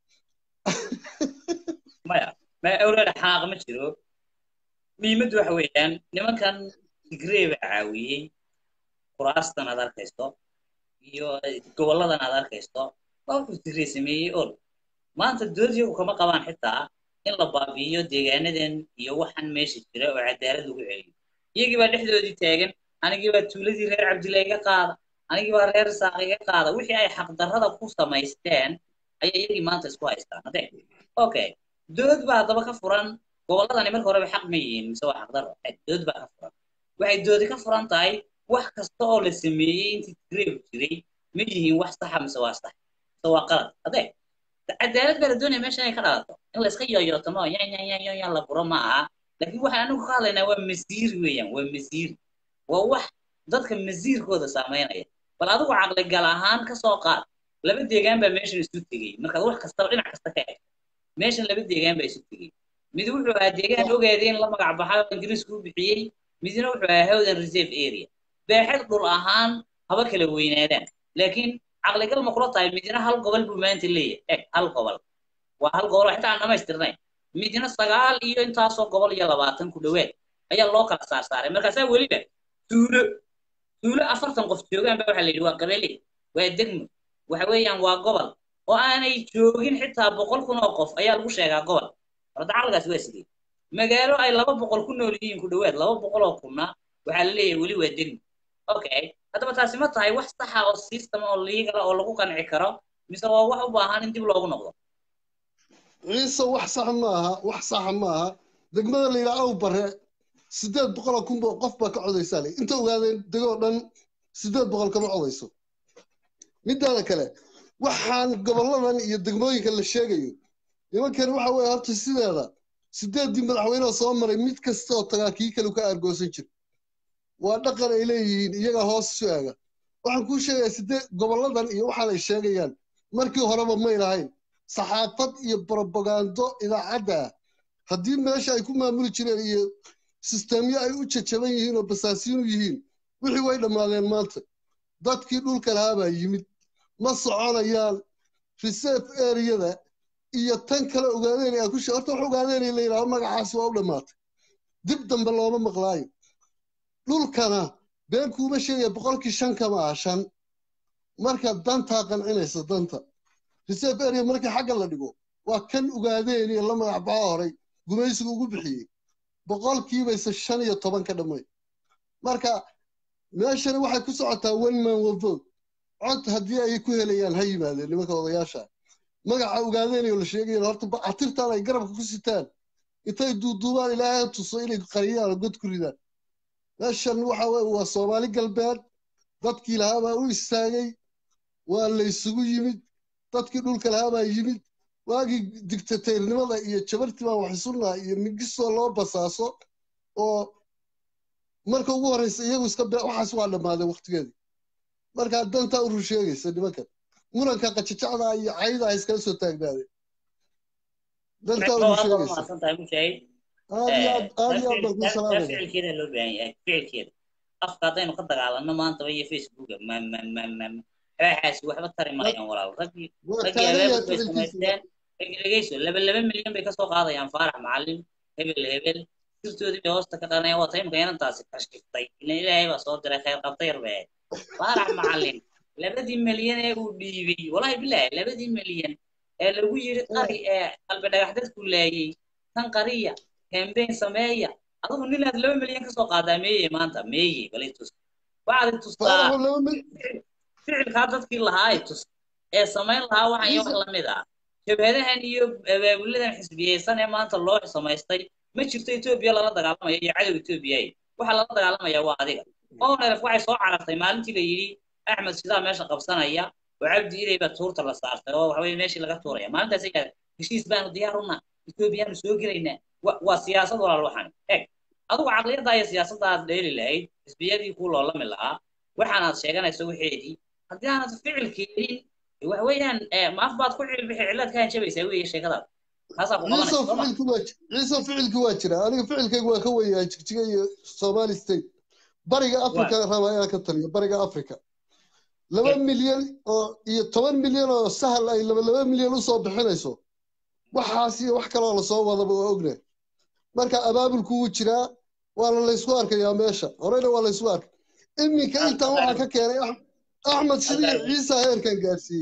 Speaker 2: maya maya awlaad xanaaq ma jiro muhiimaddu waxa weeyaan nimankan digree baa caawiyey kuraastan aad arkaysto iyo gobolladan aad arkaysto waa wuxuu digree sameeyey ol maanta dood iyagu kama qabaan xitaa in la baabi'iyo deegaanadan iyo waxan meesha jira oo cadaalad lagu celiyo iyagii baa dhexdoodii taagan anigii baa tuuladii reer cabdilla iga qaada anigii baa reer saaq iga qaada wixii ay xaqdarrada ku samaysteen ayay iyagii maanta isku haystaan hadee okay dood baa haddaba ka furan gobolladani marka horeba xaq ma yihiin mise waa xaqdarro dood baa ka furan waxay doodi ka furan tahay wax kasta oo la sameeyey intii tigreegu jiray ma yihiin wax saxa mise waa sax mise waa qalad hadee cadaalad baa la doonaya meesha inay ka dhalato in la iska yoyootamo yan yan yan yan yan la buro ma aha laakiin waxaan anigu ka hadlaynaa waa masiir weeyaan waa masiir waa wax dadka masiirkooda saameynaya bal adigu caqligal ahaan ka soo qaad laba deegaan baa meeshan isu tegey markaad wax kastaba dhinac kasta ka egto meeshan laba deegaan baa isu tegey mid wuxuu ahaa deegaan ogaadeen la magac baxay oo ingiriisku u bixiyey midna wuxuu ahaa howdan reserve area beexad dhul ahaan haba kala weynaadaan laakiin caqligal ma kula tahay midna hal gobol buu maanta leeyahay eg hal gobol waa hal gobol xitaa aan dhamaystirnayn midna sagaal iyo intaasoo gobol iyo labaatan ku dhowaad ayaa loo kala saarsaaray markaasaa weliba tuulo tuulo afartan qof joogaan ba waxaa la yidhi waa qabele waa degmo waxa weeyaan waa gobol oo aanay joogin xitaa boqol kun oo qof ayaa lagu sheegaa gobol horta caqligaas waa sidee magaalo ay laba boqol ku nool yihiin ku dhowaad laba boqol oo kunna waxaa la leeyahay weli waa degmo okay haddaba taasi ma tahay wax saxa oo system oo legal oo lagu qanci karo mise waa wax u baahan in dib loogu noqdo
Speaker 9: ciise wax sax maaha wax saxa maaha degmada la yidhaha aw bare sideed boqoloo kun boo qof baa ka codaysaa le inta ogaadeen degoo dhan sideed boqol kama codayso midaada kale waxaan gobolladan iyo degmooyinka la sheegayo nimankan waxa weeye horta sideeda sideeddii madaxweyneha soo maray mid kasta oo tagaa kii kale ka argoosan jir waa dhaqan ay leeyihiin iyaga hoos isu aaga waxaan kuu sheegayaa sidee gobolladan iyo waxaan ay sheegayaan markii horeba may lahayn saxaafad iyo brobagando idaacadda ah haddii meesha ay ku maamuli jireen iyo sistemyo ay u jajaban yihiin oo basaasiin u yihiin wixii way dhammaadeen maanta dadkii dhulka lahaa baa yimid ma soconayaan reserve areada iyo tan kale ogaadeen ay ku she horta wax ogaadeen la yidhaaho magacaas waa u dhammaatay dib dambe looma maqlaayo dhulkana been kuuma sheegaya boqolkii shan kama ah shan marka dantaa qancinaysa danta reserve area marka xagga la dhigo waa kan ogaadeen iyo la magacbaxo horay gumaysiga ugu bixiyey boqolkiibayse shan iyo toban ka dhammay marka meeshani waxay ku socotaa one man one vote cod haddii ay ku helayaan ha yimaadeen nimanka odayaasha magaca ogaadeenayo la sheegayo horta catirtaan ay garabka ku sitaan intay duuduubaan ilaahay tuso inay qariyaan oo god ku ridaan meeshan waxa weye waa soomaali galbeed dadkii lahaa baa u istaagay waa la isugu yimid dadkii dhulka lahaa baa yimid waagii digtateernimada iyo jabartii baa wax isunaa iyo migistoo loo basaaso oo marka ugu horreysa iyagu iska waxaas waa dhammaadeen waqtigeedii markaa dantaa u rur sheegaysa nimankan muranka qajajacda iyo cayda ay iskala soo taagnaadeen dantaa u rur sheegaysa aad iyo aad aad iyo aad baan kuu salaamaya
Speaker 2: ficilkeeda loo baahan yahay ficilkeeda afka haddaynu ka dagaalanno maantaba iyo facebooka ma ma ma ma waxaasi waxba tari maayaan walaal raggii raggii abaabul bay samaysteen dhegeyso laba laba milyan bay kasoo qaadayaan faarax macallin hebel hebel sirtoodii bay hoosta ka dhanayaan waa taymka inantaasi kashiftay ilan ilaahay baa soo diray khayr qabta yar bay ahayd faarax macallin labadii milyan ee uu dhiibay walahi bilaahi labadii milyan ee lagu yiri qari ee qalbi dhagax dadku laayay tan qariya kambeyn sameeya adigu nin aad laba milyan kasoo qaadaa meeye maanta meeye balay tus waxaad i tustaa ficilkaa dadkii lahaa i tus ee samayn lahaa waxaan iyo wax lamid ah jabhadahan iyo abaabuladan xisbiyeysan ee maanta loo samaystay ma jirto etoobiya lala dagaalamaya iyo cadow etoobiya waxa lala dagaalamaya waa adiga onelef waxay soo carartay maalintii la yidhi axmed sidaa meesha qabsanaya oo cabdi ilay baa tuurta la saartay oo waxaweye meeshii laga tuuraya maalintaas iga heshiis baanu diyaaruna etoobiyaanu soo gelaynaa waa siyaasad walaal waxan eg adigu caqliyaddaa iyo siyaasadda aad dheeli lahayd xisbiyadii kuu loolami lahaa waxaanaad sheeganayso waxeedii haddii aanad ficil keenin waxa weeyaan maaf baad ku cilbixi cilaad ka hanjabaysaa weeye sheekadaad taasaa ku qabanaysa
Speaker 9: ciise ficilki waa jira aniga ficilkaygu waa ka weyahay jigjiga iyo somali state bariga africa raba inaan ka taliyo bariga africa laba milyan oo iyo toban milyan oo sahal ay laba laba milyan usoo bixinayso waxaas iyo wax kaloo lasoo wadaba waa ognahay marka abaabulku wuu jiraa waana laysku arkayaa meesha horeyna waa laysku arkay iminka intaan waxaa ka keenay axmed shidiya ciisa heerkan gaarsiiyey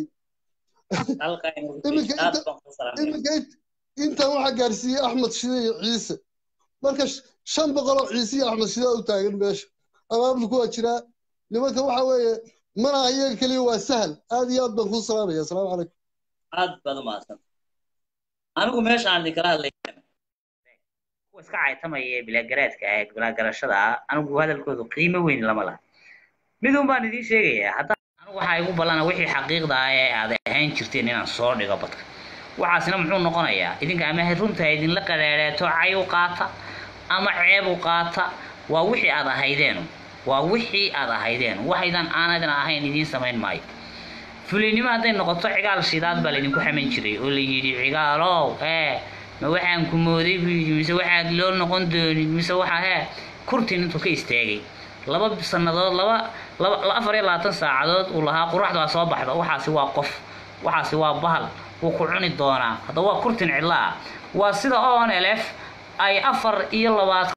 Speaker 9: iminka intaan waxaa gaarsiiyey axmed shidiya ciise marka shan boqol oo ciise iyo axmed shida u taagan meesha abaabulku waa jiraa nimanka waxa weeye mana iyaga keliya waa sahal aad iyo aad baan kuu salaamaya asalaamu calaykum
Speaker 2: aad baad umahadsan anigu meeshaan idinkala hadlay kuwa iska caytamaya bilaagaraadka ah bilaagarashada ah anigu hadalkoodu qiimo weyn lama laha midun baan idiin sheegayaa hadda anigu waxaa igu ballana wixii xaqiiqda ah ee aad ahayn jirteen inaan soo dhigo badka waxaasina muxuu noqonayaa idinka ama runta idinla qadhaadhaato cay u qaata ama ceeb u qaata waa wixii aad ahaydeen waa wixii aad ahaydeen waxaydan aanadin ahayn idiin samayn maayo fulinimo hadday noqoto cigaal shidaad baa laydinku xaman jiray oo la yidhi cigaalow ee ma waxaan ku mooday buu yidhi mise waxaad loo noqon doonin mise waxa hee kurtin intuu ka istaagay laba sannadood laba laba afar iyo labaatan saacadood uu lahaa quraxdu ha soo baxdo waxaasi waa qof waxaasi waa bahal wuu ku cuni doonaa hadda waa kurtin cidlo ah waa sida on lf ay afar iyo labaatan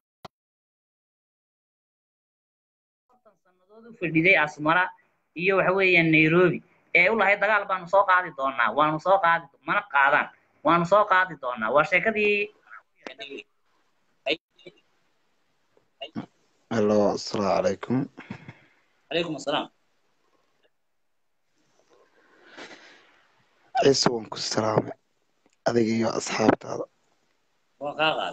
Speaker 2: sannadood u fadhiday asmara iyo waxa weeyaan nairobi ee u lahayd dagaal baanu soo qaadi doonaa waanu soo qaadi mana qaadaan waanu soo qaadi doonaa waa sheekadii
Speaker 10: halo asalaamu calaykum
Speaker 2: calaykum asalaam
Speaker 10: ciise waan ku salaamay adiga iyo asxaabtaada
Speaker 2: waan kaa qaaday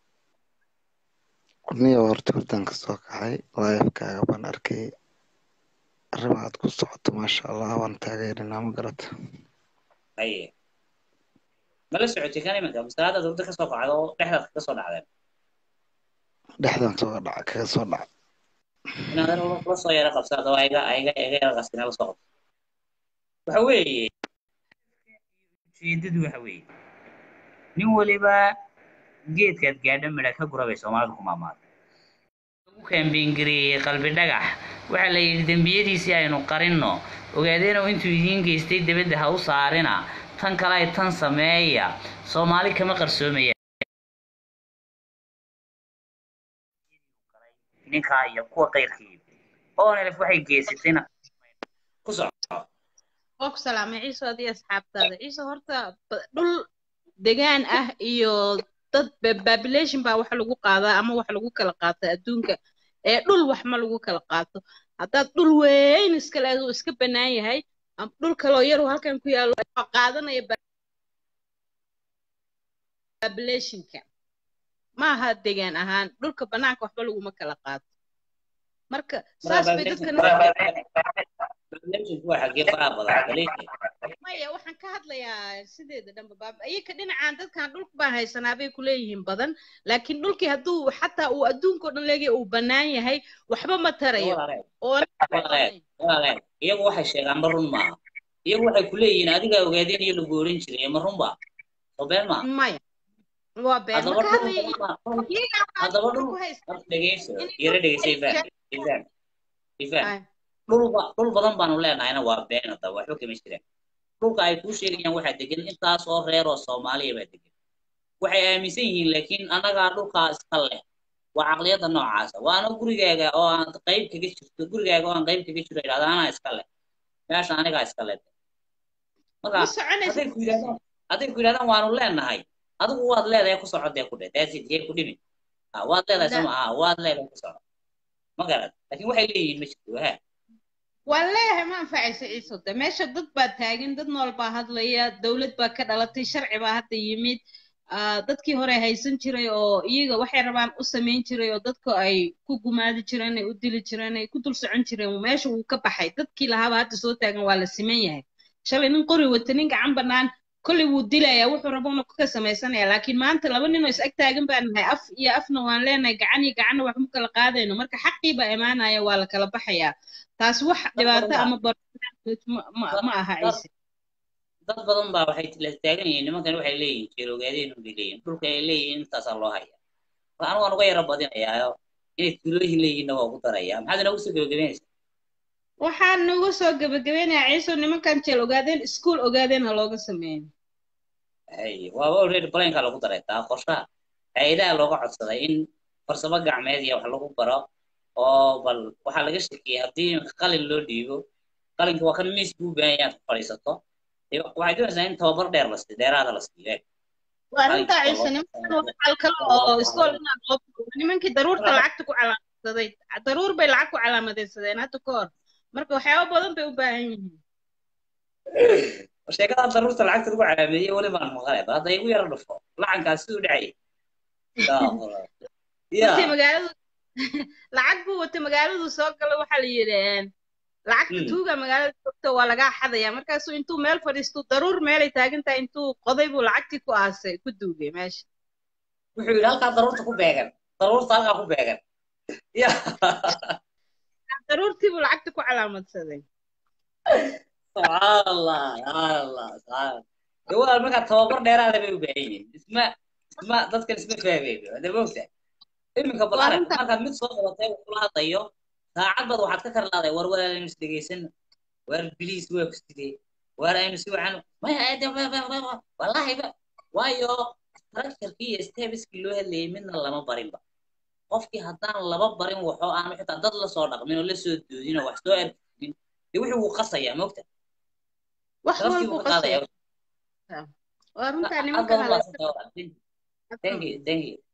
Speaker 10: niyo horta hurdaan ka soo kaxay laayafkaaga baan arkay arrima aad ku socoto maasha allah waan taageerinaa ma garata
Speaker 2: haye mala socotay kan iminka masaladaad hurda kasoo kacdo oo dhexdaad kaga soo dhacdeen
Speaker 10: dhexdan soo dhaca kaga soo dhaca
Speaker 2: inaadan kula soo yara qabsaado oo ayga ayga ayga yara qasina la soo qabto waxa weeye ujeedadu waxa weeye nin waliba geedkaad gaadho midha ka gura bay soomaalidu ku maamaada lagu kaambeyngareeyey qalbi dhagax waxaa la yidhi dembiyadiisii aynu qarinno ogaadeenow intuu idiin geystay debadda ha u saarina tan kale ay tan sameeya soomaali kama qarsoomaya ninkaa iyo kuwa qayrkii onelf waxay geysatayna ku soco
Speaker 11: waa ku salaamay ciise adiyo asxaabtaada ciise horta ba- dhul degaan ah iyo dad ba- population baa wax lagu qaadaa ama wax lagu kala qaato adduunka ee dhul wax ma lagu kala qaato haddaad dhul weyn iska leedo iska bannaan yahay ama dhul kaloo yaru halkan ku yaallo waxaa qaadanaya ba- populationka ma aha degaan ahaan dhulka bannaanka waxba laguma kala qaato marka saas bay dadka
Speaker 2: waa xagee faraha badan kaleeshe
Speaker 11: maya waxaan ka hadlayaa sideeda dhanba baab ayaka dhinacaan dadkan dhulka baan haysanaa bay kuleeyihiin badan laakiin dhulkii hadduu xataa uu adduunka oo dhan leegay uu bannaan yahay waxba ma tarayo oo
Speaker 2: walaaleed walaaleed iyagu waxay sheegaan ma run maaha iyagu waxay ku leeyihiin adigaa ogaadeen iyo lagu oran jiray ma run baa soo been maa
Speaker 11: maya waa been
Speaker 2: haddaba
Speaker 11: marka
Speaker 2: dhul
Speaker 11: hadlaya
Speaker 2: badan baa
Speaker 11: iyagaa
Speaker 2: haddaba dhul
Speaker 11: ku haysta
Speaker 2: horta dhegeyso
Speaker 11: inay
Speaker 2: yara
Speaker 11: dhulka
Speaker 2: dhegeysay faan
Speaker 11: haysta
Speaker 2: ifaan ifaan
Speaker 11: Ay,
Speaker 2: dhul ba dhul badan baanu leenahayna waa been hadda waxba kama jiraan dhulka ay kuu sheegayaan waxaa degan intaas oo reer oo soomaaliya baa degan waxay aaminsan yihiin laakiin annagaa dhulkaa iska leh waa caqliyadda noocaasa waana gurigaaga oo aan qayb kaga jirto gurigaaga oo aan qayb kaga jiro idhahda anaa iska leh meesha anigaa iska leh marka
Speaker 11: ma soconaysa
Speaker 2: hadday ku yidhahdaan hadday ku yidhahdaan waanu leenahay adigu waad leedahay ku socodee ku dhe daasid yee ku dhimi ha waad leedahay
Speaker 11: la
Speaker 2: sama aha waad leedahay ku soco ma garad laakiin waxay leeyihiin ma jirto ha
Speaker 11: waan leeyahay ma anfacaysa ciiso de meesha dad baa taagan dad nool baa hadlaya dowlad baa ka dhalatay sharci baa hadda yimid ah, dadkii hore haysan jiray oo iyaga waxay rabaan u samayn jiray oo dadka ay ku gumaadi jireen ay u dili jireen ay ku dul socon jireen meesha wuu ka baxay dadkii lahaaba hadda soo taagan waa la siman yahay shalay nin qori wata nin gacan bannaan kolley wuu dilayaa wuxuu rabona ka samaysanaya laakiin maanta laba nin oo is ag taagan baan nahay af iyo afna waan leenahay gacan iyo gacanna wax ma kala qaadayno marka xaqii baa imaanaya waa la kala baxayaa taasi wax
Speaker 2: dad badan
Speaker 11: dhibaato
Speaker 2: baa
Speaker 11: ama barnaamij ma ma
Speaker 2: dad
Speaker 11: ma aha
Speaker 2: dad
Speaker 11: ciise
Speaker 2: dad badan baa waxay la taagan yihiin nimankan waxay leeyihiin jeerogaadeen bay leeyihiin dhulka ay leeyihiin intaasaa loo haya marka anigu waan uga yara badinayaa inay tuulooyin leeyihiinna waa ugu daraya maxaad inoogu soo gebagabeynaysaa
Speaker 11: waxaan nagu soo gebagabeynayaa ciise nimankan jeel ogaadeen iskuul ogaadeen ha looga sameeyo
Speaker 2: hay waaba already balaynkaa lagu daray taa qorshaha hay-adaha looga codsaday in farsamo gacmeed iyo wax lagu baro oo bal waxaa laga shakiyay haddii qalin loo dhiibo qalinka waa kan miis buu u baahan yahay inaad ku fadhiisato dee waxay doonaysaa in tababar dheer la siiyo dheeraada la siiyo eeg
Speaker 11: waa
Speaker 2: qalinka
Speaker 11: arrintaa
Speaker 2: waa
Speaker 11: ciise
Speaker 2: loo
Speaker 11: nimankan
Speaker 2: baahan
Speaker 11: waxaa kale
Speaker 2: waa loo
Speaker 11: oo
Speaker 2: baahan
Speaker 11: iskool inaan loo furo nimankii daruurta
Speaker 2: yahay
Speaker 11: lacagta ku calaamadsaday daruur bay lacag ku calaamadaysadeen hadda ka hor marka waxyaabo badan bay u baahan yihiin
Speaker 2: sheekada daruurta lacagta lagu calaameeyey weli baan maqlay bal hadda igu yara dhufo lacankaas siduu dhacay ya
Speaker 11: watay magaaladu lacag buu watay magaaladu soo galay waxaa la yidhi lacagta
Speaker 2: Hmm.
Speaker 11: tuuga magaalada joogta waa lagaa xadaya markaasuu intuu meel fadhiisto daruur meelay taagan tahay intuu qoday buu lacagtii ku aasay ku duugay meesha
Speaker 2: wuxuu yidhi halkaa daruurta ku beegan daruurta halkaa ku beegan ya
Speaker 11: daruurtii buu lacagta ku calaamadsaday
Speaker 2: subxaan allah subxaan allah subxaan de walaal markaa tababar dheeraada bay u baahan yihiin isma isma dadkan isma fahmayno de mogta iminka bal
Speaker 11: waa
Speaker 2: arag
Speaker 11: arrintaa
Speaker 2: markaad mid soo qabatay uu kula hadlayo saacad bad waxaad ka karlaaday war walaal aynu is dhegaysano war biliis waa ku sidee war aynu si wacan maya ade wallaahi ba waayo structurekii iyo stepskii loo hadlayay midna lama barinba qofkii haddaan laba barin waxoo aanu xitaa dad la soo dhaqmin oo la soo doodin oo wax soo arkinin dee wixii wuu qasayaa mogta
Speaker 11: wax
Speaker 2: sharaftii
Speaker 11: walbuu
Speaker 2: buu ka qaadaya
Speaker 11: qasaya waa arrintaa
Speaker 2: aad
Speaker 11: nimankan
Speaker 2: badan
Speaker 11: ha
Speaker 2: baa
Speaker 11: laga
Speaker 2: santa walaal thank you thank you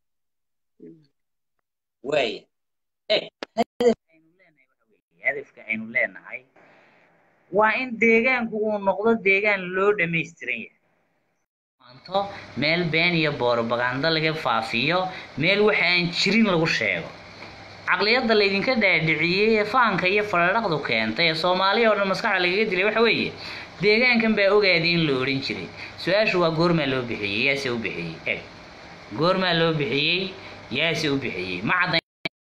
Speaker 2: waaya eg aynu leenahay waxa weeye hadafka aynu leenahay waa in deegaanku uu noqdo deegaan loo dhammaystiran yahay maanto meel been iyo boorobaganda laga faafiyo meel waxa aan jirin lagu sheego caqliyadda laydinka dhaadhiciyey ee faanka iyo faladhaqdu keentay ee soomaaliya oo dhan maskaxda lagaga dilay waxa weeye deegaankan baa ogaaday in la odhan jiray su-aashu waa goormaa loo bixiyey yaase u bixiyey eg goormaa loo bixiyey yaase u bixiyey ma caddayn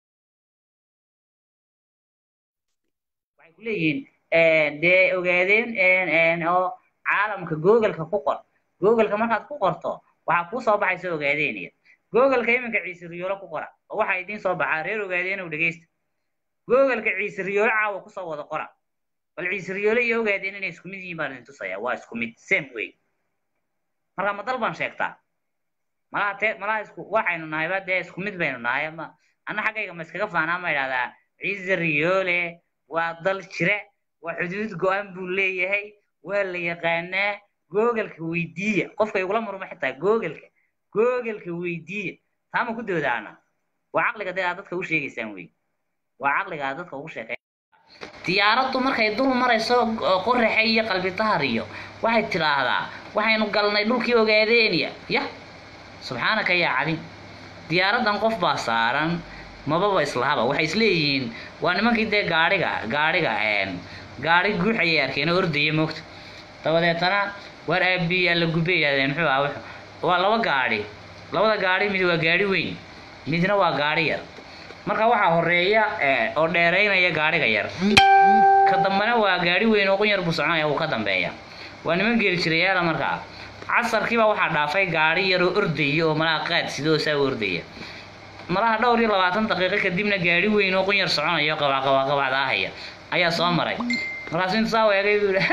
Speaker 2: waxay ku leeyihiin dee ogaadeen oo caalamka googalka ku qor googalka markaad ku qorto waxaa kuu soo baxaysa ogaadeeniya googalka iminka ciise riyoolo ku qora oo waxaa idiin soo baxaa reer ogaadeen ow dhegeysta googalka ciise riyoolo caawa kusoo wada qora bal ciise riyoolo iyo ogaadeen inay isku mid yihiin baan idin tusayaa waa isku mid same way marka ma dal baan sheegtaa malaha te malaha isku waxaynu nahayba dee isku mid baynu nahay ama anna xaggayga ma iskaga faanaa ma idhahdaa ciise riyoole waa dal jire waa xuduud go-an buu leeyahay waa la yaqaanaa googalka weydiiya qofka igula murma xitaa googalka googalka weydiiya taama ku doodaana waa caqliga dee aad dadka u sheegaysaan wey waa caqliga aad dadka ugu sheekay diyaaraddu markay dul marayso oo qoraxe iyo qalbi dahar iyo waxay tidhaahdaa waxaynu galnay dhulkii ogaadeeniya yah subxaanaka yaa cadin diyaaraddan qof baa saaran mababa islahaba waxay isleeyihiin waa nimankii dee gaadhiga gaadhiga gaadhi guux ayay arkeen oo ordaya moogta dabadeetana waar aabiyaa la gubeyaadeen muxuu ahaa wuxuu- waa laba gaadhi labada gaadhi mid waa gaadhi weyn midna waa gaadhi yar marka waxaa horeeya eh, oo dheeraynaya gaadhiga yar ka dambena waa gaadhi weyn oo qunyar buu soconaya uu ka dambeeya waa niman geeli jirayaala markaa casarkiiba waxaa dhaafay gaadhi yar oo ordaya oo malaha qaad sidoo saa u ordaya malaha dhowr iyo labaatan daqiiqo kadibna gaadhi weyn oo qunyar soconaya oo qabaa qabaa qabacdaahaya ayaa soo maray markaasu intu saa u eegay buu yihi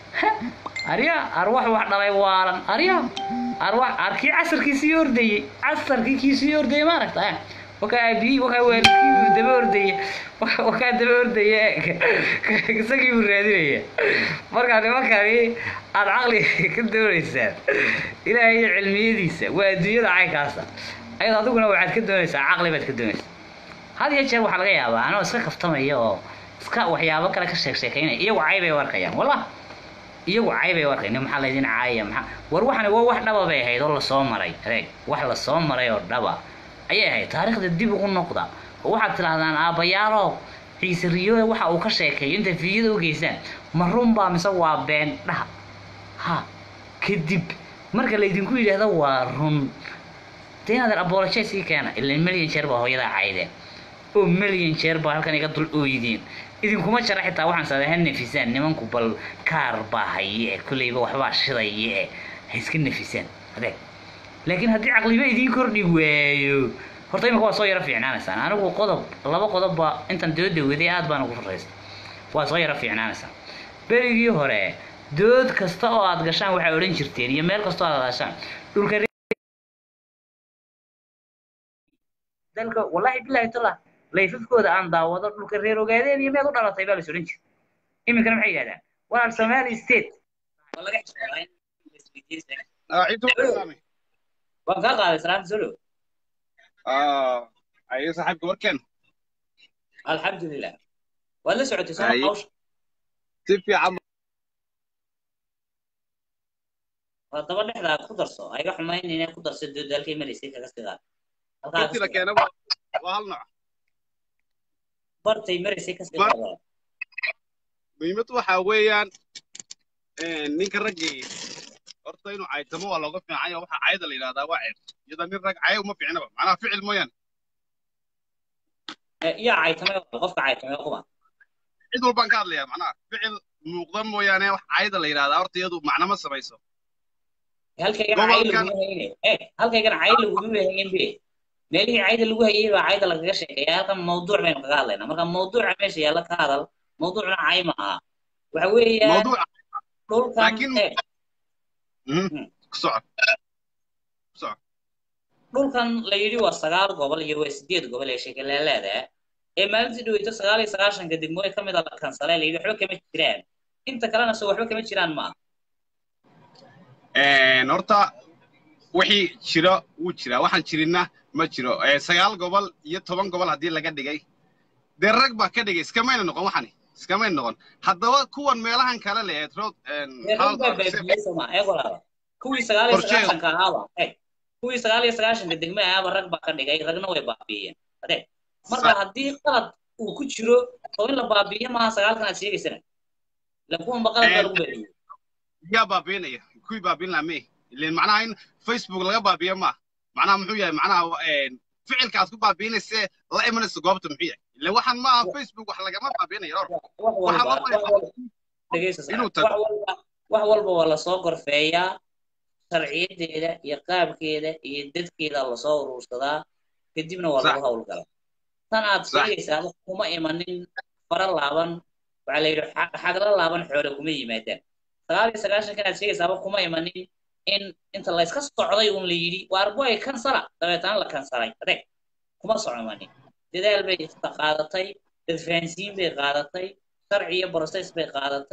Speaker 2: arya arwax wax dhalay waalan arya arwax arkii casarkiisii ordayey casarkii kiisii ordayey maaragta eh wakaa aabihii wakaa waalidkii buu daba ordaya Waka- wakaa daba ordaya isagii buu raadinaya marka nimankani aad caqli ka doonaysaan ilaahay iyo cilmiyadiisa waa adduunyada caynkaasa ayadoo adiguna waxaad ka doonaysaa caqli baad ka doonaysaa had iyo jeer waxaa laga yaabaa anoo iska kaftamaya oo iska waxyaabo kale ka sheeg sheekaynaya iyagu caybay u arkayaan wallah iyagu caybay u arkayaan maxaa laydin caayaya maxaa war waxani waa wax dhaba bay ahayd oo lasoo maray adeeg wax lasoo maray oo dhaba ayay ahayd taariikhda dib ugu noqda oo waxaad tidhaahdaan aabbayaalow ciise riyoe waxa uu ka sheekeeyo inta fiiyada u geysaan ma run baa mise waa been dhaha ha kadib marka laydinku yidhaahdo waa run dee inaadan apologize ii keena ilan million jeer baa hooyadaa caydeen oo million jeer baa halkan iga dul ooyideen idinkuma jara xitaa waxaan saada ha nafisaan nimanku bal kaar baa haye ee kolleyba waxbaa shidaya ee ha iska nafisaan adeeg laakiin haddii caqliba idiin kordhi waayo horta imika waa soo yaro fiicnaanaysaan anigu qodob laba qodobba intan dooda waday aad baan ugu faraystay waa soo yaro fiicnaanaysaan berigii hore dood kasta oo aad gashaan waxay odhan jirteen iyo meel kasta oo aad gashaan dhulka re- dalka wallahi bilahi tala layfafkooda aan daawado dhulka reer ogaadeen iyo meed u dhalatay baa las odhan jira iminkana maxay yidhahdaan walaal somali state waa laga xisaabaay waan kaa qaaday salaamta soo dhow
Speaker 12: ayo saaxiibka warkeen
Speaker 2: alxamdulilah waad la socotay soo
Speaker 12: Haye.
Speaker 2: hawsha
Speaker 12: si fiican
Speaker 2: waa daba dhexdaa ku darso ayga xumaynayna ku darso doodaalkay maraysay kaga sii qaad halkaa
Speaker 12: runtii la keena waa waa hal nooc
Speaker 2: bartay maraysay ka sii
Speaker 12: Mar-
Speaker 2: qaado
Speaker 12: muhiimadu waxaa weeyaan ninka raggii horta inuu caytamo waa looga fiican yahay waxa cayda la yidhahdaa waa ceeb iyada nin rag cay uma fiicnaba macnaha ficil mooyaane
Speaker 2: yaa caytamay qofka caytamay kuma
Speaker 12: cid walbaan ka hadlayaa macnaha ficil muuqda mooyaane wax cayda la yidhahdaa horta iyadu macno ma samayso
Speaker 2: halkaygana cay
Speaker 12: Gobolkan-
Speaker 2: laguma hayne eh halkaygana cay laguma hayen be meelihii cayda lagu hayay baa cayda lagaga sheekeeya halkan mawduuc baynu kaga hadlaynaa marka mawduuca meesha yaalla ka hadal mawduucna cay ma aha waxa weeyaan
Speaker 12: mawduuc
Speaker 2: dhulkan
Speaker 12: laakiin
Speaker 2: eh,
Speaker 12: ku soco ku soco
Speaker 2: dhulkan la yidhi waa sagaal gobol iyo waa sideed gobol ee sheekaleeleeda ee maalintii dhaweyto sagaal iyo sagaashanka degmooyin ka mid a la kansalay la yidhi waxba kama jiraan inta kalena soo waxba kama jiraan ma aha
Speaker 12: Een, horta wixii jira wuu jiraa waxaan jirinna ma jiro Ee, sagaal gobol iyo toban gobol haddii laga dhigay dee rag baa ka dhigay iskamayna noqon waxani iskamayna noqon haddaba kuwan meelahan kale leeed rood
Speaker 2: Dee rag baa baabiyey soma eeg walaala kuwii sagaal iyo
Speaker 12: Qorsheeda.
Speaker 2: sagaashanka ahaaba eeg kuwii sagaal iyo sagaashanka degme ahaaba rag baa ka dhigay ragna way baabiyeen adeeg marka haddii qalad uu ku jiro oo in la baabiiyo maaha sagaalkan aad sheegaysana ila kuwanba qalad baa lagu baabiyey
Speaker 12: yaa baabiinaya kuwii baabiin lahaa mee ileen macnaha in facebook laga baabiyo ma macnaha muxuu yahay macnaha een, ficilka aad ku baabiinayse la imanaysa goobta muxuu yahay ileen waxaan maaha facebook wax lagama baabiinayo hor
Speaker 2: wax
Speaker 12: waxaa
Speaker 2: walba
Speaker 12: loo
Speaker 2: wax walba dhegeysta saaxiib.
Speaker 12: inuu
Speaker 2: wax
Speaker 12: tago
Speaker 2: walba wax walba waa lasoo gorfeeyaa sharciyadeeda iyo qaabkeeda iyo dadkeeda lasoo urursadaa kadibna waa lagu
Speaker 12: Sax.
Speaker 2: hawlgalaa tan aad
Speaker 12: Sax.
Speaker 2: sheegaysaa adigu kuma imanin fara laaban waxaa la yidhi xa- xagla laaban xoole kuma yimaadaan sagaal iyo sagaashankan aad sheegaysaaba kuma imanin in inta la iska socday un la yidhi waa arboy kansala dabeetana la kansalay adeeg kuma socomanin dadaal bay qaadatay dad fahansiin bay qaadatay sharci iyo process bay qaadatay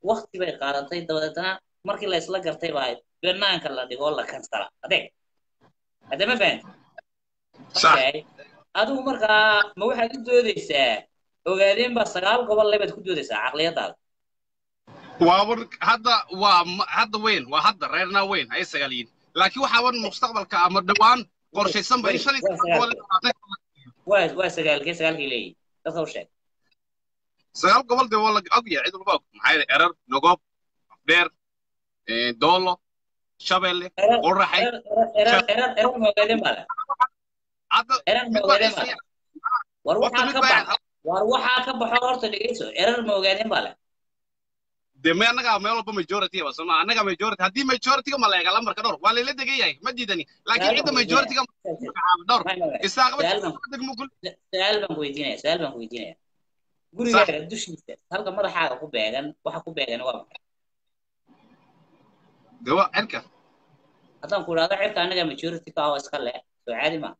Speaker 2: wakti bay qaadatay dabadeetna markii la isla gartay baa banaanka la dhigo la kansala adeeg hadda ma fahanta
Speaker 12: sax
Speaker 2: okay adigu markaa ma waxaad u doodeysaa ogaadeen baa sagaal gobol lebaad ku doodeysaa caqliyadaada
Speaker 12: waaba hadda waa ma- hadda weyn waa hadda reernaa weyn ay sagaal yihiin laakiin waxaaban mustaqbalka ama dhowaan qorshaysanba in shan iyo
Speaker 2: waa
Speaker 12: toban gobol
Speaker 2: sagaalkee waa waa sagaalkee sagaalkii leeyihin dadka u sheeg
Speaker 12: sagaal gobol dee waa la ogyahay cid walba og maxaa yeelay erar nogob dheer doolo shabeelle
Speaker 2: erar
Speaker 12: qoraxay
Speaker 2: erar erar erar erar ma ogaadeen baa leh
Speaker 12: hadda
Speaker 2: erar ma
Speaker 12: mid baa
Speaker 2: ogaadeen baa
Speaker 12: isaya
Speaker 2: leh war
Speaker 12: horta
Speaker 2: waxaa
Speaker 12: mid
Speaker 2: ka
Speaker 12: baa
Speaker 2: bax war waxaa ka baxo horta dhegeyso erar ma ogaadeen baa leh
Speaker 12: dee me annagaa meel walba majority ba soma annaga majority haddii majorityga ma la eega lambarka dhowr waa layla degan yahay ma diidani laakiin
Speaker 2: su-aal
Speaker 12: cidda
Speaker 2: baan weydiinaya
Speaker 12: majorityga magacaaba dhowr
Speaker 2: May- may- may.
Speaker 12: isaaqaba
Speaker 2: su-aal baan
Speaker 12: degmo kul
Speaker 2: su-aal baan ku weydiinaya su-aal baan ku weydiinaya
Speaker 12: sax
Speaker 2: gurigaaga dushiisa halka madaxaaga ku beegan waxa ku beegan waa maxay
Speaker 12: dee waa cirka
Speaker 2: haddaan ku idhahdo cirka anaga majority ka ah oo iska leh soo caadi ma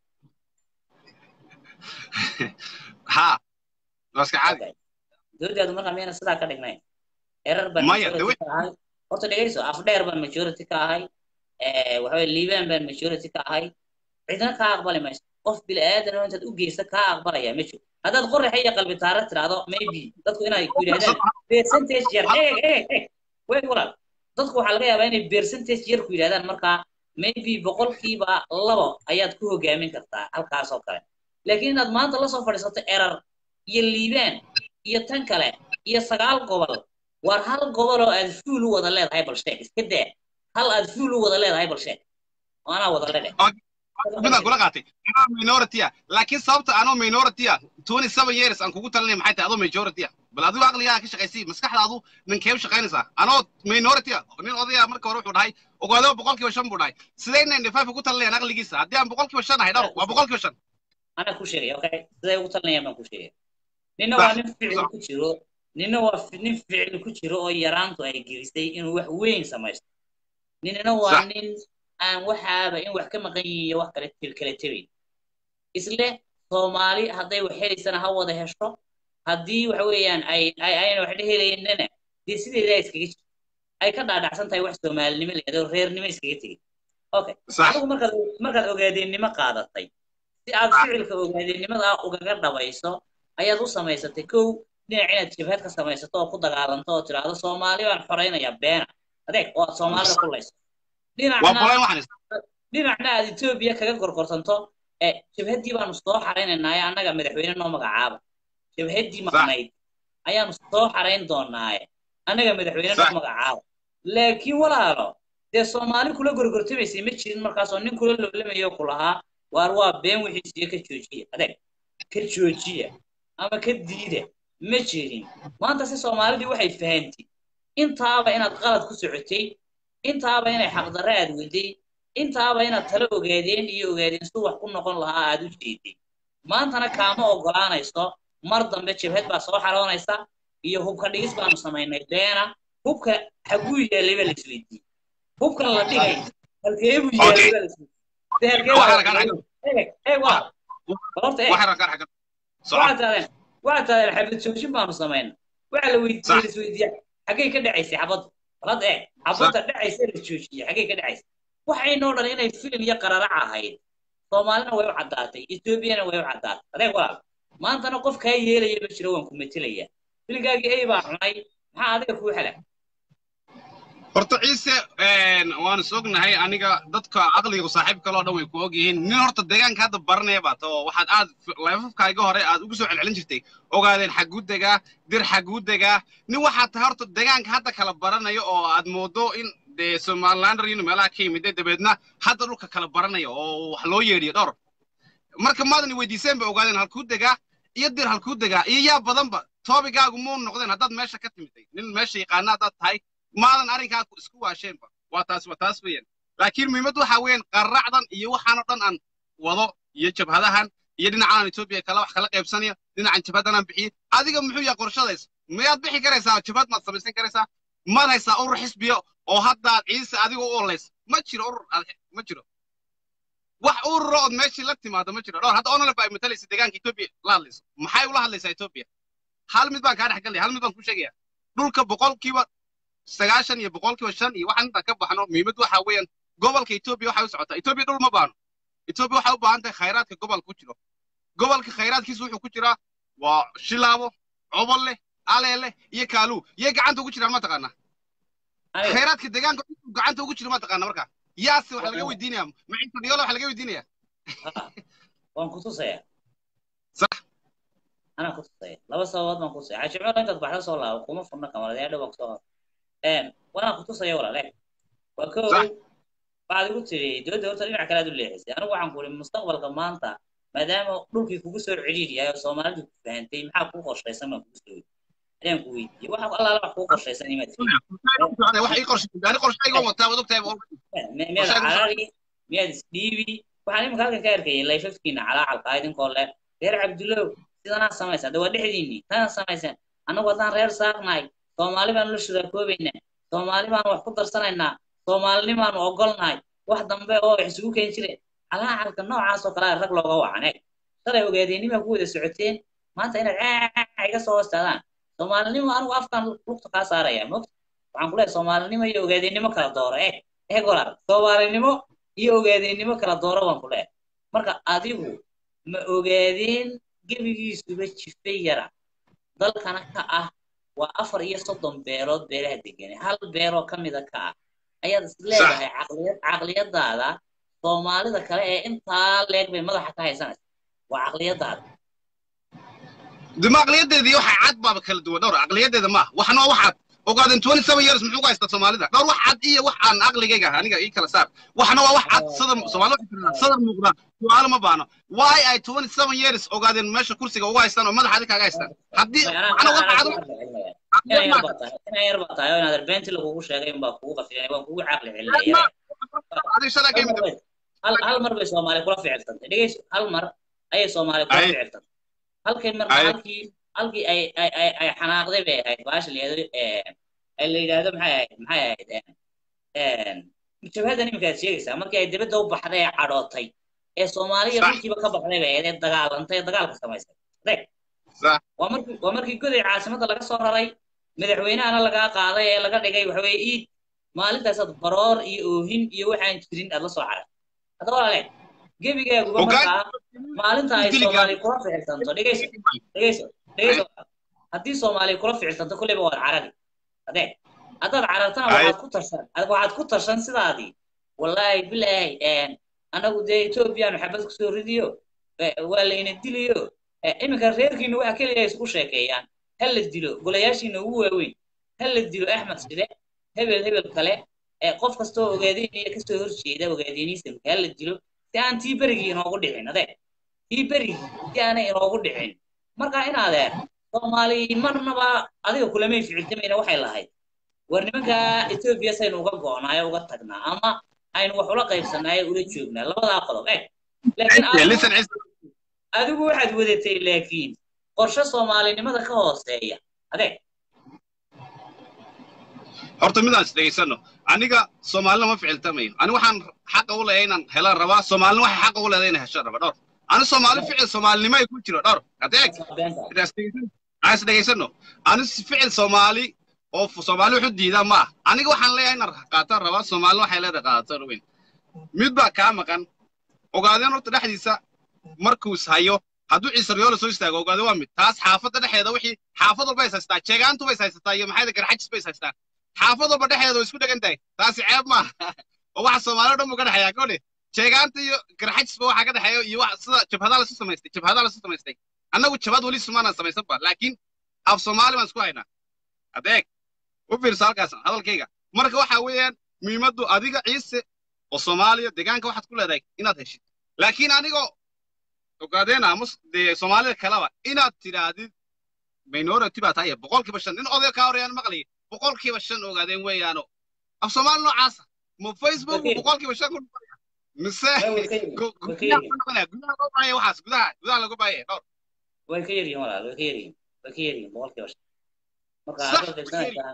Speaker 12: haa waa iska caadi
Speaker 2: okay dowladdaadu markaa miyana sidaa ka dhignayn erar baan
Speaker 12: maya dee
Speaker 2: majority ka ahay horta dhegeyso afdheer baan majority ka ahay waxaweye liibaan baan majority ka ahay cidna kaa aqbali mayso qof bili-aadan oo intaad u geysa kaa aqbalaya ma jiro haddaad qoraxa iyo qalbi taara tiraahdo maybe dadku inay ku yidhahdaan percentage yar eeg eeg eeg wey walaal dadku waxaa laga yaabaa inay percentage yar ku yidhahdaan markaa maybe boqolkiiba labo ayaad ku hogaamin kartaa halkaas oo kale laakiin inaad maanta lasoo fadhiisato erar iyo liibaan iyo tan kale iyo sagaal gobol war hal gobol oo aad fuul u wada leedahay bal sheeg iska daa hal aad fuul u wada leedahay bal sheeg oo anaa wada ledhe
Speaker 12: midaan kula qaatay anoo minority ah laakiin sababta anoo minority ah twenty seven years aan kugu talinaya maxay tahay adoo majority ah bal adigu aqligaa ka shaqaysay maskaxdaadu ninkeeb shaqaynaysaa anoo minority ah nin odaya marka hore wuxuu dhahay ogaadaba boqolkiiba shan buu dhahay sidee ninety five ugu talinayaan aqligiisa haddii aan boqolkiiba shan ahay dharo waa boqolkiiba shan
Speaker 2: anaa ku sheegaya okay siday ugu talinayaan baan ku sheegaya ninna waa nin ficil ku jiro ninna waa nin ficil ku jiro oo yaraantu ay gelisay inuu wax weyn samaysto ninna waa nin aan waxaaba in wax ka maqan yihiin iyo wax kale kala tebayn isle soomaali hadday wax helaysana ha wada hesho haddii waxa weeyaan ay ay ayna wax dhehelaynana dee sideedaa iskaga jirto ay ka dhaadhacsan tahay wax soomaalinimo leedo reernimo iskaga tegay okay adigu markaad markaad ogaadeennimo qaadatay si aad ficilka ogaadeennimada ugaga dhabayso ayaad u samaysatay kow dhinac inaad jabhad ka samaysato oo ku dagaalanto oo tidhaahdo soomaali baan xoraynayaa beena adeeg oo aad soomaalida ku layso dhinacna dhinacna aad etoobiya kaga gorgortanto ee jabhaddii baanu soo xaraynaynaaye annaga madaxweyne noo magacaaba jabhaddii maqnayd ayaanu soo xarayn doonaaye annaga madaxweyne noo magacaaba laakiin walaalo dee soomaali kula gorgortamaysay ma jirin markaasoo nin kula loolamayo ku lahaa waar waa been wixiisiyo ka joojiya adeeg ka joojiya ama ka diida ma jirin maanta si soomaalidii waxay fahantay intaaba inaad qalad ku socotay intaaba inay xaqdarre aad weday intaaba inaad tala ogaadeen iyo ogaadeen si wax ku noqon lahaa aad u jeeday maantana kaama ogolaanayso mar dambe jabhad baa soo xaroonaysa iyo hubka dhigis baanu samaynay beena hubka xaguu yaalay baa laisweydiiyey hubkan la dhigay halkee buu yaalay baa laisweydiiyey waxaad taadeen waxaad taadeen xabad joojin baanu samaynay waxaa la weydiiyey laisweydiiya xaggay ka dhacaysay xabaddu balad eeg xabadda dhacaysa la joojiyey xaggay ka dhacaysa waxaynoo dhan inay filim iyo qararac ahayd soomaalina way u caddaatay etoobiyana way u caddaatay adeeg walaal maantana qof kaa yeelaya ma jiro waan ku metelaya filinkaagii ey baa cunay maxaa adiga kuu xela
Speaker 12: horta ciise waan is ognahay aniga dadka aqliga saaxiib kaloo dhan way ku og yihiin nin horta deegaanka hadda baranaya baa tao waxaad aad leefafkaaga hore aad ugu soo celcelin jirtay ogaadeen xaguu degaa dir xaguu degaa nin waxaad tahay horta deegaanka hadda kala baranayo oo aad moodo in dee somalilander inu meelaha ka yimide dabeedna hadda dhulka kala baranaya oo wax loo yeedhiyo dhowr marka maadan weydiiseen ba ogaadeen halkuu degaa iyo dir halkuu degaa iyo yaa badanba toobigaagu muu noqdeen haddaad meesha ka timiday nin meesha yaqaana haddaad tahay maadan arrinkaa isku waasheenba waa taas waa taas weeyaan laakiin muhiimad waxa weeyaan qarracdan iyo waxaanoo dhan aan wado iyo jabhadahan iyo dhinacaan etoobiya kala wax kala qaybsanaya dhinacan jabhadan aan bixiyey adiga muxuu yahay qorshadaysa mayaad bixi karaysaa jabhad maad samaysan karaysaa maad haysaa urur xisbiya oo haddaad ciise adiga u olays ma jiro urur ma jiro wax ururo ood meeshii la timaado ma jiro dhowr hadda onolef ay matalaysa deegaanka etoobiya la hadlayso maxay ula hadlaysaa etoobiya hal mid baan kaa dhex galaya hal mid baan ku sheegaya dhulka boqolkiiba sagaashan iyo boqolkiiba shan iyo waxaan intaan ka baxno muhiimad waxa weeyaan gobolka etoobiya waxay u socotaa etoobiya dhul ma baano etoobiya waxay u baahan tahay khayraadka gobolka ku jiro gobolka khayraadkiisa wuxuu ku jiraa waa shilaabo cobolle aleele iyo kaaluu yay gacanta ugu jiraan mataqaanaa khayraadka deegaanka intuu gacanta ugu jiro mataqaana markaa yaase waxa laga weydiinaya macintaniyoola waxa laga weydiinaya
Speaker 2: waan ku tusaya
Speaker 12: sax
Speaker 2: anaa ku tusaya laba sababood baan ku tusaya cashimada intaad baxda soo laabo kuma furna kamarada dhow baan kusoo wanaan ku tusaya walaale waa ko waxaad igu tiri dowladda horta dhinac kale aad u leexisay anigu waxaan ku ihi mustaqbalka maanta maadaama dhulkii kugu soo celiiri yahay oo soomaalidu ku fahantay maxaa kuu qorshaysan baan kugu soo ayaan ku weydiiyey waxa allaala wax kuu qorshaysan imaad
Speaker 12: wax ii qorshaysan ani qorshayga wataa waad ogtahay
Speaker 2: miyaad calaali miyaad isdhiibi waxaan iminka halkan ka arkayay layfafkiina calaacalka idinkoo le reer cabdullow sidanaa samaysaan de waa dhexdiinni tanaa samaysaan annagu haddaan reer saaqnahay soomaali baanu la shuraakoobaynaa soomaali baanu wax ku darsanaynaa soomaalinimaanu ogolnahay wax dambe oo wax isugu keeni jireen calaacalka noocaas oo kalea rag looga wacan eeg shalay ogaadeennimaa ku wada socoteen maanta inaad caaca iga soo hoostaadaan soomaalinimo anigu afkan lugta kaa saaraya mogta waxaan ku leeyahay soomaalinimo iyo ogaadeenimo kala dooro eeg eeg walaal soomaalinimo iyo ogaadeenimo kala dooro baan ku leeyahay marka adigu ma ogaadeen gebigiisuba jifay yara dalkana ka ah waa afar iyo soddon beelood beelaha degane hal beeloo ka mida ka ah ayaad is leedahay caqliyad caqliyadaada soomaalida kale ee intaa leeg bay madaxa ka haysanaysa waa caqliyadaada
Speaker 12: dima aqliyadeedii waxa cad baaba kala duwan dhowr aqliyadeeda maaha waxna waa waxaad ogaadeen twenty seven years muxuu ku haystaa soomaalida dhowr wax cad iyo wax aan aqligayga ah aniga ii kala saar waxna waa wax cad sadar soomaalida waxay tiraa sadar muuqda su'aalo ma baano why ay twenty seven years ogaadeen meesha kursiga ugu haystaan oo madaxa adiga kaaga haystaan haddii macna wax cad
Speaker 2: inaa yar baa tahay oo inaad arbeenti lagugu sheegay unbaa kugu qafilanay waan kugu caqli celinaya hal hal mar bay soomaali kula ficiltantay dhegeyso hal mar ayay soomaali kula ficiltantay halkay marna halkii halkii ay ay ay ay xanaaqday bay ahayd baasha la yidhahdo ee la yidhahdo maxay ahayd maxay ahayd jabhadan iminka aad sheegaysaa markii ay dibadda u baxday ee cadhootay ee soomaaliya dhulkiiba ka baxday bay ahayd ee dagaalantay ee dagaalka samaysay adeeg waa markii waa markii goday caasimadda laga soo raray madaxweynahana lagaa qaaday ee laga dhigay waxa weeye iid maalintaasaad baroor iyo oohin iyo waxaan jirin aad la soo xaray hadda walaale gebigaaguba markaa maalinta ay soomaali kula ficilsanto dhegeyso dhegeyso dhegeyso haddii soomaali kula ficilsanto kulleyba waad carari adeeg haddaad carartana waxaad ku tashan waxaad ku tashan sidaadii wallaahi bilaahi anagu dee etoobiyaanu xabad kusoo ridiyo waa layna diliyo iminka reerkiina waxa keliya isku sheekeeyaan ha la dilo golayaashiina ugu waaweyn ha la dilo axmed shide hebel hebel kale qof kastoo ogaadeenaya kasoo horjeeda ogaadeenisa ha la dilo si aan tii berigii inoogu dhicin adeeg tii berigii si aanay inoogu dhicin marka in adeer soomaali marnaba adiga kulamay ficiltamayna waxay lahayd war nimanka etoobiya saynu uga go'naayo uga tagnaa ama aynu wax ula qaybsanaayo ula joognaa labadaa qodob eeg laakiin adigu waxaad wadatay laakiin qorshe soomaalinimada ka hooseeya adeeg
Speaker 12: horta midaan is dhegaysano aniga soomaalina ma ficiltamayo ani waxaan xaqa u leeyahay inaan helaan rabaa soomaalina waxay xaqa u leedahay inay hesho raba dhowr ani soomaali ficil soomaalinimo ay ku jiro dhowr adeeg aan is dhegaysano ani ficil soomaali oo soomaali wuxu diidaa ma ah aniga waxaan leeyahay inaan qaataan rabaa soomaalina waxay leedahay qaadataan weyn mid baa kaa maqan ogaadeen horta dhexdiisa markuu is hayo hadduu ciise riyoola soo istaago ogaade waa mid taas xaafadda dhexeeda wixii xaafad walba is haystaa jeegaantu ba is haysataa iyo maxayda garxajis ba is haystaan xaafad walba dhexeeda way isku dhegan tahay taasi ceeb maaha oo waxa soomaali o dhan buu ka dhexeeyaa kodhe jeegaanta iyo garxajisba waxaa ka dhexeeya iyo wax sida jabhadaa lasu samaystay jabhadaa lasu samaystay annagu jabhad weli sumaanaan samaysanba laakiin af soomaali baan isku haynaa adeeg u fiirsa halkaas hadalkayga marka waxa weeyaan muhiimaddu adiga ciise oo soomaaliya deegaanka waxaad ku leedahay inaad heshid laakiin anigoo ogaadeena ama dee soomaalida kaleba inaad tidhaahdid minority baa tahay boqolkiiba shan in oday kaa horeyaan maqlaya boqolkiiba shan ogaadeen weeyaano af soomaali noocaasa ma facebook boqolkiiba shan ku dhufaya mise gudaha loo baahaya waxaas gudaha gudaha lagu baahaya dhowr
Speaker 2: way ka yaryihin walaal way ka yaryihin way ka yaryihin boqolkiiba shan marka haddaad degsanaysaa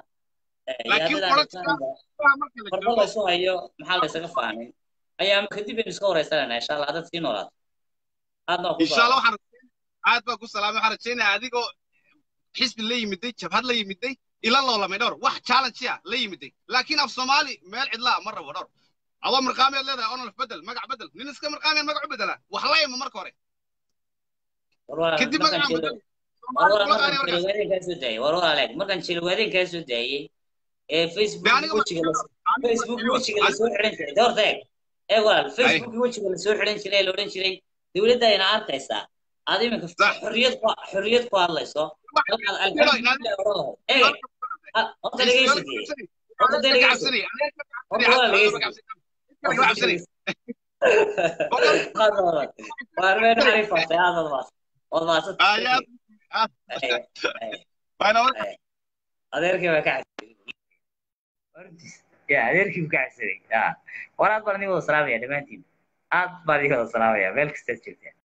Speaker 2: farda laysu hayo maxaa laysaga fahmin ayaa kadib aynu iska wareysanayna insha allah haddaad sii noolaato aadna
Speaker 12: insha allah waxaan aad baa ku salaamay waxaan rajaynayaa adigoo xisbi la yimiday jabhad la yimiday ila loolamay dhowr wax challenge ah la yimiday laakiin af soomaali meel cidlaa ma rabo dhowr adoo marqaamiyaad leedahay onolf bedel magac bedel nin iska marqaamiyaad magac u bedelaa wax la ima marka hore kadib magacaan bedel
Speaker 2: markaan jilwaadeen kaa soo daayay war walaaleeg markaan jilwaadeen kaa soo daayay ee facebook wejiga la facebook wejiga la soo xidhan jiray doorta eeg eeg walaal facebook wejiga la soo xidhan jiray la odhan jiray dowladda ayna arkaysaa aad iminka xorriyad ku xorriyad ku hadlayso waxaad alxamdulilah odhan lahayd eeg horta dhegeysatay horta dee dhegeysatay horta waa dhegeysatay waa meel xariifaasay aad wad maas wad maasad adeerkii baa ka cabsaday ya adeerkii buu ka cabsaday ya war aad baan idin wada salaamaya dhammaantiin aad baan idin wada salaamaya meel kastaad joogtaan